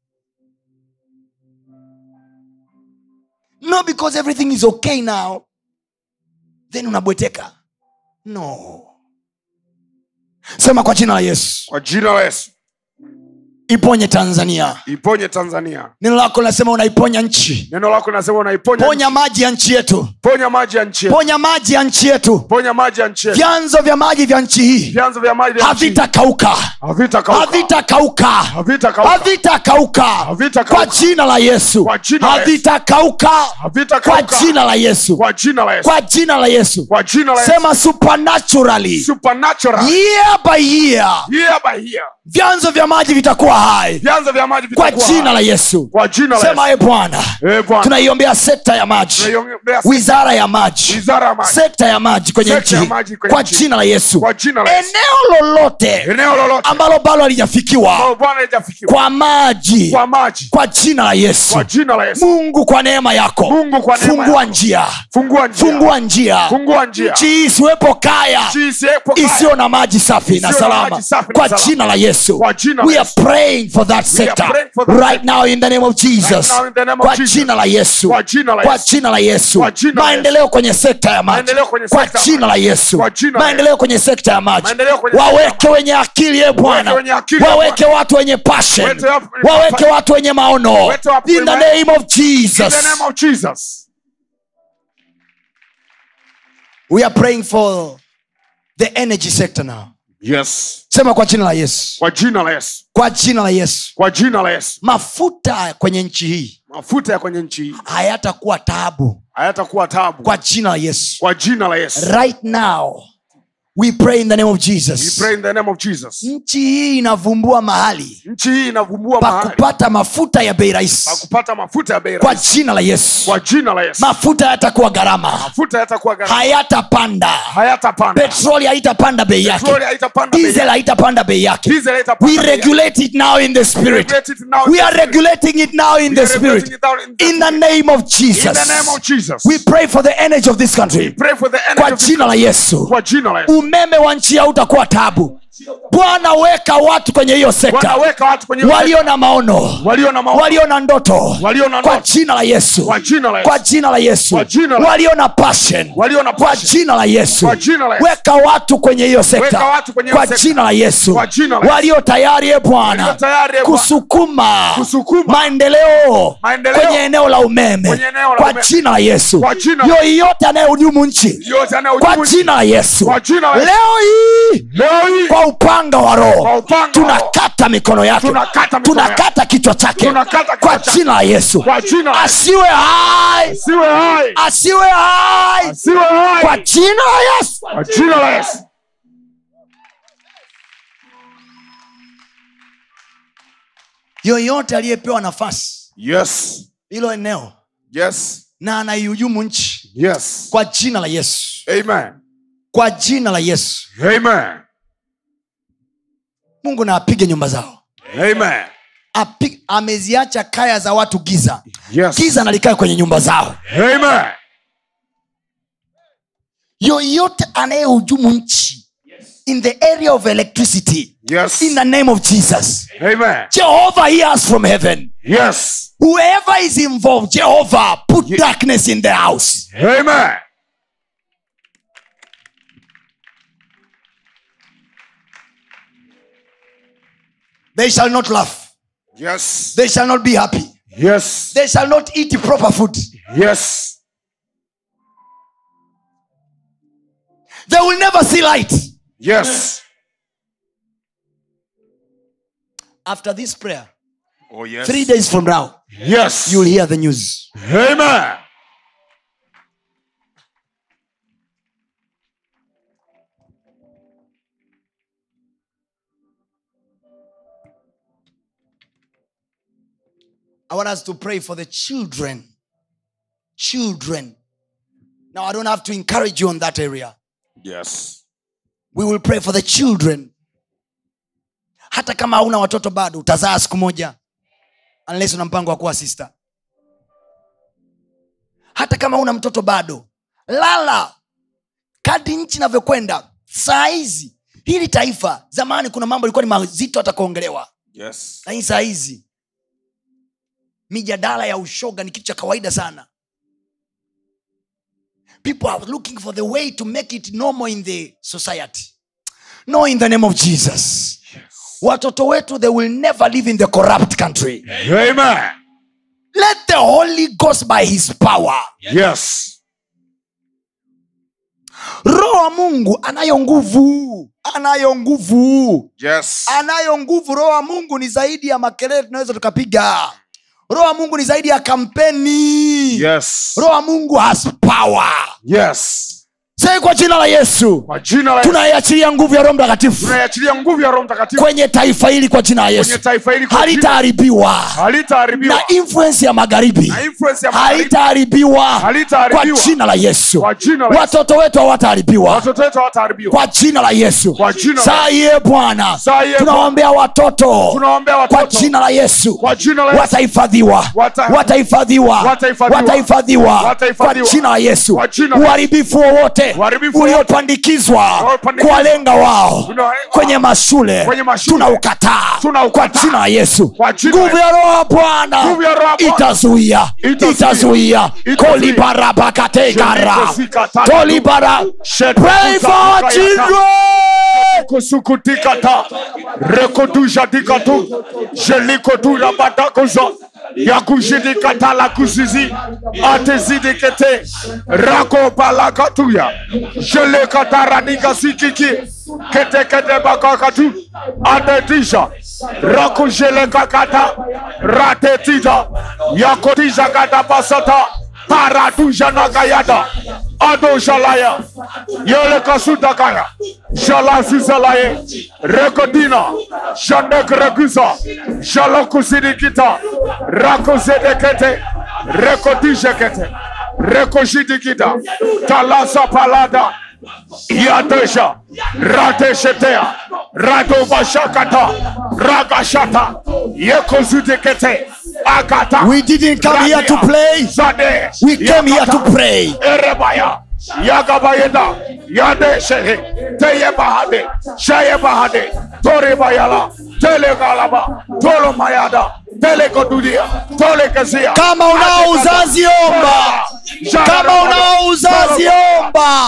no because everything is okay now then unabweteka no sema kwa jina la yesu kwa jina la yesu iponye tanzania iponye tanzania neno lako linasema unaiponya nchi neno lako linasema unaiponya ponya maji ya nchi yetu ponya maji ya nchi yetu. ponya maji ya nchi yetu ponya maji ya nchi yetu. vyanzo vya maji vya nchi hii vyanzo vya maji vya nchi havitakauka havitakauka havitakauka havitakauka havitakauka Havitakauka. kwa jina la yesu Kwa jina la Yesu. havitakauka kwa havitakauka jina la yesu kwa jina la Yesu kwa jina la yesu kwa jina la Yesu sema supernaturally supernatural year by year year by year vyanzo vya maji vitakuwa hai vyanzo vya maji kwa vitakuwa jina la yesu kwa jina la sema Yesu e bwana eh bwana tunaiombea sekta ya maji tunaiombea wizara ya maji wizara ya maji sekta ya maji kwenye Sekta nchi ya hii. maji kwenye kwa nchi. jina la yesu kwa jina la Yesu eneo lolote eneo lolote ambalo bado halijafikiwa ambalo bwana haijafikiwa kwa maji kwa maji kwa jina la yesu kwa jina la Yesu mungu kwa neema yako Mungu kwa neema fungua yako. njia fungua njia fungua njia fungua njia nchi hii isiwepo kaya Nchi isiwepo kaya. isiyo na maji safi na Isiyo na salama maji safi na kwa salama. jina la yesu Kwa jina la we are Yesu. praying for that sector praying for that right sector. now in the name of jesus Right now in the name of kwa Jesus. jina la yesu Kwa jina la kwa Yesu. jina la yesu Kwa jina la maendeleo kwenye sekta ya maji Maendeleo kwenye kwa sekta ya jina la maji. yesu Kwa jina la maendeleo kwenye sekta ya maji Maendeleo kwenye sekta ya waweke wenye akili ye bwana wenye akili, ye waweke watu wenye passion Waweke watu wenye waweke passion. watu wenye maono Waweke watu in the wenye- name of in the jesus name of Jesus we are praying for the energy sector now yes sema kwa jina la yesu kwa jina la Yesu kwa jina la yesu kwa jina la Yesu mafuta kwenye nchi hii mafuta ya kwenye nchi hii hayatakuwa taabu hayatakuwa tabu kwa jina la yesu kwa jina la Yesu right now we pray in the name of we jesus pray in the name of Jesus nchi hii inavumbua mahali nchi hii inavumbua pa mahali kupata mafuta ya bei pa rahisi kupata mafuta ya bei kwa rahisi jina la yesu kwa jina la Yesu mafuta yatakuwa gharama mafuta yatakuwa gharama hayatapanda hayatapanda petroli haitapanda bei petroli yake haitapanda bei diesel yake. haitapanda bei yake diesel haitapanda we bei yake. regulate it now in the spirit Regulate it now in we the are spirit. regulating it now in We the are spirit regulating it now in the in the name of in jesus the name of Jesus we pray for the energy of this country pray for the energy kwa of this jina la country. yesu kwa jina la Yesu umeme wa nchi yao utakuwa tabu bwana weka watu kwenye hiyo sekta wanaweka watu kwenye walio na maono walio na maono walio na ndoto walio na kwa ndoto jina la yesu kwa jina la Yesu kwa jina la yesu Kwa jina la- walio na passion walio na kwa passion jina la yesu Kwa jina la Yesu. weka watu kwenye hiyo sekta Weka watu kwenye hiyo kwa sekta. jina la yesu Kwa jina la Yesu. walio tayari e Walio bwana tayari, e Bwana. kusukuma Kusukuma. maendeleo Maendeleo. kwenye eneo la umeme Kwenye eneo la kwa umeme. jina la yesu Kwa jina la- yoyote anayehujumu nchi yote anayojibu kwa jina la yesu Kwa jina la Yesu. leo hii leo hii kwa upanga wa roho Kwa upanga wa roho. tunakata mikono yake Tunakata mikono yake. tunakata kichwa chake Tunakata kichwa kwa chake. jina la yesu Kwa jina la Yesu. asiwe hai siwe hai asiwe hai siwe hai kwa jina la yesu kwa jina la Yesu yoyote aliyepewa nafasi yes hilo eneo yes na anaihujumu nchi yes kwa jina la yesu amen kwa jina la yesu amen mungu na apige nyumba zao amen Api, ameziacha kaya za watu giza yes giza nalikae kwenye nyumba zao amen yoyote anayehujumu nchi in the area of electricity yes in the name of jesus amen jehovah hears from heaven yes whoever is involved jehovah put darkness in the house amen they shall not laugh yes they shall not be happy yes they shall not eat proper food yes they will never see light yes after this prayer oh yes three days from now yes you'll hear the news amen i want us to pray for the children children now i don't have to encourage you on that area yes we will pray for the children hata kama hauna watoto bado utazaa siku moja unless una mpango wa kuwa sister hata kama una mtoto bado lala kadi nchi inavyokwenda saa hizi hili taifa zamani kuna mambo ilikuwa ni mazito hata kuongelewa Yes. lakini saa hizi mijadala ya ushoga ni kitu cha kawaida sana people are looking for the way to make it normal in the society no in the name of jesus watoto wetu they will never live in the corrupt country Amen. let the holy ghost by his power Yes. roho wa mungu anayo nguvu anayo nguvu Yes. anayo nguvu roho wa mungu ni zaidi ya makelele tunaweza tukapiga roho wa mungu ni zaidi ya kampeni Yes. roho wa mungu has power Yes. sai kwa jina la yesu Kwa jina la Yesu tunaiachilia nguvu ya roho mtakatifu tunaiachilia nguvu ya Roho Mtakatifu kwenye taifa hili kwa jina la kwenye yesu taifa hili kwa jina halitaharibiwa halitaharibiwa na influence ya magharibi na influence ya magharibi halitaharibiwa kwa halitaharibiwa jina la yesu Kwa jina la Yesu. watoto wetu hawataharibiwa watoto wetu hawataharibiwa kwa jina la yesu Kwa jina la saa iye bwana Saa iye tunaombea watoto tunaombea kwa watoto jina la yesu Kwa jina la Yesu. watahifadhiwa Wata- watahifadhiwa Watahifadhiwa. watahifadhiwa kwa Watahifadhiwa. jina la yesu Kwa jina la Yesu. uharibifu wowote Uharibifu wowote. uliopandikizwa Uliopandikizwa. kuwalenga wao Tuna- kwenye mashule Kwenye mashule. tunaukataa Tunaukataa. kwa jina la yesu Kwa jina la nguvu ya roho ya bwana Nguvu ya Roho ya Bwana. itazuia Itazuia. itazuia Itazuia. kolibarabakategara Jelikosika- tolibara Shetu- pray for our Kayata. children kusukutikata rekodujadikatu jelikoturabadakoza yakuzhidikatala kuzizi atezidikete rakobalakatuya jelekataranikazikiki keteketebakakatu adedisha rakujelekakata ratetida yakotizakatapasata paradujanakayada adoshalaya yelekasutakaya jalazizalaye rekodina janekreguza jalokusidikita rakozedekete rekodijekete rekozidikita talasapalada yadesha radeshetea radovashakata ragashata yekozudikete akata we didn't come here to play Zade. we came here to Yakata. pray Erebaya, Yagabayeda, Yade Shehe, Teye Bahade, Shaye Bahade, Tori Bayala, Tele Galaba, Tolo Mayada, Tele Kodudia, Tole Kazia. kama unao uzazi omba kama unao uzazi omba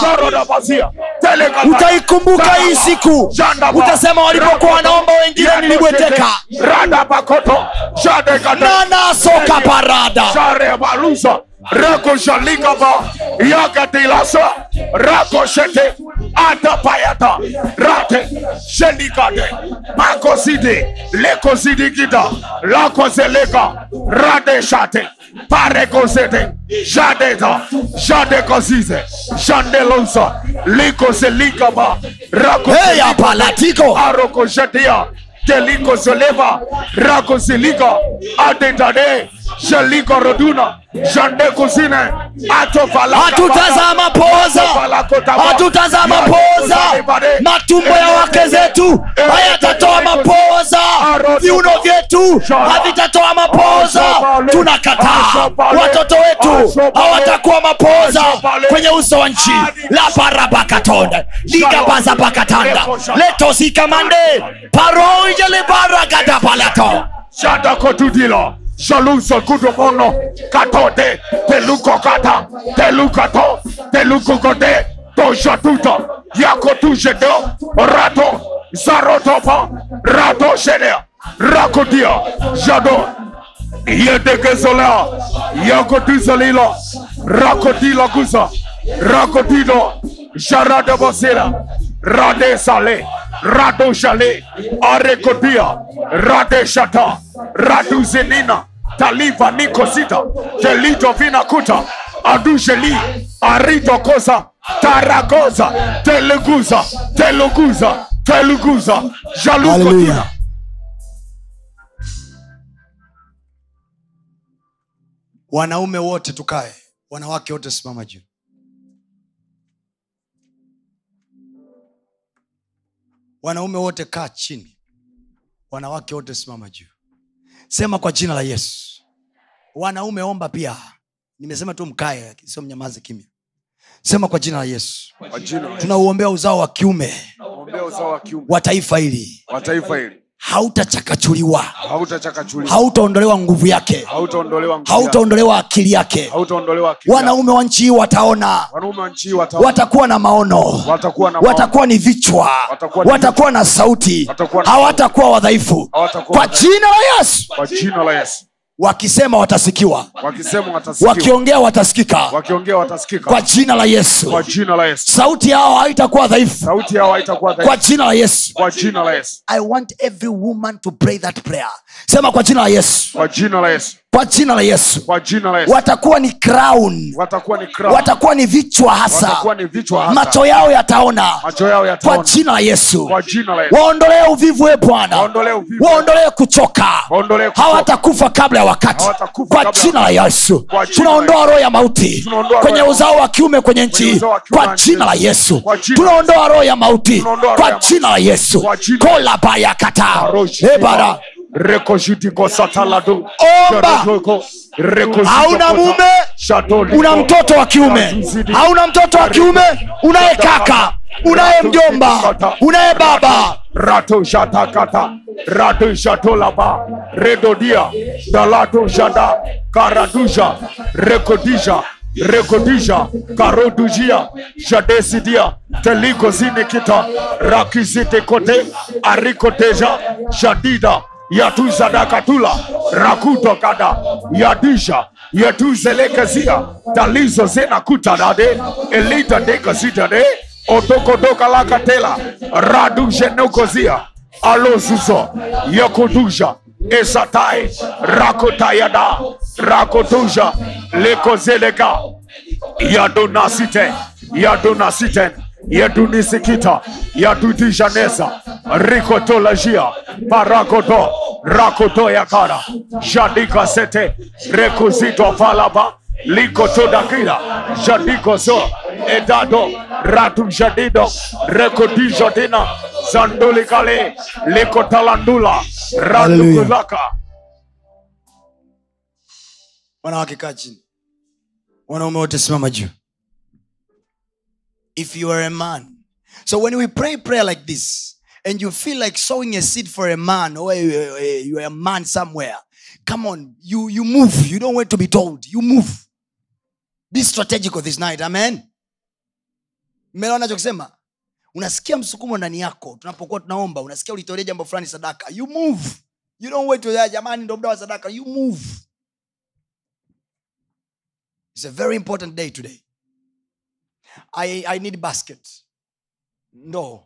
utaikumbuka hii siku utasema walipokuwa wanaomba wengine nilibweteka Rada Bakoto, Shade Gada. nanasoka parada Share balusa rako shalikaba yakatilasa rako shete atapayata rate shelikade makoside lekosidikida lakoseleka rade shate parekosete jadeta jadekosize jandelosa likoselikaba rako heya palatiko arokoshatia teliko zeleva rako zilika adendade shaliko roduna jandeko zine atovalaka hatutazama poza hatutazama poza matumbo ya wake zetu hayatatoa mapoza viuno vyetu havitatoa mapoza tunakataa watoto wetu hawatakuwa mapoza kwenye uso wa nchi la barabakatonda ligabazabakatanda letosikamande paroijelebaragadapalatoo Shada kotudilo. Shaluso kudomono. Katote. Teluko kata. Telukato. Teluko kote. Toshatuta. Yako tujedo. Rato. Zarotopa. Rato shedea. Rakodia. Jado. Yedegezola. Yako dizalila. Rakodila guza. Rakodilo. Jarada bosera. Rade sale. Rado shale. Arekodia. Rade shata. Radu zenina. Taliva nikosita. Delito vinakuta. Adujeli. Arito kosa. Taragoza. Teleguza. Teluguza. Teluguza. Jalukotina. Hallelujah. wanaume wote tukae wanawake wote simama juu wanaume wote kaa chini wanawake wote simama juu sema kwa jina la yesu wanaume omba pia nimesema tu mkae sio mnyamaze kimya sema kwa jina la yesu kwa jina la Yesu. tunauombea uzao wa kiume Ombea uzao wa kiume wa taifa hili wa taifa hili hautachakachuliwa hautachakachuliwa hautaondolewa nguvu yake hautaondolewa nguvu yake. hautaondolewa akili yake hautaondolewa akili yake. wanaume wa nchi hii wataona wanaume wa nchi hii wataona. watakuwa na maono watakuwa na maono. watakuwa ni vichwa Watakuwa ni watakuwa na sauti Watakuwa na hawatakuwa wadhaifu Hawatakuwa kwa wadhaifu. jina la yesu kwa jina la yesu wakisema watasikiwa wakisema watasikiwa wakiongea watasikika wakiongea watasikika kwa jina la yesu kwa jina la yesu sauti yao haitakuwa dhaifu sauti yao haitakuwa kwa dhaifu jina la yesu kwa jina la yesu i want every woman to pray that prayer sema kwa jina la yesu kwa jina la yesu kwa jina la yesu kwa jina la yesu watakuwa ni crown watakuwa ni crown. watakuwa ni vichwa hasa watakuwa ni vichwa hasa. macho yao yataona macho yao kwa yataona jina la yesu kwa jina la yesu waondolee uvivu e bwana Waondolee uvivu. waondolee kuchoka Waondolee kuchoka. hawatakufa kabla ya wakati Hawatakufa kwa kabla ya jina la yesu Kwa jina tunaondoa la roho ya mauti Tunaondoa roho kwenye ya uzao wa kiume kwenye nchi Kwenye hii uzao wa kiume kwa wa jina la nchi. yesu Kwa jina la tunaondoa roho ya mauti Tunaondoa roho kwa ya mauti. jina la yesu Kwa jina- kolabayakata ebara rekojitiko satalado Omba. hauna mume una mtoto wa kiume hauna mtoto wa kiume unaye kaka unaye mjomba unaye baba rato shatakata rato shatolaba redodia dalato shada karadusha rekodisha rekodisha karodujia jadesidia teligozinikita rakizitekote arikoteja jadida yatuzadakatula rakutokada yadisha yatuzelekezia talizo zenakutadade elitadekazitade otokodokalakatela radujenokozia alozuzo yakoduja esatai rakotayada rakotuja lekozeleka yadonasite yadonasiten yadunisikita yadudijanesa rikotolajia parakoto rakotoyakara jadikasete rekozito falaba likotodakila jadikoso edado ratujadido rekodijodina zandolikale likotalandula radukulaka wanawake kaa chini wanaume wote simama juu if you are a man so when we pray prayer like this and you feel like sowing a seed for a man or you you are a man somewhere come on you you move you don't wait to be told you move be strategical this night amen mmeelewa nachokisema unasikia msukumo ndani yako tunapokuwa tunaomba unasikia ulitolea jambo fulani sadaka you move you don't wait to, "Ah, jamani ndo muda wa sadaka you move It's a very important day today. I, I need basket. No.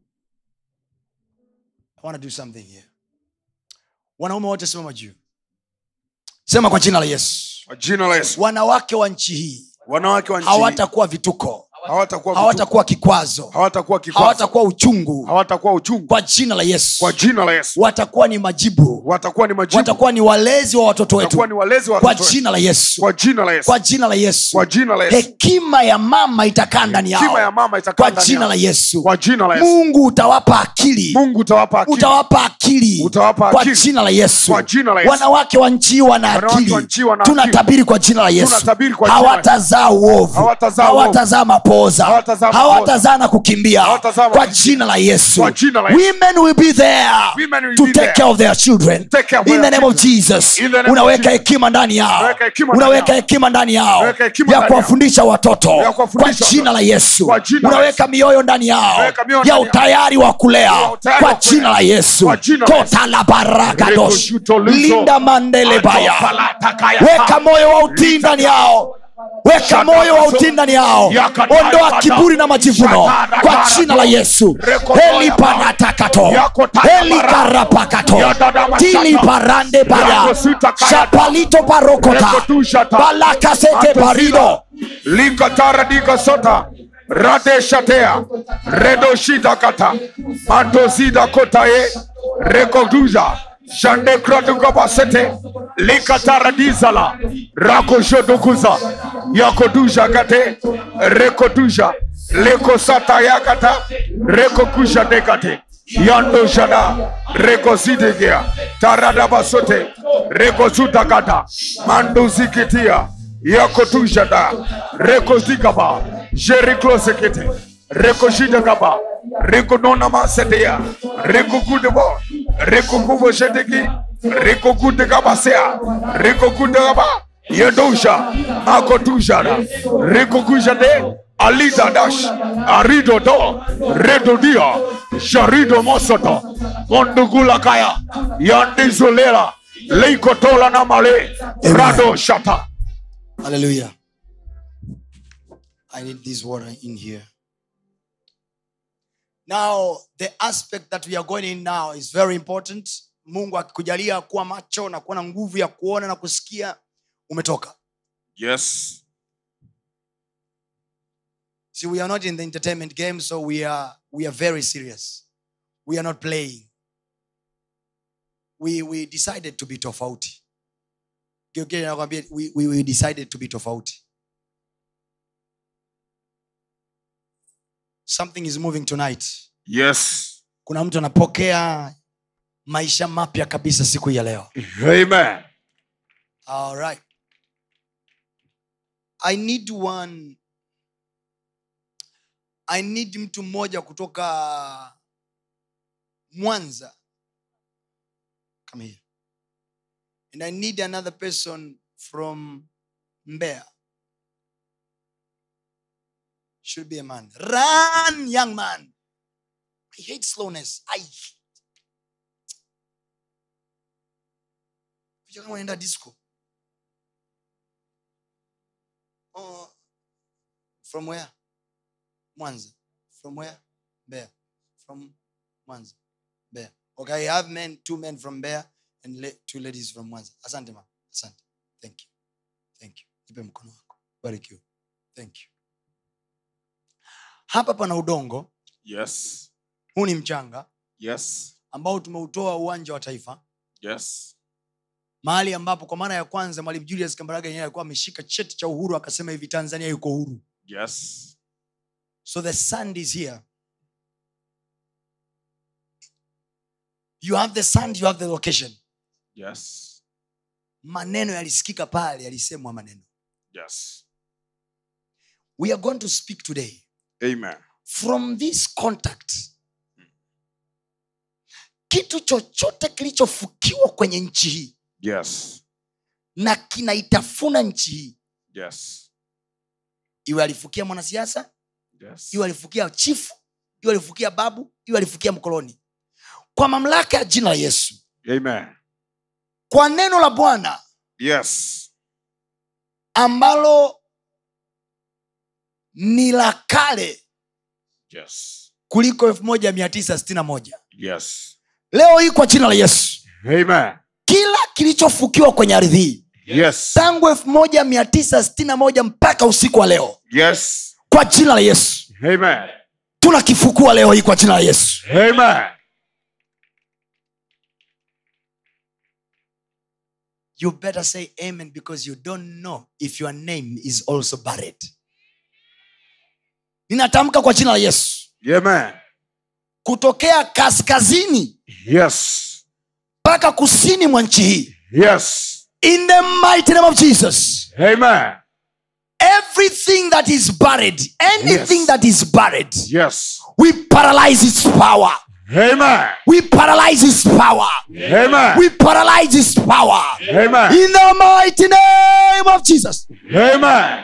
I want to do something here. Wanaume wote simama juu. Sema kwa jina la Yesu. kwa jina la yesu Wanawake wa nchi hii wanawake wa nchi hii hawatakuwa vituko, hawatakuwa vituko, hawatakuwa kikwazo, hawatakuwa kikwazo hawatakuwa uchungu. hawatakuwa uchungu Kwa jina la Yesu. kwa jina la yesu Watakuwa ni majibu. watakuwa ni majibu Watakuwa ni walezi wa watoto watakuwa wetu. ni walezi wa Kwa watoto wetu. jina la Yesu. kwa jina la yesu Kwa jina la Yesu. kwa jina la yesu hekima ya mama itakaa ndani hekima ya yao mama itakaa kwa ndani jina yao. la yesu kwa jina la yesu mungu utawapa akili mungu utawapa akili utawapa akili Utawapa kwa akili. jina la yesu Kwa jina la Yesu. wanawake wa nchi hii wana Wanawake akili wa nchi hii wana akili. tunatabiri kwa jina la yesu Tunatabiri kwa jina la Yesu. hawatazaa uovu Hawatazaa uovu. hawatazaa mapoza Hawatazaa mapoza. hawatazaa na kukimbia Hawatazaa kwa mapoza. jina la yesu Kwa jina la Yesu. women will be there Women will to be take there. care of their children Take care of in their the name of children. jesus In the name of unaweka Jesus. hekima ndani yao Unaweka hekima ndani unaweka yao. hekima ndani yao Unaweka hekima ya ndani yao. kuwafundisha watoto Ya kwa kuwafundisha jina la yesu Kwa jina la unaweka Yesu. mioyo ndani yao Unaweka mioyo ya ndani yao. utayari wa kulea Ya utayari kwa wa kulea. jina la yesu Kwa jina la Yesu. kota la barakadosh Rekojutoluzo. linda mandele baya Atopalataka weka moyo wa utii ndani yao weka moyo wa utii ndani yao Yakata- ondoa kiburi na majivuno Shatara- kwa jina la yesu Rekotoya- heliparatakato Yakotaya- helikarapakato Yadadamashata- tiliparande baya Yakosita kayata- shapalito parokota Rekotushata- balakasete Atozida. parido likatara dikasota radeshatea redoshidakata matozida kotaye rekoduza jandekradugabasete likataradiza rakoshodokuza yakoduja kate rekoduja lekosata yakata rekokusha dekate yandoshada rekozidegea taradabasote rekozudakata mandozikitia yakotujada rekozikaba jeriklosekete rekoshidagaba rikononamaseteya rikokudebo rikokuboseteki rikokudegabasea rikokudegaba yedosha makotushara rikokujade alidadash aridodo redodia jarido mosoto mondugulakaya yandizulela leikotola na male rado shata hallelujah i need this water in here now the aspect that we are going in now is very important mungu akikujalia kuwa macho na kuwa na nguvu ya kuona na kusikia umetoka yes see we are not in the entertainment game so we are we are very serious we are not playing we we decided to be tofauti Geukia nakwambia, we, we, we decided to be tofauti something is moving tonight yes kuna mtu anapokea maisha mapya kabisa siku hii ya leo amen All right. I need one. I need mtu mmoja kutoka Mwanza. Come here. And I need another person from Mbeya. Should be a man. Run, young man. I hate slowness. I Picha kama unaenda disco. Oh, from where? Mwanza. From where? Mbeya. From Mwanza. Mbeya. Okay, I have men, two men from Mbeya and le- two ladies from Mwanza. Asante ma. Asante. Thank you. Thank you. Nipe mkono wako. Barikiwe. Thank you. Hapa pana udongo. yes Huu ni mchanga yes ambao tumeutoa uwanja wa taifa. yes mahali ambapo kwa mara ya kwanza mwalimu julius kambarage yenyewe alikuwa ameshika cheti cha uhuru akasema hivi tanzania yuko huru yes so the sand is here you have the sand you have the location yes maneno yalisikika pale yalisemwa maneno yes we are going to speak today amen from this contact kitu chochote kilichofukiwa kwenye nchi hii yes na kinaitafuna nchi hii yes iwe alifukia mwanasiasa yes iwe alifukia chifu iwe alifukia babu iwe alifukia mkoloni kwa mamlaka ya jina la yesu amen kwa neno la bwana yes ambalo ni la kale yes kuliko elfu moja mia tisa sitini na moja yes leo hii kwa jina la yesu amen kila kilichofukiwa kwenye ardhi hii yes tangu elfu moja mia tisa sitini na moja mpaka usiku wa leo yes kwa jina la yesu amen tunakifukua leo hii kwa jina la yesu amen you better say amen because you don't know if your name is also buried ninatamka kwa jina la yesu amen kutokea kaskazini yes mpaka kusini mwa nchi hii yes in the mighty name of jesus amen everything that is buried anything Yes. that is buried yes we paralyze its power amen we paralyze its power amen we paralyze its power amen in the mighty name of jesus amen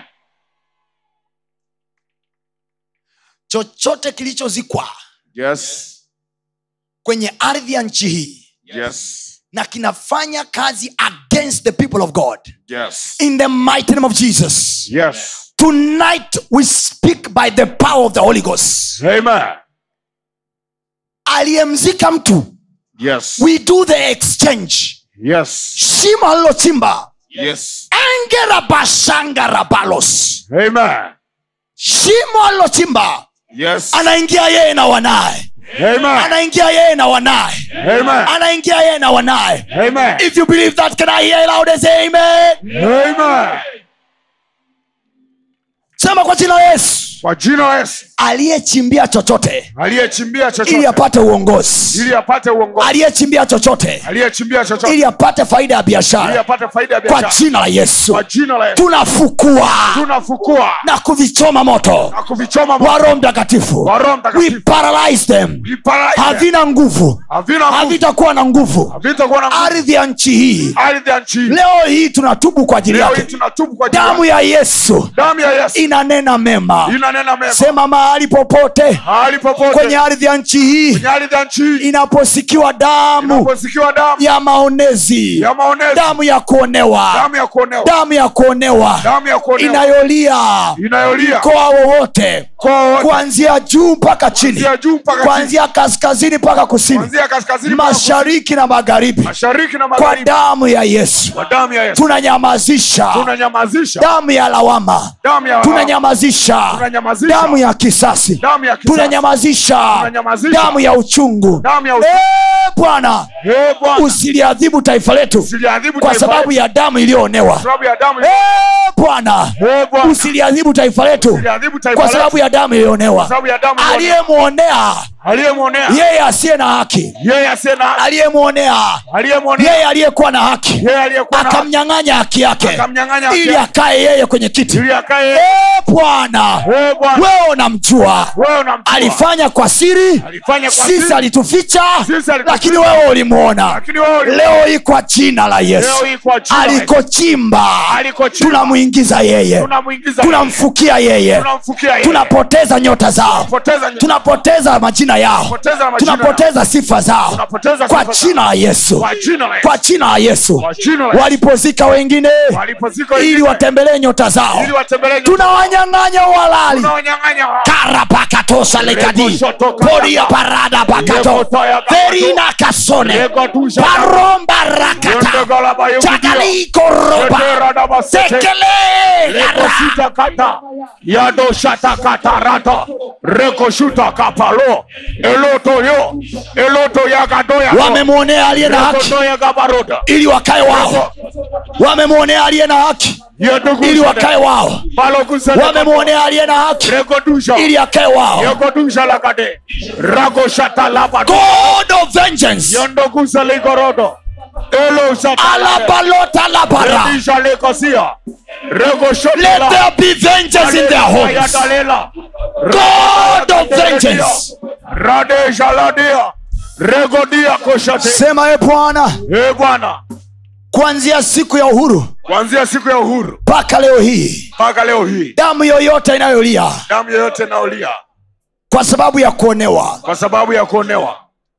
chochote kilichozikwa yes kwenye ardhi ya nchi hii yes na kinafanya kazi against the people of god yes in the mighty name of jesus yes tonight we speak by the power of the holy ghost amen aliyemzika mtu yes we do the exchange yes shimo alilochimba yes engerabashangarabalos amen shimo alilochimba yes anaingia yeye na wanaye amen anaingia yeye na wanaye amen anaingia yeye na wanaye amen if you believe that can i hear loud and say amen amen sema kwa jina la yesu kwa jina la yesu aliyechimbia chochote aliyechimbia ili chochote apate uongozi ili apate uongozi aliyechimbia chochote aliyechimbia chochote ili apate faida ya ili biashara apate faida ya kwa biashara jina la yesu kwa jina la Yesu tunafukua tunafukua na kuvichoma moto na kuvichoma wa moto roho mtakatifu wa Roho we Mtakatifu paralyze them We paralyze them. havina nguvu havina nguvu havitakuwa na nguvu havitakuwa na nguvu ardhi ya nchi hii ardhi ya nchi hii. leo hii tunatubu kwa ajili leo hii yake tunatubu kwa ajili damu yake. ya yesu damu ya Yesu inanena mema inanena mema sema mahali popote mahali popote kwenye ardhi ya nchi hii kwenye ardhi ya nchi hii inaposikiwa damu inaposikiwa damu ya maonezi ya maonezi damu ya kuonewa damu ya kuonewa damu ya kuonewa damu ya kuonewa inayolia inayolia mkoa wowote kwa wote kuanzia juu mpaka chini kuanzia juu mpaka chini kuanzia kaskazini mpaka kusini kuanzia kaskazini mpaka kusini, mashariki na magharibi mashariki na kwa magharibi damu ya yesu kwa damu ya Yesu tunanyamazisha tunanyamazisha damu ya lawama damu ya tunanyamazisha tunanyamazisha damu ya kisasi damu ya kisasi tunanyamazisha Tunanyamazisha. damu ya uchungu damu ya Eh, bwana Eh, Bwana usiliadhibu taifa letu usiliadhibu kwa taifa sababu letu. ya damu iliyoonewa Kwa sababu ya damu Eh, bwana Eh, Bwana usiliadhibu taifa letu usiliadhibu taifa kwa letu. sababu ya damu Kwa iliyoonewa sababu ya damu iliyoonewa. aliyemwonea aliyemwonea yeye asiye na haki yeye asiye na haki aliyemwonea aliyemwonea yeye aliyekuwa na haki yeye aliyekuwa na haki akamnyang'anya haki yake akamnyang'anya haki ili yake. akae yeye kwenye kiti ili akae Eh, bwana wewe Bwana wewe unamjua wewe unamjua alifanya kwa siri alifanya kwa sisi siri alituficha Sisi alituficha. lakini wewe ulimwona lakini wewe uli- leo hii kwa jina la yesu leo hii kwa jina la Yesu. alikochimba Alikochimba. tunamwingiza yeye tunamuingiza tunamfukia yeye tunamfukia yeye tunapoteza nyota zao tunapoteza nyota. tunapoteza majina yao Tunapoteza majina tunapoteza sifa zao Tunapoteza kwa sifa zao. jina la yesu kwa jina la Yesu kwa jina la yesu kwa jina la Yesu walipozika wengine walipozika ili wengine, watembelee nyota zao ili watembelee nyota. tunawanyang'anya walali tunawanyang'anya hao. karapakatosa lekadi Rekoshotoka. poria parada pakato Rekotoya kakato. verina kasone Rekotusha. paromba rakata Yondogalaba yogidia. chakalikoroba Yeteradabasete. sekele rekoshuta kata yadoshata kata rata rekoshuta kapalo eloto yo eloto yagadoya wamemwonea aliye na haki rekotoya gabaroda ili wakae wao wamemwonea aliye na haki ili wakae wao wamemwonea aliye na haki rekodusha ili akae wao yekodusha lakade ragoshata labado god of vengeance yondogusa ligorodo eloshata alabalota labara redisha lekosia regoshota let there be vengeance in their homes God of vengeance. radesha ladia regodia koshate sema e bwana e bwana kuanzia siku ya uhuru kuanzia siku ya uhuru mpaka leo hii mpaka leo hii damu yoyote inayolia damu yoyote inaolia kwa sababu ya kuonewa kwa sababu ya kuonewa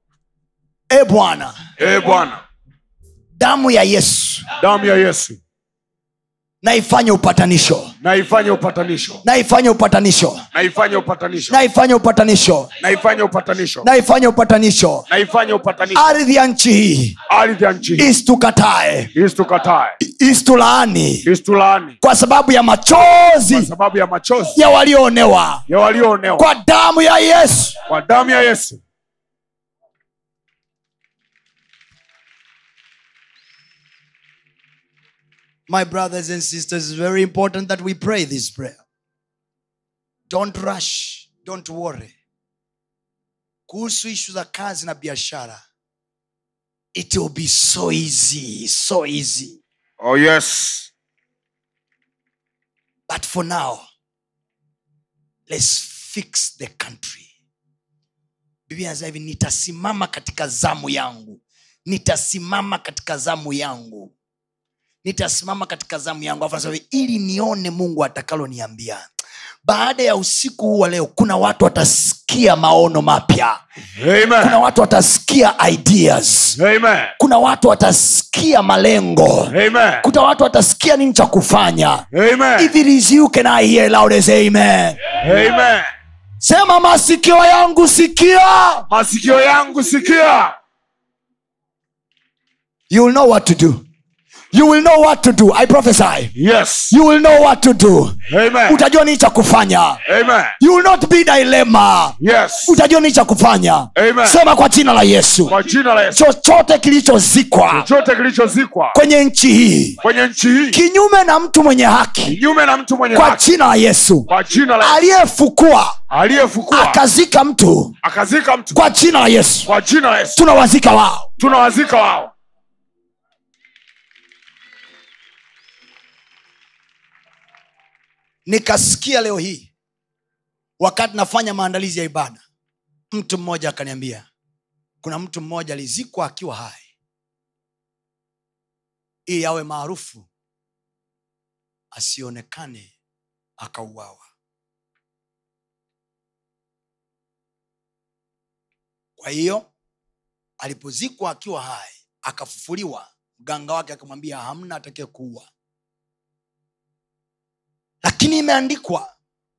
e bwana e bwana damu ya yesu damu ya yesu na ifanye upatanisho na ifanye upatanisho na ifanye upatanisho na ifanye upatanisho na ifanye upatanisho na ifanye upatanisho na ifanye upatanisho na ifanye upatanisho ardhi ya nchi hii ardhi ya nchi hii isitukatae isitukatae isitulaani isitulaani kwa sababu ya kwa machozi sababu ya machozi ya walioonewa ya walioonewa kwa damu ya yesu kwa damu ya yesu My brothers and sisters, it's very important that we pray this prayer. Don't rush, don't worry. Kuhusu ishu za kazi na biashara, it will be so easy, so easy. oh yes But for now, let's fix the country. Biblia inasema hivi, nitasimama katika zamu yangu, nitasimama katika zamu yangu, nitasimama katika zamu yangu. Alafu anasema hivi, ili nione Mungu atakaloniambia. Baada ya usiku huu wa leo, kuna watu watasikia maono mapya, kuna amen watu watasikia ideas, amen kuna watu watasikia malengo, amen kuna watu watasikia nini cha kufanya. amen If it is you, can I hear loud as amen? amen Sema masikio yangu sikia. masikio yangu sikia You will know what to do. you will know what to do i prophesy Yes. you will know what to do Amen. utajua nini cha kufanya Amen. you will not be dilemma Yes. utajua nini cha kufanya Amen. sema kwa jina la yesu Kwa jina la Yesu. chochote kilichozikwa Chochote kilichozikwa kwenye nchi hii kwenye nchi hii kinyume na mtu mwenye haki kinyume na mtu mwenye kwa haki jina la yesu kwa jina la aliyefukua aliyefukua akazika mtu akazika mtu kwa jina la yesu kwa jina la Yesu tunawazika wao tunawazika wao nikasikia leo hii wakati nafanya maandalizi ya ibada mtu mmoja akaniambia kuna mtu mmoja alizikwa akiwa hai ili awe maarufu asionekane akauawa kwa hiyo alipozikwa akiwa hai akafufuliwa mganga wake akamwambia hamna atakaye kuua lakini imeandikwa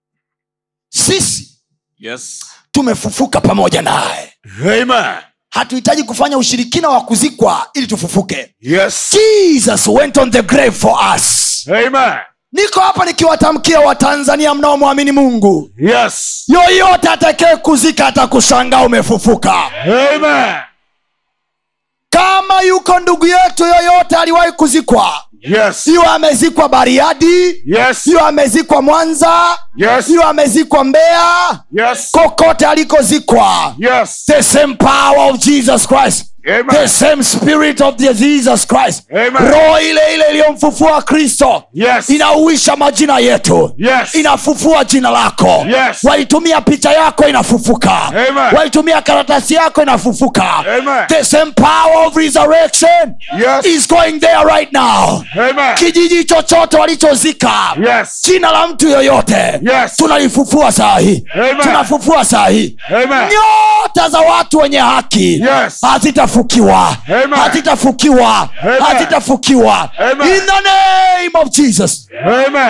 sisi yes tumefufuka pamoja naye amen hatuhitaji kufanya ushirikina wa kuzikwa ili tufufuke yes jesus went on the grave for us amen niko hapa nikiwatamkia watanzania mnaomwamini mungu yes yoyote atakee kuzika atakushangaa umefufuka amen kama yuko ndugu yetu yoyote aliwahi kuzikwa yes iwe amezikwa bariadi yes iwe amezikwa mwanza yes iwe amezikwa mbeya yes kokote alikozikwa yes the same power of jesus christ the amen same spirit of the jesus christ Amen. roho ile ile iliyomfufua kristo yes inauisha majina yetu yes inafufua jina lako Yes. waitumia picha yako inafufuka Amen. waitumia karatasi yako inafufuka Amen. the same power of resurrection Yes. is going there right now amen kijiji chochote walichozika yes jina la mtu yoyote Yes. tunalifufua saa hii Amen. tunafufua saa hii amen nyota za watu wenye haki Yes. hazitafukiwa Amen. hazitafukiwa Amen. hazitafukiwa Amen. in the name of jesus amen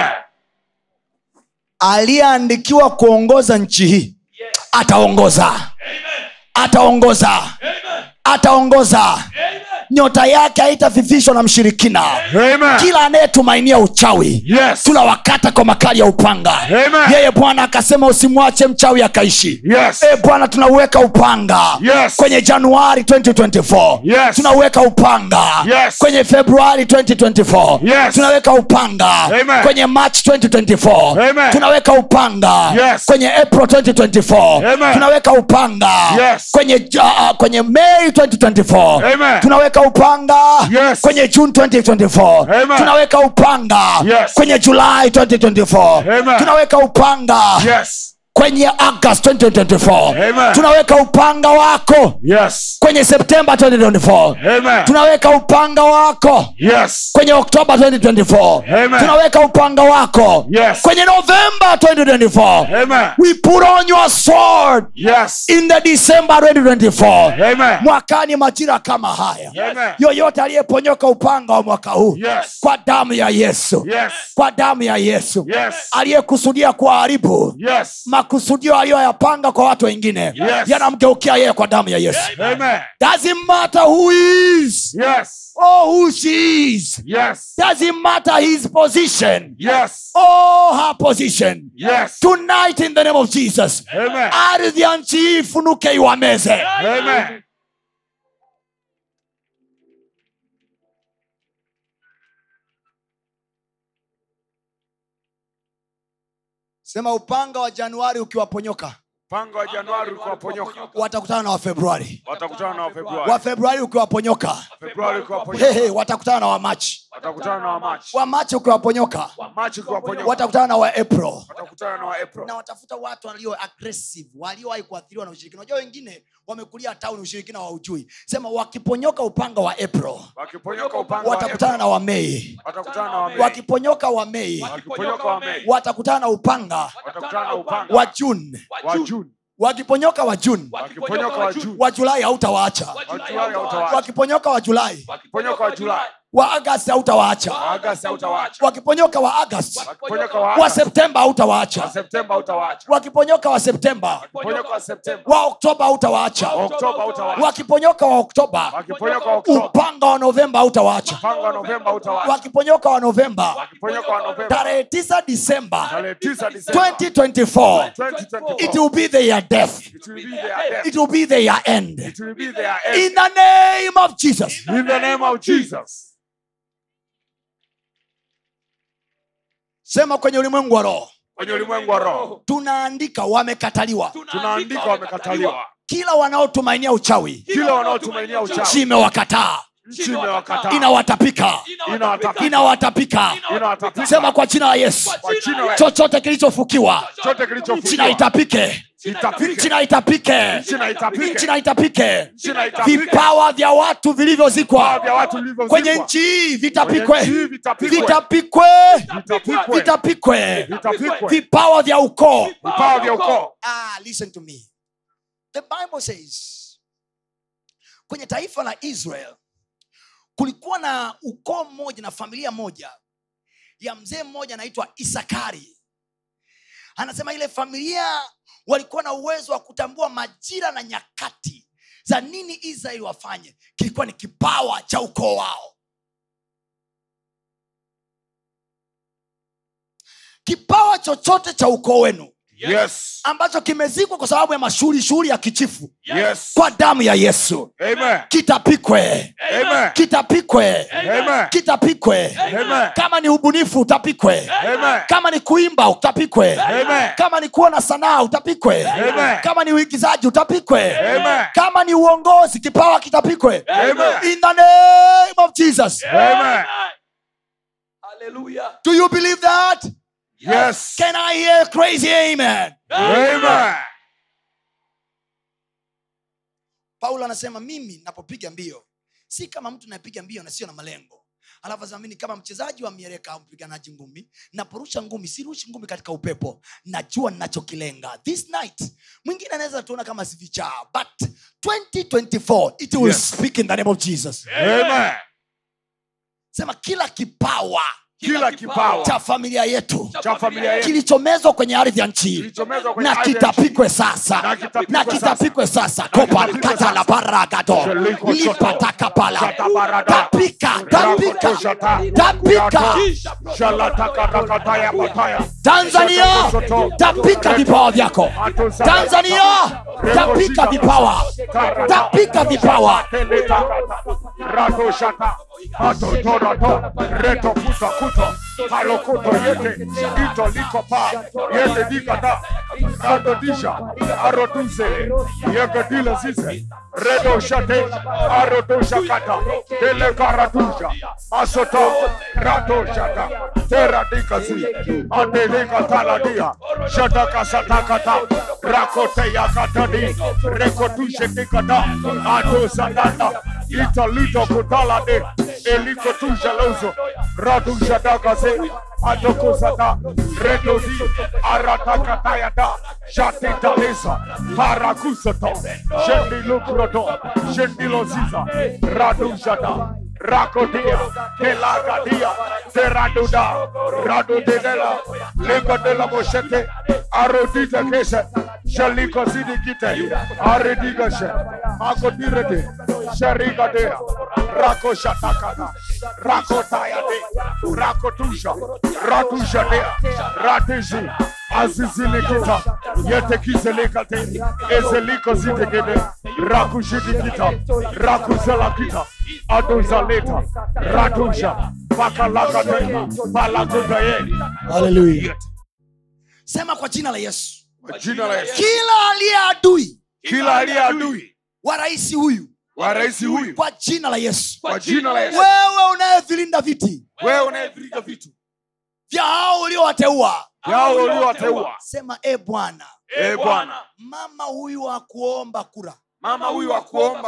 aliyeandikiwa kuongoza nchi hii ataongoza ataongoza ataongoza nyota yake haitafifishwa na mshirikina amen kila anayetumainia uchawi yes tunawakata kwa makali ya upanga Amen. yeye bwana akasema usimwache mchawi akaishi yes e bwana tunauweka upanga Yes. kwenye januari 2024 Yes. tunauweka upanga Yes. kwenye februari 2024 Yes. tunaweka upanga Amen. kwenye march 2024 Amen. tunaweka upanga Yes. kwenye april 2024 Amen. tunaweka upanga Yes. kwenye uh, kwenye may 2024 Amen. tunaweka upanga Yes. kwenye june 2024 Amen. tunaweka upanga Yes. kwenye julai 2024 Amen. tunaweka upanga yes kwenye august 2024 Amen. tunaweka upanga wako yes kwenye septemba 2024 amen tunaweka upanga wako yes kwenye oktoba 2024 Amen. tunaweka upanga wako Yes. kwenye novemba 2024 amen we put on your sword yes in the december 2024 amen mwakani majira kama haya Amen. yoyote aliyeponyoka upanga wa mwaka huu Yes. kwa damu ya yesu yes kwa damu ya yesu Yes. aliyekusudia kuharibu yes makusudio aliyoyapanga kwa watu wengine Yes. yanamgeukia yeye kwa damu ya yesu amen doesn't matter who he is yes or who she is yes doesn't matter his position yes or her position yes tonight in the name of jesus amen ardhi ya nchi hii ifunuke iwameze amen sema upanga wa januari ukiwaponyoka mpango wa januari ukiwaponyoka watakutana na wafebruari watakutana na wafebruari wafebruari ukiwaponyoka februari ukiwaponyoka hehe watakutana na wamachi watakutana na wamachi wamachi ukiwaponyoka machi ukiwaponyoka watakutana na waapril watakutana na waapro na watafuta watu walio aggressive waliowahi kuathiriwa na ushirikina unajua wengine wamekulia tauni ushirikina wa ujui sema wakiponyoka upanga wa april wakiponyoka upanga wa watakutana April, na wamei watakutana na wamei wakiponyoka wamei wakiponyoka wamei watakutana na upanga watakutana na upanga wa juni wa juni wakiponyoka wa juni wakiponyoka wa juni wa julai hautawaacha wa julai hautawaacha wakiponyoka wa julai wakiponyoka wa julai wa agasti hautawaacha agasti hautawaacha wakiponyoka wa agasti wakiponyoka wa wa Agasti, septemba wa hautawaacha septemba hautawaacha wakiponyoka wa septemba wakiponyoka wa septemba wa oktoba hautawaacha wa oktoba hautawaacha wakiponyoka wa oktoba wakiponyoka wa oktoba upanga wa novemba hautawaacha mpango wa novemba hautawaacha wakiponyoka wa novemba wakiponyoka wa novemba tarehe tisa disemba tarehe tisa disemba 2024 2024 it will be the year death it will be their death it will be the year end it will be their end in the name of jesus in the name of Jesus sema kwenye ulimwengu wa roho kwenye ulimwengu wa roho tunaandika wamekataliwa tunaandika wamekataliwa kila wanaotumainia uchawi kila wanaotumainia uchawi chimewakataa nchi imewakataa inawatapika inawatapika inawatapika inawatapika sema kwa jina la yesu kwa jina la chochote kilichofukiwa chote kilichofukiwa china itapike itapike china itapike china itapike china itapike china itapike vipawa vya watu vilivyozikwa vya watu vilivyozikwa kwenye nchi hii Kwenye vitapikwe nchi hii vitapikwe. vitapikwe vitapikwe vitapikwe vitapikwe vipawa vya ukoo vipawa vya ukoo ah, listen to me the bible says kwenye taifa la israel kulikuwa na ukoo mmoja na familia moja ya mzee mmoja anaitwa isakari anasema ile familia walikuwa na uwezo wa kutambua majira na nyakati za nini israeli wafanye kilikuwa ni kipawa cha ukoo wao kipawa chochote cha ukoo wenu yes ambacho kimezikwa kwa sababu ya mashughuli shughuli ya kichifu yes kwa damu ya yesu amen kitapikwe amen kitapikwe amen kitapikwe amen kama ni ubunifu utapikwe amen kama ni kuimba utapikwe Amen. kama ni kuwa na sanaa utapikwe Amen. kama ni uigizaji utapikwe Amen. kama ni uongozi kipawa kitapikwe Amen. in the name of jesus amen Hallelujah. do you believe that yes can i hear crazy amen amen paulo anasema mimi napopiga mbio si kama mtu nayepiga mbio na sio na malengo alafu anasema mimi ni kama mchezaji wa mieleka au mpiganaji ngumi naporusha ngumi sirushi ngumi katika upepo najua ninachokilenga this night mwingine anaweza tuona kama sivichaa but 2024 it will Yes. speak in the name of jesus amen sema kila kipawa kila kipawa cha familia yetu cha familia yetu kilichomezwa kwenye ardhi ya nchi kilichomezwa kwenye na ardhi ya kitapikwe sasa Na kitapikwe na kitapikwe sasa topalikata la baragato Sheliko shoto. lipatakapala Shatabarada. tapika tapika Rakotoshata. tapika Shalatakataya bataya. tanzania tapika vipawa vyako tanzania tapika vipawa tapika vipawa Ratoshata. Atotorato. Reto kuta kuta. Halokoto yete. Ito liko pa. Yete dikata. Rado disha. Arotuze. Yeke dila zize. Redo shate. Aroto shakata. Dele karatusha. Asoto. Rato shata. Tera dikazi. Adelika taladia. Shata kasatakata. Rakote yakatadi. Rekotushe dikata. Ato sadanda. Italito kutalade. Eliko tusha lozo. Radu shadakaze. Adoko sada. Redo di. Aratakatayada. Shati talisa. Parakusato. Shendi lukroto. Shendi loziza. Radu shada. Rakodia, Kelagadia, Teraduda, Radu de la, Lega de la Moshete, Arodita Kese, Shaliko Sidikite, Aredigashe, Magodirete, Sharika dea, Rako Shatakata, Rako Tayade, Rako Tusha, Ratusha dea, Ratishi, Azizilikita, Yete Kiselekate, Ezeliko Zidikede, Rakushidikita, Rakuzelakita, Aduzaleta, Ratusha, Bakalakate, Balakutaye. haleluya sema kwa jina la yesu Kwa Jina la Yesu. kila aliye adui Kila aliye adui wa rais huyu wa rais huyu kwa jina la yesu kwa jina la Yesu, wewe unayevilinda viti wewe unayevirika vitu vya hao uliowateua vyao uliowateua, sema e bwana e Bwana, mama huyu wa kuomba kura mama huyu akuomba kuwa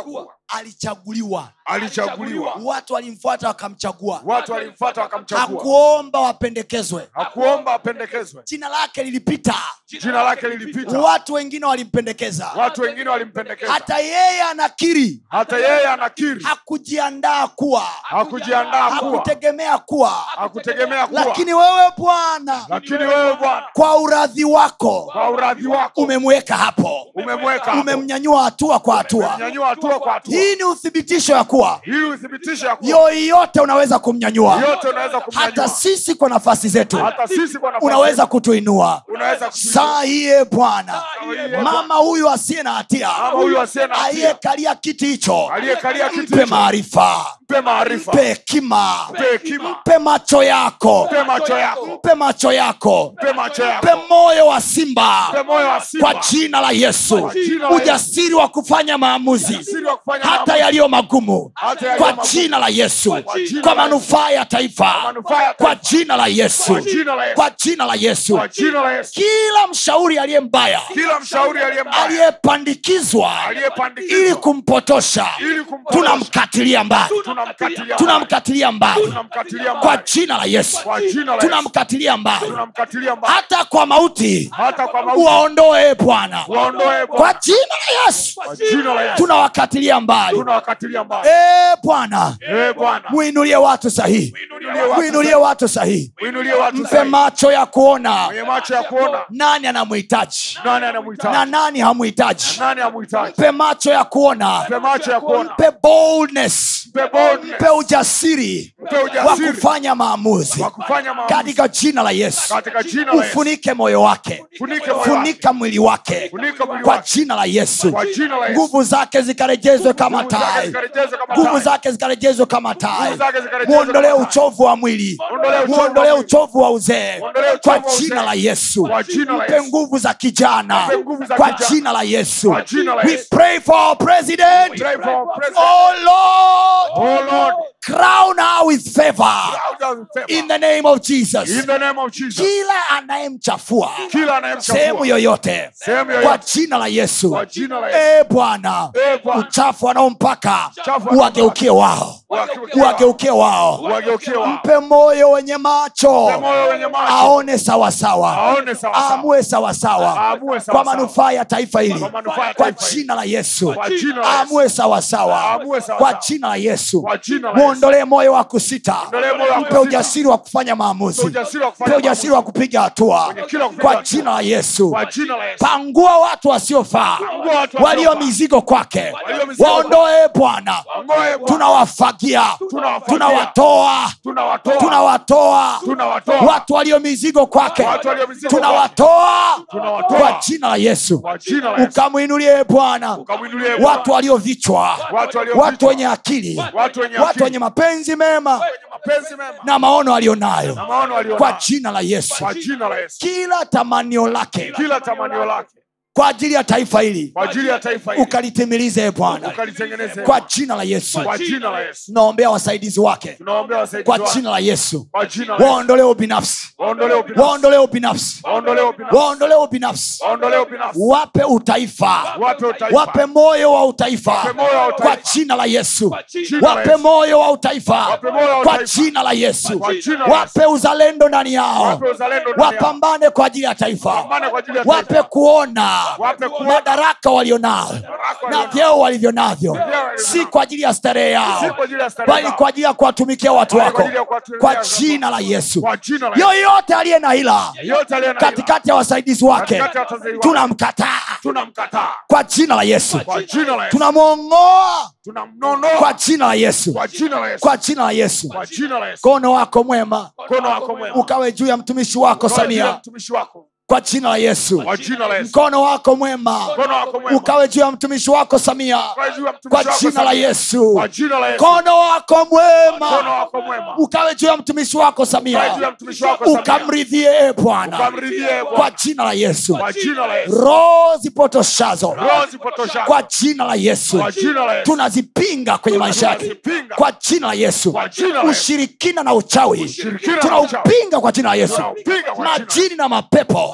alichaguliwa alichaguliwa watu walimfuata wakamchagua watu walimfuata wakamchagua hakuomba wapendekezwe hakuomba apendekezwe jina lake lilipita jina lake lilipita watu wengine walimpendekeza watu wengine walimpendekeza hata yeye anakiri hata yeye anakiri hakujiandaa kuwa hakujiandaa kuwa hakutegemea kuwa hakutegemea kuwa lakini wewe bwana lakini wewe bwana kwa uradhi wako kwa uradhi wako umemweka hapo umemweka hapo. umemnyanyua hatua kwa hatua Umemnyanyua hatua kwa hatua hii ni uthibitisho ya kuwa ili uthibitishe ya kuwa yoyote unaweza kumnyanyua yote unaweza kumnyanyua hata sisi kwa nafasi zetu hata sisi kwa nafasi unaweza kutuinua unaweza kutuinua. saa hiye bwana hiye mama huyu asiye na hatia Mama huyu asiye na hatia. aliyekalia kiti hicho aliyekalia kiti mpe hicho, maarifa mpe maarifa mpe hekima mpe hekima mpe macho yako mpe macho yako mpe macho yako mpe macho yako mpe moyo wa simba mpe moyo wa simba kwa jina la yesu Kwa jina la ujasiri wa kufanya maamuzi Ujasiri wa kufanya hata maamuzi. yaliyo magumu Hata yaliyo kwa magumu. jina la yesu Kwa jina kwa la manufaa ya taifa manufaa ya kwa taifa. jina la yesu Kwa jina la Yesu. kwa jina la yesu kwa jina la Yesu kila mshauri aliye mbaya kila mshauri aliye mbaya aliyepandikizwa aliyepandikizwa ili kumpotosha ili kumpotosha tunamkatilia mbali tunamkatilia tunamkatilia mbali tunamkatilia kwa mbali jina la yesu kwa jina la Yesu tunamkatilia mbali tunamkatilia mbali hata kwa mauti hata kwa mauti waondoe bwana waondoe kwa Bwana jina la yesu kwa jina la Yesu tunawakatilia mbali tunawakatilia mbali Eh, bwana eh Bwana muinulie watu sahihi Muinulie watu muinulie watu sahihi muinulie watu mpe sahihi. macho ya kuona mwenye macho ya kuona nani anamhitaji nani na anamhitaji nani hamhitaji nani amhitaji mpe macho ya kuona mpe macho ya kuona mpe boldness mpe boldness mpe ujasiri mpe wa ujasiri kufanya maamuzi wa kufanya maamuzi katika jina la yesu katika jina la Yesu ufunike moyo wake Funike moyo funika mwili wake Funika mwili kwa wake. jina la yesu Kwa jina la Yesu. nguvu zake zikarejezwe kama Nguvu zake tai zikarejezwe kama nguvu tai. zake zikarejezwe kama tai Nguvu zake zikarejezwe muondolee kama tai. uchovu wa mwili Muondolee uchovu wa muondolee mwili. uchovu wa uzee Muondolee uchovu kwa wa uzee. jina la yesu Kwa jina la mpe Yesu. nguvu za kijana Mpe nguvu za kwa kijana. jina la yesu Kwa jina la we Yesu. pray for our president Pray for our president. oh lord Oh Lord crown her with favor crown us with favor. in the name of jesus in the name of Jesus kila anayemchafua kila anayemchafua sehemu yoyote Sehemu yoyote. kwa jina la yesu Kwa jina la Yesu. e bwana Eh, Bwana. uchafu wanaompaka Uchafu uwageukie wao Uwageukie uwageukie wao Uwageukie wao. mpe moyo wenye macho Mpe moyo wenye macho. aone sawasawa Aone sawasawa. aamue sawasawa Aamue sawasawa. kwa manufaa ya taifa hili Kwa manufaa ya kwa taifa hili. jina la yesu Kwa jina la Yesu. aamue sawasawa Aamue sawasawa. kwa jina la yesu Kwa jina la muondolee moyo wa kusita Muondolee moyo wa mpe kusita. ujasiri wa kufanya maamuzi Mpe ujasiri wa kufanya mpe ujasiri wa kupiga hatua Mwenye kila kupiga kwa hatua. jina la yesu Kwa jina la Yesu. pangua watu wasiofaa Pangua watu walio wasiofaa. mizigo kwake Walio mizigo waondoe bwana Ongoe Bwana. tunawafagia Tunawafagia. tunawatoa tunawatoa tunawatoa Tunawatoa. watu walio mizigo kwake Watu walio mizigo tunawatoa Tunawatoa. kwa jina la yesu kwa jina la Yesu ukamwinulie bwana ukamwinulie Bwana. watu waliovichwa Watu waliovichwa. watu wenye akili Watu wenye watu akili. wenye mapenzi mema wenye mapenzi mema na maono aliyonayo na maono kwa alionayo jina la yesu kwa jina la Yesu kila tamanio lake kila tamanio lake kwa ajili ya taifa hili kwa ajili ya taifa hili ukalitimilize e bwana ukalitengeneze kwa jina la yesu kwa jina la Yesu tunaombea wasaidizi wake tunaombea wasaidizi kwa wake jina la yesu kwa jina la Yesu waondolee ubinafsi waondolee ubinafsi waondolee ubinafsi waondolee ubinafsi waondolee ubinafsi waondolee ubinafsi wape utaifa wape utaifa wape moyo wa utaifa Wape moyo wa utaifa. kwa jina la yesu jina la wape Yesu. moyo wa utaifa Wape moyo wa kwa utaifa. jina la yesu Kwa jina la wape uzalendo ndani yao Wape uzalendo ndani yao. wapambane kwa ajili ya taifa Wapambane kwa ajili ya wape taifa. kuona Wape kuona. madaraka walionao na walionao. vyeo walivyo navyo walionao. si kwa ajili ya starehe yao Si kwa ajili ya starehe bali zao. kwa ajili ya kuwatumikia watu Bali kwa wako ajili ya kuwatumikia kwa watu wako. jina la yesu Kwa jina la Yesu. yoyote aliye na hila Yote aliye na katikati ya wasaidizi wake Katikati ya wasaidizi wake. tunamkataa tunamkataa kwa jina la yesu kwa jina la Yesu tunamwongoa tunamnonoa kwa jina la yesu kwa jina la Yesu kwa jina la yesu kwa jina la Yesu mkono wako mwema mkono wako mwema ukawe juu ya mtumishi wako Kwa ajili ya samia mtumishi wako kwa jina la yesu kwa jina la Yesu mkono wako mwema mkono wako mwema ukawe juu ya mtumishi wako samia kwa juu ya mtumishi kwa wako jina la Samia. yesu kwa jina la Yesu mkono wako mkono mwema wako mwema ukawe juu ya mtumishi wako kwa juu ya samia mtumishi wako Samia. ukamridhie e bwana ukamridhie kwa Bwana jina la yesu kwa jina la Yesu roho zipotoshazo roho zipotoshazo kwa jina la yesu kwa jina la Yesu tunazipinga kwenye maisha yake Tunazipinga. kwa jina la yesu Kwa jina la Yesu. ushirikina na uchawi Ushirikina na tunaupinga kwa jina la yesu Tunaupinga kwa jina la majini na mapepo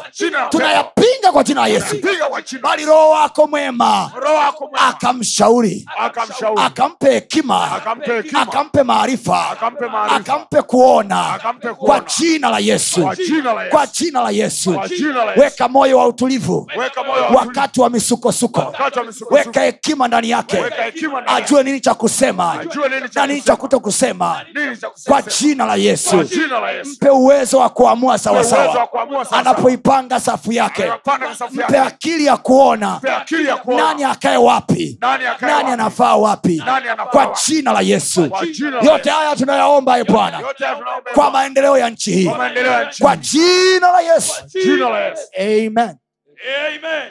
Jina la tunayapinga kwa jina la yesu Piga kwa jina. bali roho wako mwema Roho wako mwema. akamshauri Akamshauri. akampe hekima Akampe hekima. akampe maarifa Akampe maarifa. akampe kuona Akampe kuona. kwa jina la yesu Kwa jina la Yesu. kwa jina la yesu Kwa jina la Yesu. weka moyo wa utulivu Weka moyo wa utulivu. wakati wa misukosuko Wakati wa misukosuko. weka hekima ndani yake Weka hekima ndani yake. ajue nini cha kusema Ajue nini cha na nini cha kuto kusema Nini cha kusema? kwa jina la yesu Kwa jina la Yesu. mpe uwezo wa kuamua uwezo wa sawasawa kuamua sawa anapoipanga safu yake Anapanga safu yake. mpe akili ya kuona Mpe akili ya kuona. nani akae wapi Nani akae nani wapi? anafaa wapi Nani anafaa kwa wapi? jina la yesu Kwa jina la yote Yesu. haya tunayaomba e bwana Yote haya tunaomba kwa maendeleo ya nchi hii Kwa maendeleo ya nchi. kwa jina la yesu Jina la Yesu. amen Amen.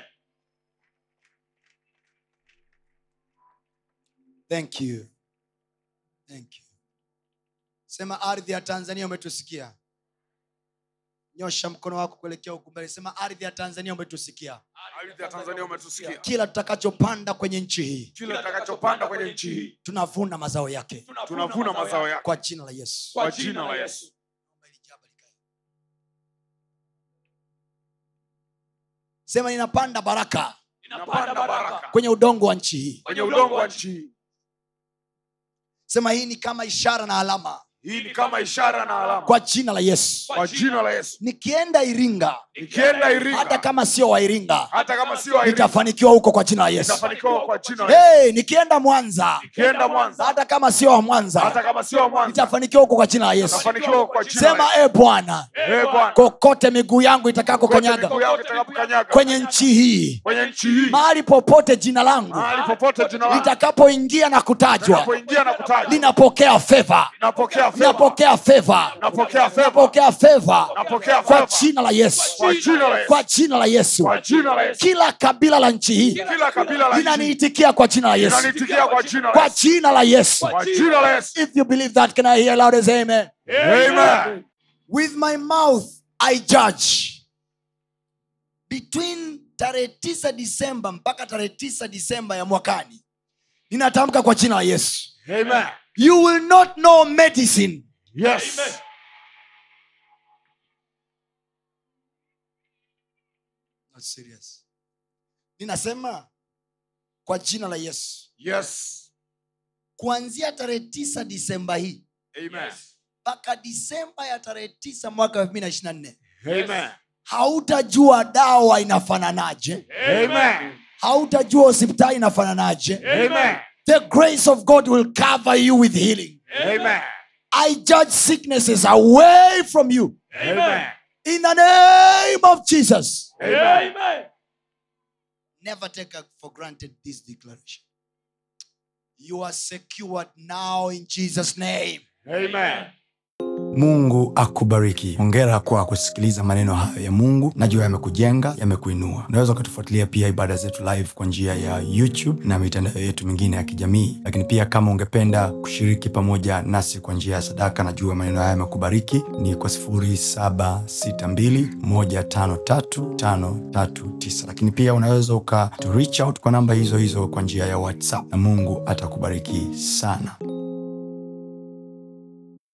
thank you thank you sema ardhi ya tanzania umetusikia nyosha mkono wako kuelekea huku mbele sema ardhi ya tanzania umetusikia Ardhi ya Tanzania umetusikia. kila tutakachopanda kwenye nchi hii Kila tutakachopanda kwenye nchi hii tunavuna mazao yake tunavuna mazao yake kwa jina la yesu kwa jina la Yesu. sema ninapanda baraka Napanda baraka kwenye udongo wa nchi hii kwenye udongo wa nchi hii. sema hii ni kama ishara na alama Hii ni kama ishara na alama kwa jina la yesu kwa jina la Yesu. nikienda iringa Nikienda hata Iringa kama sio wa iringa hata kama sio Iringa nitafanikiwa huko kwa jina la yesu nitafanikiwa kwa jina la Yesu. hey, nikienda mwanza Nikienda Mwanza hata kama sio wa hata mwanza kama sio Mwanza nitafanikiwa huko kwa jina la yesu nitafanikiwa kwa jina la sema Yesu. e bwana Eh Bwana. kokote miguu yangu itakako Kote kanyaga miguu yangu itakapokanyaga kwenye nchi hii kwenye nchi hii mahali popote jina langu mahali popote jina lako litakapoingia na kutajwa linapoingia na kutajwa linapokea feva napokea feva linapokea feva napokea feva napokea feva napokea kwa feva jina la yesu kwa jina la Yesu kwa jina la yesu kwa jina la Yesu kila kabila la nchi hii kila kabila la nchi linaniitikia kwa jina la yesu linanitikia kwa jina la kwa Yesu jina la yesu kwa jina la Yesu if you believe that can i hear loud as amen amen with my mouth i judge between tarehe tisa disemba mpaka tarehe tisa disemba ya mwakani ninatamka kwa jina la yesu amen you will not know medicine yes Not serious. ninasema kwa jina la yesu yes kuanzia tarehe tisa disemba hii amen mpaka disemba ya tarehe tisa mwaka elfu mbili na ishiri na nne amen hautajua dawa inafananaje amen hautajua hospitali inafananaje amen the grace of god will cover you with healing amen i judge sicknesses away from you amen in the name of jesus amen never take for granted this declaration you are secured now in jesus name amen mungu akubariki hongera kwa kusikiliza maneno hayo ya mungu najua yamekujenga yamekuinua unaweza ukatufuatilia pia ibada zetu live kwa njia ya youtube na mitandao yetu mingine ya kijamii lakini pia kama ungependa kushiriki pamoja nasi kwa njia ya sadaka najua maneno haya yamekubariki ni kwa 762153539 lakini pia unaweza uka to reach out kwa namba hizo hizo kwa njia ya whatsapp na mungu atakubariki sana